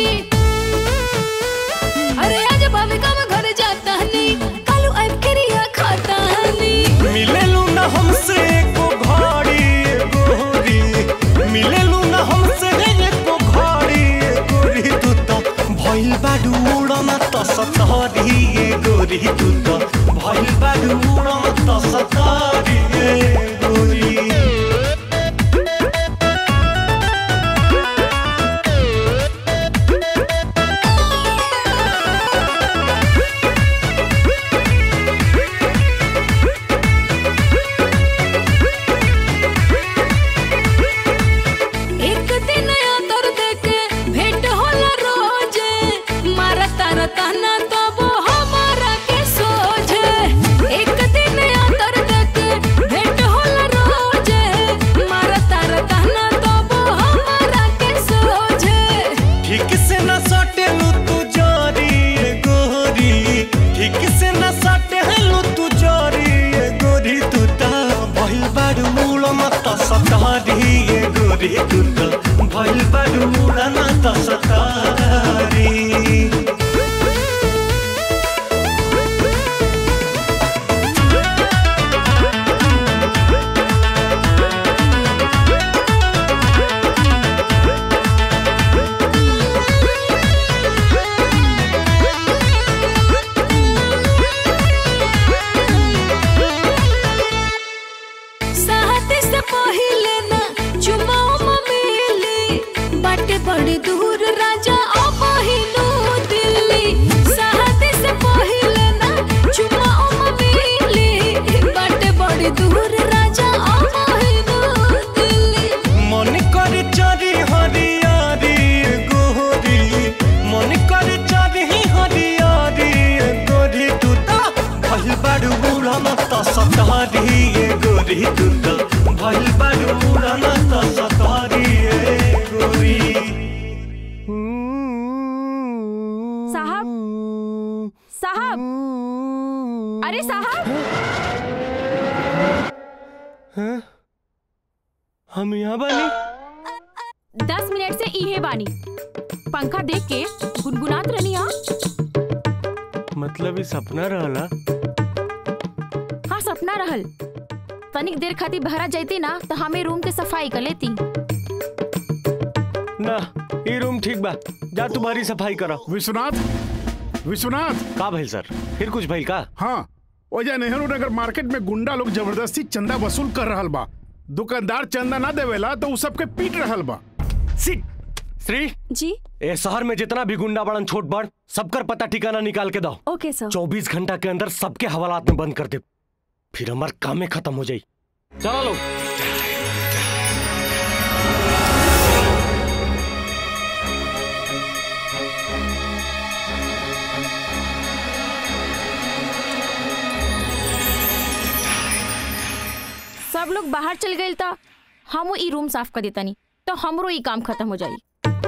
अरे आज बाबे काम घर जातानी कालू आइब क्रिया खतानी मिलेलू ना हमसे एको घड़ी गोरी मिलेलू ना हमसे एको घड़ी गोरी तू तो भइल बाडू उड़ना त सतहरी गोरी तू तो भइल बाडू उड़ना त सतहरी गोरी एक दिन आतर देके भेंट होला रोजे मारा तारा ताना तब हमारा के सोझे एक दिन आतर देके भेंट होला रोजे मारा तारा ताना तब हमारा के सोझे ठीक से न सटेलू तू जारी गोरी ठीक से न सटेलू तू जारी गोरी तू ता भइल बाडू मूल मत सतारी गोरी तू ता भइल बाडू मूल मत सतारी साहते से पहिले ना चुमाओ ममेली बाटे बड़ी दूर राजा अब हिनू दिल्ली साहते से पहिले ना चुमाओ ममेली बाटे बड़ी दूर राजा अब हिनू दिल्ली मन कर चरी हरियारी गोरी मन कर चरी हरियारी गोरी तू ता भइल बाडू बुढ़ा मत सतारी गोरी तू ता भइल बाडू बुढ़ा मत सतारी गोरी साहब साहब अरे साहब हम यहाँ बानी दस मिनट से इहे बानी पंखा देख के गुनगुनात रहनी हा मतलब ई सपना रहला हाँ सपना रहल तनिक देर खातिर बहरा जाती ना तो हमें रूम के सफाई कर लेती ना ये रूम ठीक बा जा तुम्हारी सफाई करो विश्वनाथ विश्वनाथ का भइल सर फिर कुछ भइल का हाँ वजह नेहरू नगर मार्केट में गुंडा लोग जबरदस्ती चंदा वसूल कर रहल बा दुकानदार चंदा ना देवेला तो उ सबके पीट रहल बा सिट श्री जी ए शहर में जितना भी गुंडा बड़न छोट बड़ सबकर पता ठिकाना निकाल के दो ओके सर चौबीस घंटा के अंदर सबके हवालात में बंद कर दे फिर हमार कामे खत्म हो जाई चलो लोग सब लोग बाहर चल गए तो हम ई रूम साफ कर देता नहीं तो हमरो ई काम खत्म हो जाई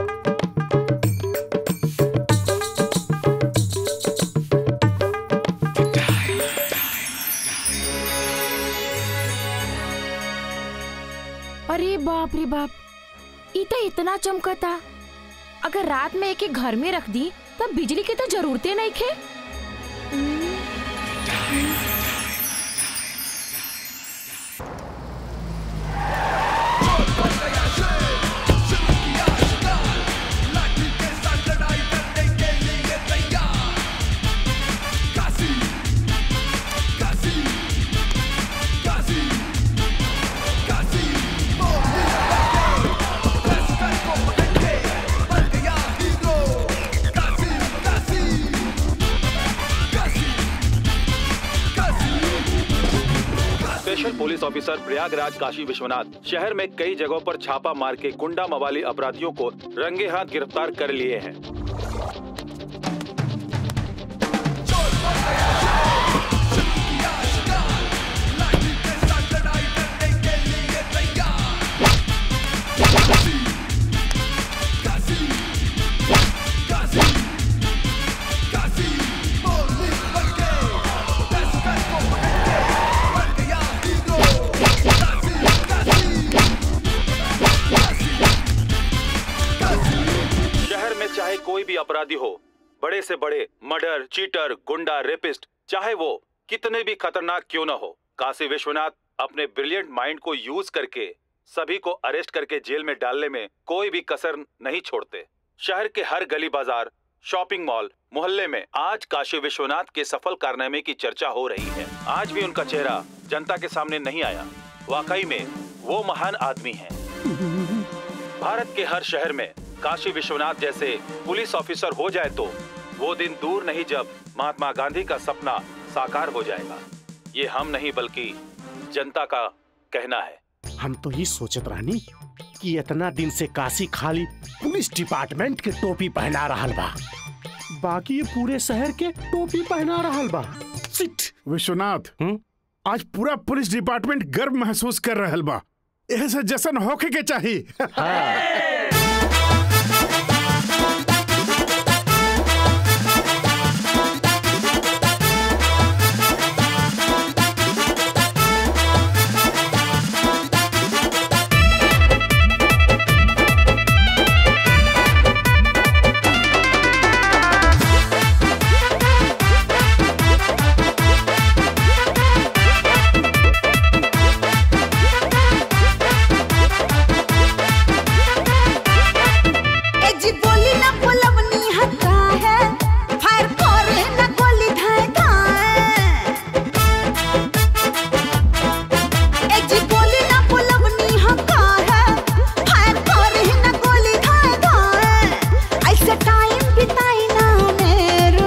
अरे बाप रे बाप ई तो इतना चमकता अगर रात में एक एक घर में रख दी तब बिजली की तो जरूरतें नहीं खे special police officer Prayagraj Kashi Vishwanath शहर में कई जगहों पर छापा मार के गुंडा मवाली अपराधियों को रंगे हाथ गिरफ्तार कर लिए हैं शहर में चाहे कोई भी अपराधी हो बड़े से बड़े मर्डर चीटर गुंडा रेपिस्ट चाहे वो कितने भी खतरनाक क्यों न हो काशी विश्वनाथ अपने ब्रिलियंट माइंड को यूज करके सभी को अरेस्ट करके जेल में डालने में कोई भी कसर नहीं छोड़ते शहर के हर गली बाजार शॉपिंग मॉल मोहल्ले में आज काशी विश्वनाथ के सफल कारनामे की चर्चा हो रही है आज भी उनका चेहरा जनता के सामने नहीं आया वाकई में वो महान आदमी हैं भारत के हर शहर में काशी विश्वनाथ जैसे पुलिस ऑफिसर हो जाए तो वो दिन दूर नहीं जब महात्मा गांधी का सपना साकार हो जाएगा ये हम नहीं बल्कि जनता का कहना है हम तो ये सोचत रहनी कि इतना दिन से काशी खाली पुलिस डिपार्टमेंट के टोपी पहना रहल बा बाकी ये पूरे शहर के टोपी पहना रहल बा सिट विश्वनाथ आज पूरा पुलिस डिपार्टमेंट गर्व महसूस कर रहल बा ऐसे जशन होके के चाहिए ए जी बोली ना बोलवनी हक्का है फायर करे ना गोली धाए धाए ए जी बोली ना बोलवनी हक्का है फायर करे ना गोली धाए धाए ऐसे टाइम बिताई ना मेरे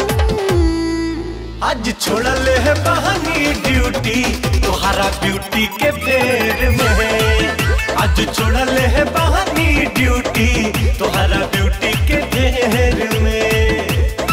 आज छोड़ल है बहानी ड्यूटी तुम्हारा ब्यूटी के फेर में आज छोड़ल है बहानी ड्यूटी तुम्हारा ब्यूटी के ढेर में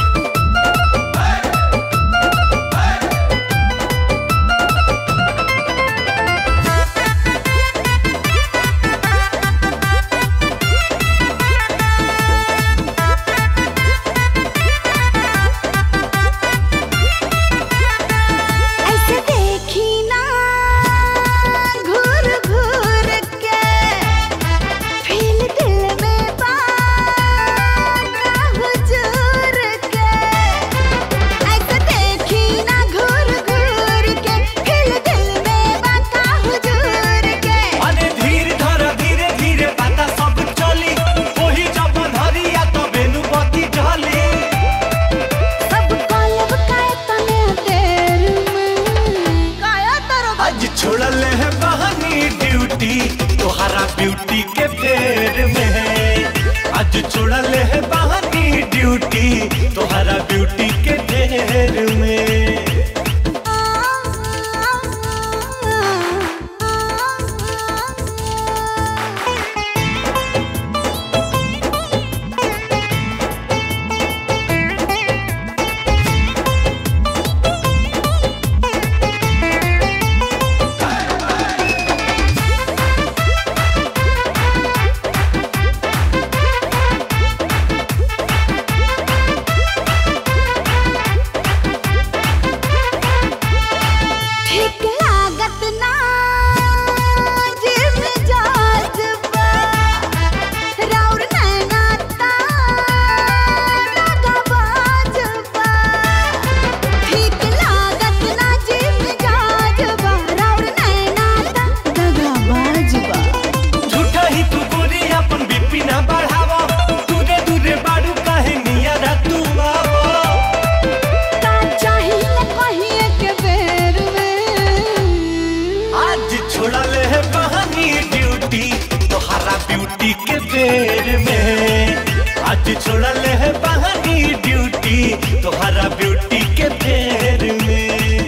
ऐसे देखी ना घूर घूर के फील दिल में बाका हुजूर के ऐसे देखी ना घूर घूर के फील दिल में बाका हुजूर के अरे धीर धर धीरे धीरे बाता सब चली वही जब धरिया तो बेनु बती ढली सब कॉलब का तने तेर में काया तरो आज छोड़ल है बहानी ड्यूटी तुम्हारा ब्यूटी के फेर में आज छोड़ल है बहानी ड्यूटी तुम्हारा ब्यूटी के ढेर में आज छोड़ल है बहानी ड्यूटी तोहरा ब्यूटी के फेर में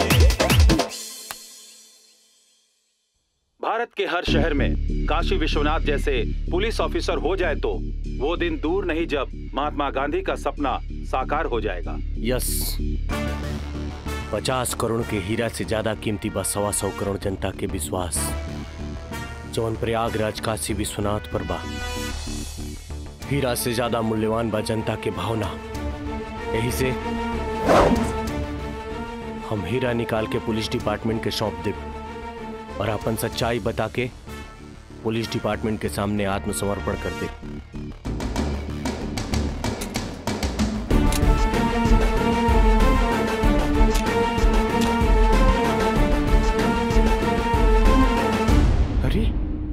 भारत के हर शहर में काशी विश्वनाथ जैसे पुलिस ऑफिसर हो जाए तो वो दिन दूर नहीं जब महात्मा गांधी का सपना साकार हो जाएगा यस पचास करोड़ के हीरा से ज्यादा कीमती बा सवा सौ करोड़ जनता के विश्वास जौन प्रयागराज काशी विश्वनाथ पर बा हीरा से ज्यादा मूल्यवान बा जनता के भावना यही से हम हीरा निकाल के पुलिस डिपार्टमेंट के सौंप देब और अपन सच्चाई बता के पुलिस डिपार्टमेंट के सामने आत्मसमर्पण कर दे अरे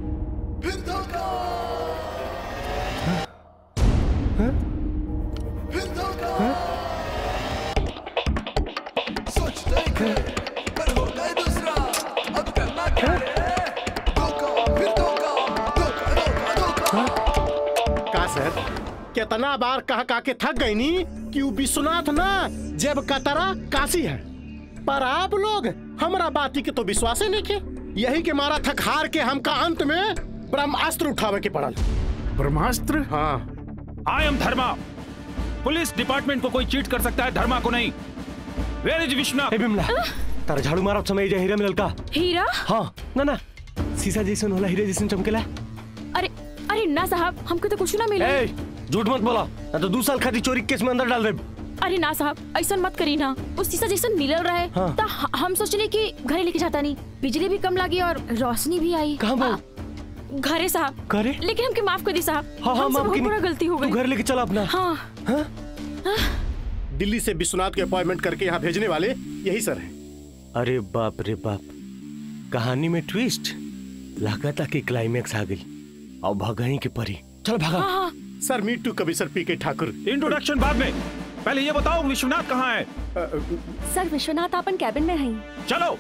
सोच देखे पर हो गए दूसरा अब करना क्या है धोखा फिर धोखा धोखा धोखा धोखा का सर कितना बार कह कह के थक गई नी कि वो विश्वनाथ ना जब कतरा काशी है पर आप लोग हमरा बाती के तो विश्वास ही नहीं के यही के मारा थक हार के हमका अंत में ब्रह्मास्त्र उठावे के पड़ल ब्रह्मास्त्र हाँ I am Dharma police department को कोई चीट कर सकता है धर्मा को नहीं वेयर इज विश्वनाथ बिमला तारा झाड़ू मारब समय जे हीरा मिलल का हीरा हाँ ना ना शीशा जैसन होला हीरे जैसन चमकेला अरे अरे ना साहब हमको तो कुछ ना मिला ए झूठ मत बोला ना तो दो साल खातिर चोरी के केस में अंदर डाल दे अरे ना साहब ऐसा मत करी ना उस शीशा जैसन मिलल रहे हाँ। तो ह- हम सोचले कि घरे लेके जाता नहीं बिजली भी कम लगी और रोशनी भी आई कहाँ बा? हाँ, घरे साहब घरे? लेकिन हमके माफ कर दी साहब हाँ हाँ हमसे माफ बहुत की बड़ा गलती हो तू गई घर लेके चला अपना हाँ दिल्ली से विश्वनाथ के अपॉइंटमेंट करके यहाँ भेजने वाले यही सर हैं अरे बाप रे बाप कहानी में ट्विस्ट लागता कि क्लाइमेक्स आ गई अब भगही के परी चल भागा सर मीट टू कभी सर पी के ठाकुर इंट्रोडक्शन बाद में पहले ये बताओ विश्वनाथ कहाँ है सर विश्वनाथ अपन कैबिन में हैं चलो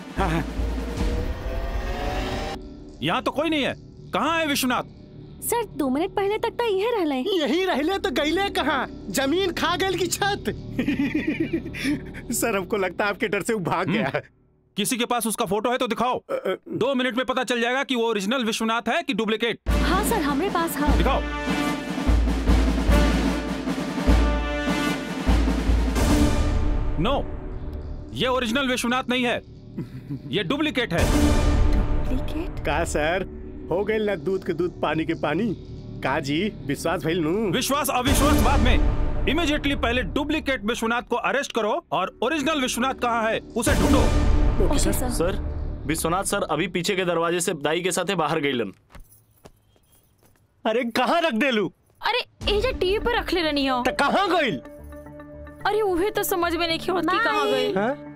यहाँ तो कोई नहीं है कहाँ है विश्वनाथ सर दो मिनट पहले तक तो यही रहले यही रहले तो गईले कहाँ जमीन खा गई की छत सर हमको लगता है आपके डर से वो भाग गया है किसी के पास उसका फोटो है तो दिखाओ दो मिनट में पता चल जाएगा कि वो ओरिजिनल विश्वनाथ है कि डुप्लीकेट हाँ सर हमारे पास हाँ दिखाओ नो ये ओरिजिनल विश्वनाथ नहीं है ये डुप्लीकेट है का सर हो गए ना दूध के दूध पानी के पानी का जी विश्वास भइल नू विश्वास अविश्वास बाद में इमीडिएटली पहले डुप्लीकेट विश्वनाथ को अरेस्ट करो और ओरिजिनल विश्वनाथ कहाँ है उसे ढूंढो सर विश्वनाथ सर अभी पीछे के दरवाजे से दाई के साथे बाहर गईलन अरे कहाँ रख देलू अरे एजा टीवी पर रख ले रही हो कहाँ गई अरे उहे तो समझ में नहीं होत कि कहाँ गई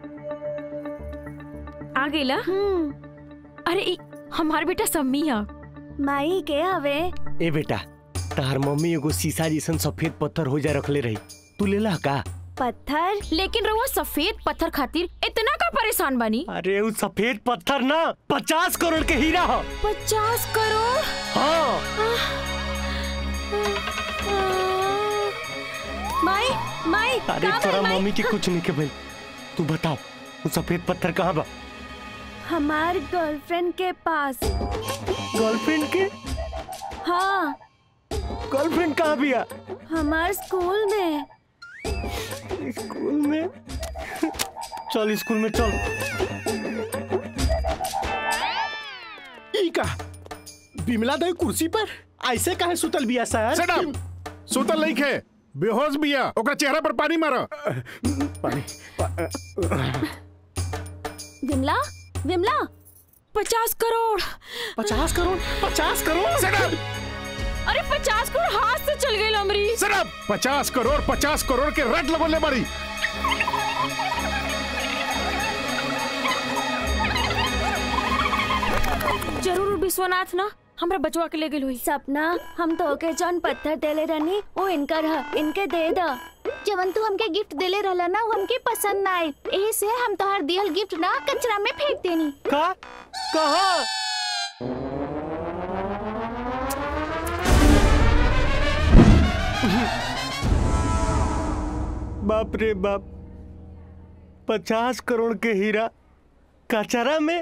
आ गईला अरे ई, हमार बेटा सम्मी है माई के हवे ए बेटा तार मम्मी एगो शीशा जैसन सफेद पत्थर हो जाए रखले रही तू लेला का पत्थर लेकिन रहुआ सफेद पत्थर खातिर इतना का परेशान बनी अरे वो सफेद पत्थर ना पचास करोड़ के हीरा हो पचास करोड़ हाँ माई माई अरे कहाँ तोरा गई माई? मम्मी के कुछ नहीं के भाई तू बताओ वो सफेद पत्थर कहाँ बा हमार गर्लफ्रेंड के पास गर्लफ्रेंड के हाँ गर्लफ्रेंड कहाँ भी आ हमार स्कूल में स्कूल में चल स्कूल में चल ई का बिमला दई कुर्सी पर ऐसे काहे सुतल बिया सर Shut up! सुतल नहीं खे बेहोश बिया ओकरा चेहरा पर पानी मारो पानी विमला विमला पचास करोड़ पचास करोड़ पचास करोड़ अरे पचास करोड़ हाथ से चल गई अमरी सिर्फ पचास करोड़ पचास करोड़ के रट लगोले बड़ी जरूर विश्वनाथ ना हमरा बचवा के ले गेल हुई सपना हम तो के जौन पत्थर देले रहनी वो इनकर है इनके दे द जवन तू हमके गिफ्ट देले रहला ना वो हमके पसंद ना आए एही से हम तोहार दियल गिफ्ट ना कचरा में फेंक देनी का कहा बाप रे बाप पचास करोड़ के हीरा कचरा में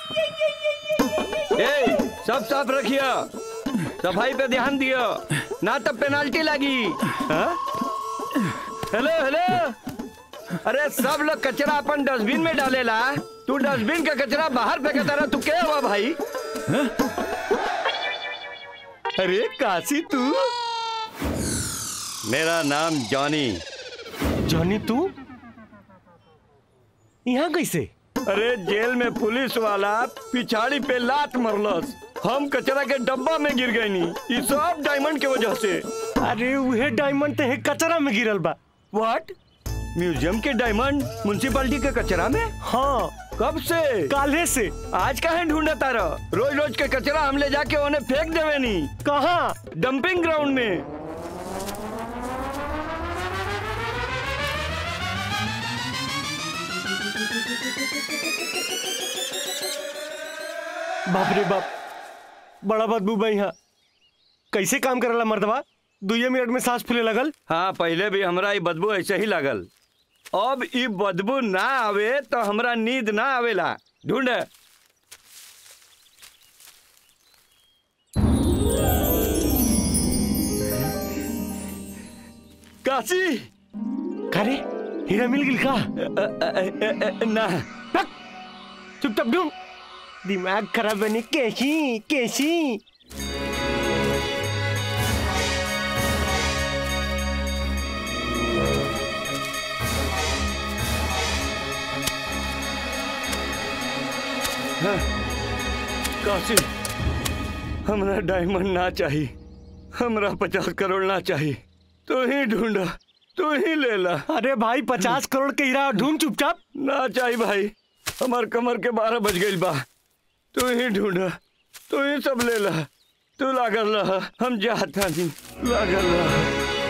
ए, सब साफ रखियो सफाई पे ध्यान दियो ना तब पेनाल्टी लगी हाँ? हेलो हेलो अरे सब लोग कचरा अपन डस्टबिन में डालेला तू डस्टबिन का कचरा बाहर फेंकता रहा तू क्या हुआ भाई हाँ? अरे काशी तू मेरा नाम जॉनी जॉनी तू यहाँ कैसे अरे जेल में पुलिस वाला पिछाड़ी पे लात मरलस हम कचरा के डब्बा में गिर गए नी ये सब डायमंड के वजह से अरे वह डायमंड ते कचरा में गिरल बा व्हाट म्यूजियम के डायमंड म्यूनसिपालिटी के कचरा में हाँ कब से काले से आज कहे ढूंढा तारा रोज रोज के कचरा हम ले जाके उन्हें फेंक देवे नी कहाँ डंपिंग ग्राउंड में बाप रे बाप बड़ा बदबू बा यहाँ कैसे काम करला मर्दवा दुए मिनट में सांस फूले लगल हाँ पहले भी हमरा ये बदबू ऐसे ही लागल अब ई बदबू ना आवे तो हमरा नींद ना आवेला ढूंढ काशी करे हीरा मिल गिल का ना चुपचाप ढूंढ दिमाग खराब बनी कैसी कैसी हाँ, काशी हमरा डायमंड ना चाहिए हमरा पचास करोड़ ना चाहिए तू ही ढूंढा तू ही ले ला अरे भाई पचास करोड़ के हीरा ढूंढ चुपचाप ना चाहिए भाई हमार कमर के बारह बज गई बा तू ही ढूंढा तू ही सब ले ला तू लागल रहा हम जाता नहीं लागल रहा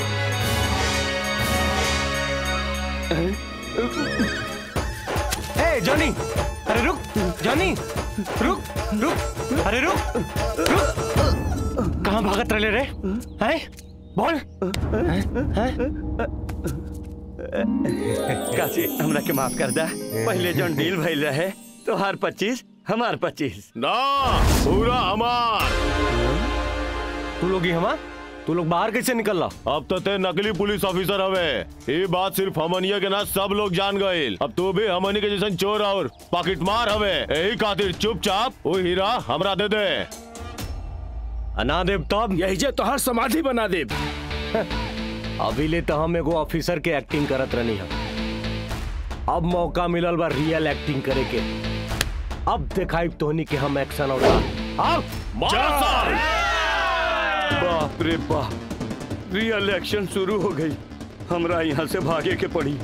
ए जॉनी अरे रुक जॉनी रुक रुक अरे रुक रुक कहाँ भागत रहे रे हैं बोल हैं? हैं? काशी हमरा के माफ कर दा पहले जो डील भइल रहे तो हर पच्चीस हमार पच्चीस ना पूरा हमार तू लोग ही हमार तू लोग बाहर कैसे निकल रहा अब तो ते नकली पुलिस ऑफिसर हवे ये बात सिर्फ हमनिया के ना सब लोग जान गए अब तू भी हमनी के जैसन चोर और पॉकेट मार हवे यही खातिर चुपचाप वो हीरा हमरा दे दे अना देव तब यही जे तोहर समाधि बना देव अभी ले तो हम एगो ऑफिसर के एक्टिंग करत रहनी हम अब मौका मिलल बा रियल एक्टिंग करे के अब दिखाई तोहनी के हम एक्शन और अब बाप रे बाप रियल एक्शन शुरू हो गई हमरा यहाँ से भागे के पड़ी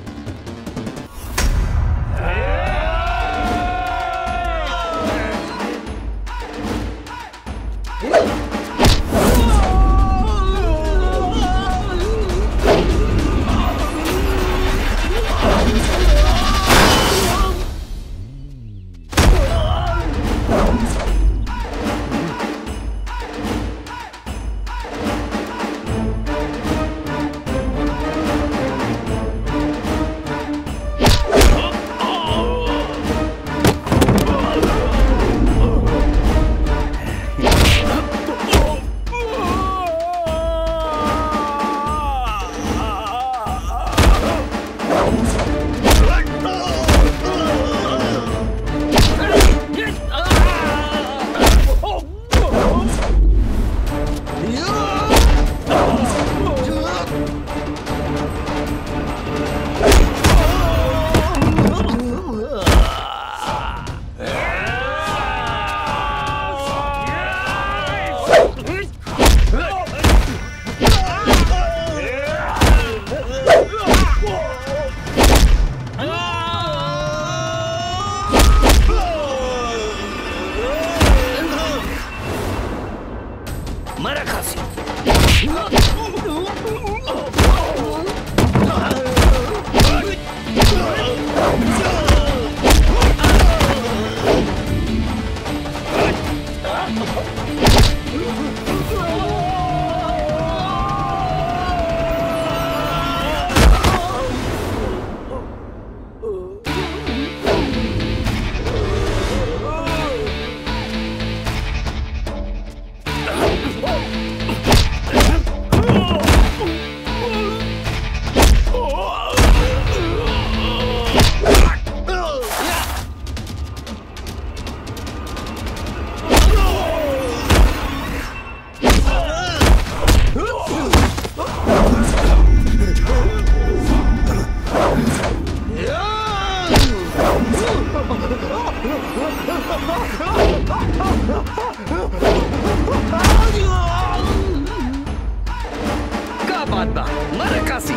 का बात बा मर काशी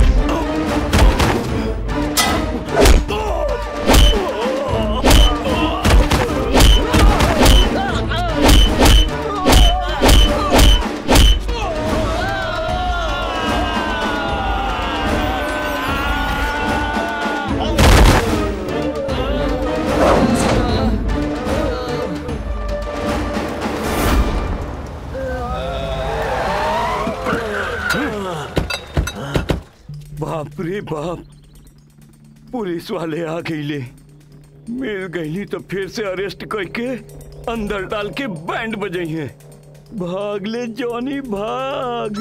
बाप रे बाप पुलिस वाले आ गईले मिल गईली तो फिर से अरेस्ट करके अंदर डाल के बैंड बजाई है भाग ले जॉनी भाग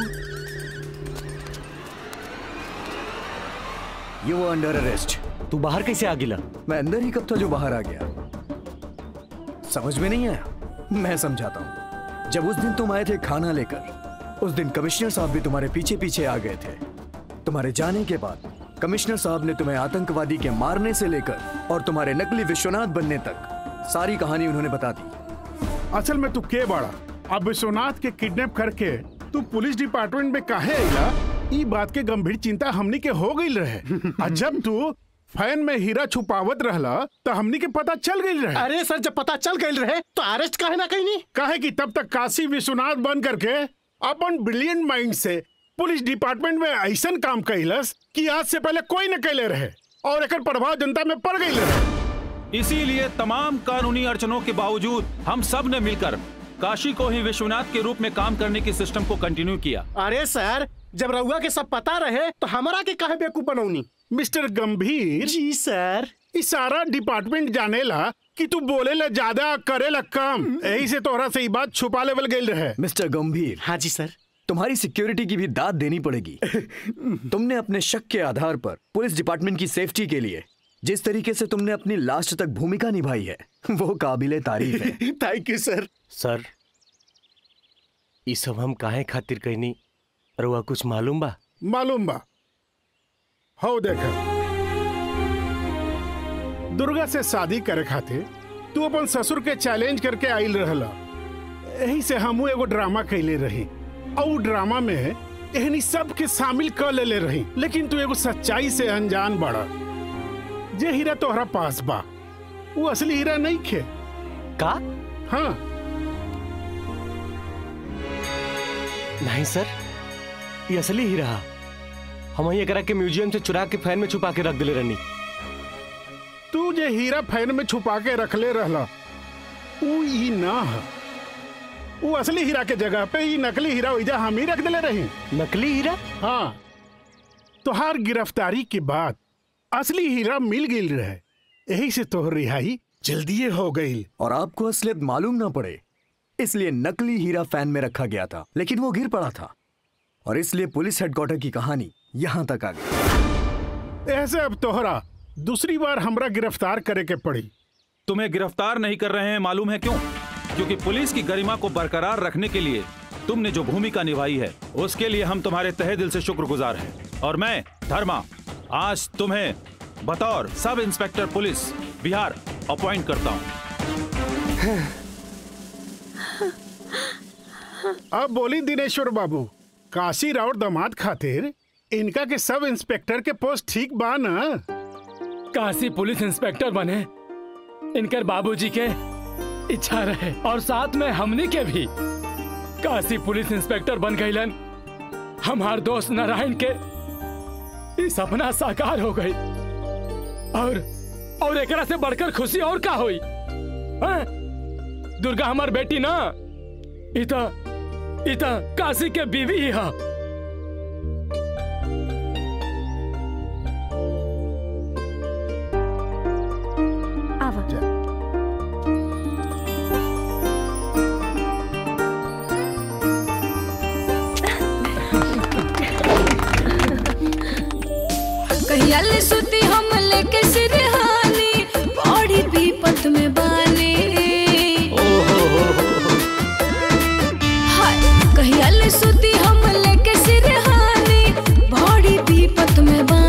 यू वो अंडर अरेस्ट तू बाहर कैसे आ गिला मैं अंदर ही कब था जो बाहर आ गया समझ में नहीं आया मैं समझाता हूँ जब उस दिन तुम आए थे खाना लेकर उस दिन कमिश्नर साहब भी तुम्हारे पीछे पीछे आ गए थे तुम्हारे जाने के बाद कमिश्नर साहब ने तुम्हें आतंकवादी के मारने से लेकर और तुम्हारे नकली विश्वनाथ बनने तक सारी कहानी उन्होंने बता दी असल में तू के बड़ा अब विश्वनाथ के किडनैप करके तू पुलिस डिपार्टमेंट में काहे आइला ई बात के गंभीर चिंता हमनी के हो गई रहे और जब तू फैन में हीरा छुपावत रहला तो हमनी के पता चल गई रहे अरे सर जब पता चल गई रहे तो अरेस्ट काहे ना कहीं नहीं काहे कि तब तक काशी विश्वनाथ बन करके अपन ब्रिलियंट माइंड से पुलिस डिपार्टमेंट में ऐसा काम कैलस कि आज से पहले कोई न कैले रहे और एक प्रभाव जनता में पड़ गई रहे इसीलिए तमाम कानूनी अड़चनों के बावजूद हम सब ने मिलकर काशी को ही विश्वनाथ के रूप में काम करने की सिस्टम को कंटिन्यू किया अरे सर जब रउआ के सब पता रहे तो हमारा के काहे बेवकूफ बनौनी मिस्टर गंभीर जी सर इस सारा डिपार्टमेंट जानेला कि तू बोलेला ज्यादा करेला कम यही से तोहरा से ई बात छुपा लेवल गई रहे मिस्टर गंभीर हाँ जी सर तुम्हारी सिक्योरिटी की भी दाद देनी पड़ेगी तुमने अपने शक के आधार पर पुलिस डिपार्टमेंट की सेफ्टी के लिए जिस तरीके से तुमने अपनी लास्ट तक भूमिका निभाई है वो काबिले तारीफ है थैंक यू सर सर ये सब हम काहे खातिर कहनी रउआ कुछ मालूम बा मालूम बा हो देखा दुर्गा से शादी करे खातिर तू अपन ससुर के चैलेंज करके आइल रहला यही से हमू एगो ड्रामा कैले रही और उ ड्रामा में एहनी सब के शामिल कर लेले रही लेकिन तू एगो सच्चाई से अनजान बड़ा जे हीरा तोहरा पास बा वो असली हीरा नहीं खे का हाँ नहीं सर ये असली ही रहा हम ही एकरा के म्यूजियम से चुरा के फैन में छुपा के रख दिले रहनी तू जे हीरा फैन में छुपा के रखले रहला ऊ ई ना ह वो असली हीरा के जगह पे ई नकली हीरा वैजा हम ही रख दिले रही नकली हीरा हाँ तोहार गिरफ्तारी के बाद असली हीरा मिल गई रहे यही से तोहर रिहाई जल्दी हो गई और आपको असलियत मालूम ना पड़े इसलिए नकली हीरा फैन में रखा गया था लेकिन वो गिर पड़ा था और इसलिए पुलिस हेडक्वार्टर की कहानी यहाँ तक आ गई ऐसे अब तोहरा दूसरी बार हमरा गिरफ्तार करे के पड़ी तुम्हें गिरफ्तार नहीं कर रहे हैं मालूम है क्यों क्योंकि पुलिस की गरिमा को बरकरार रखने के लिए तुमने जो भूमिका निभाई है उसके लिए हम तुम्हारे तहे दिल से शुक्रगुजार हैं और मैं धर्मा आज तुम्हें बतौर sub inspector police Bihar appoint करता हूँ अब बोली दिनेश्वर बाबू काशी राउत दामाद खातिर इनका के सब इंस्पेक्टर के पोस्ट ठीक बा ना काशी पुलिस इंस्पेक्टर बने इनकर बाबूजी के इच्छा रहे और साथ में हमनी के भी काशी पुलिस इंस्पेक्टर बन गईलन हमार दोस्त नारायण के ई सपना साकार हो गई और और एकरा से बढ़कर खुशी और का हुई हैं? दुर्गा हमार बेटी ना इता इता काशी के बीवी ही हा कहिया ले सुती हम लेके सिरहानी बड़ी विपत में बानी हाय कहिया ले सुती हम लेके सिरहानी बड़ी विपत में बानी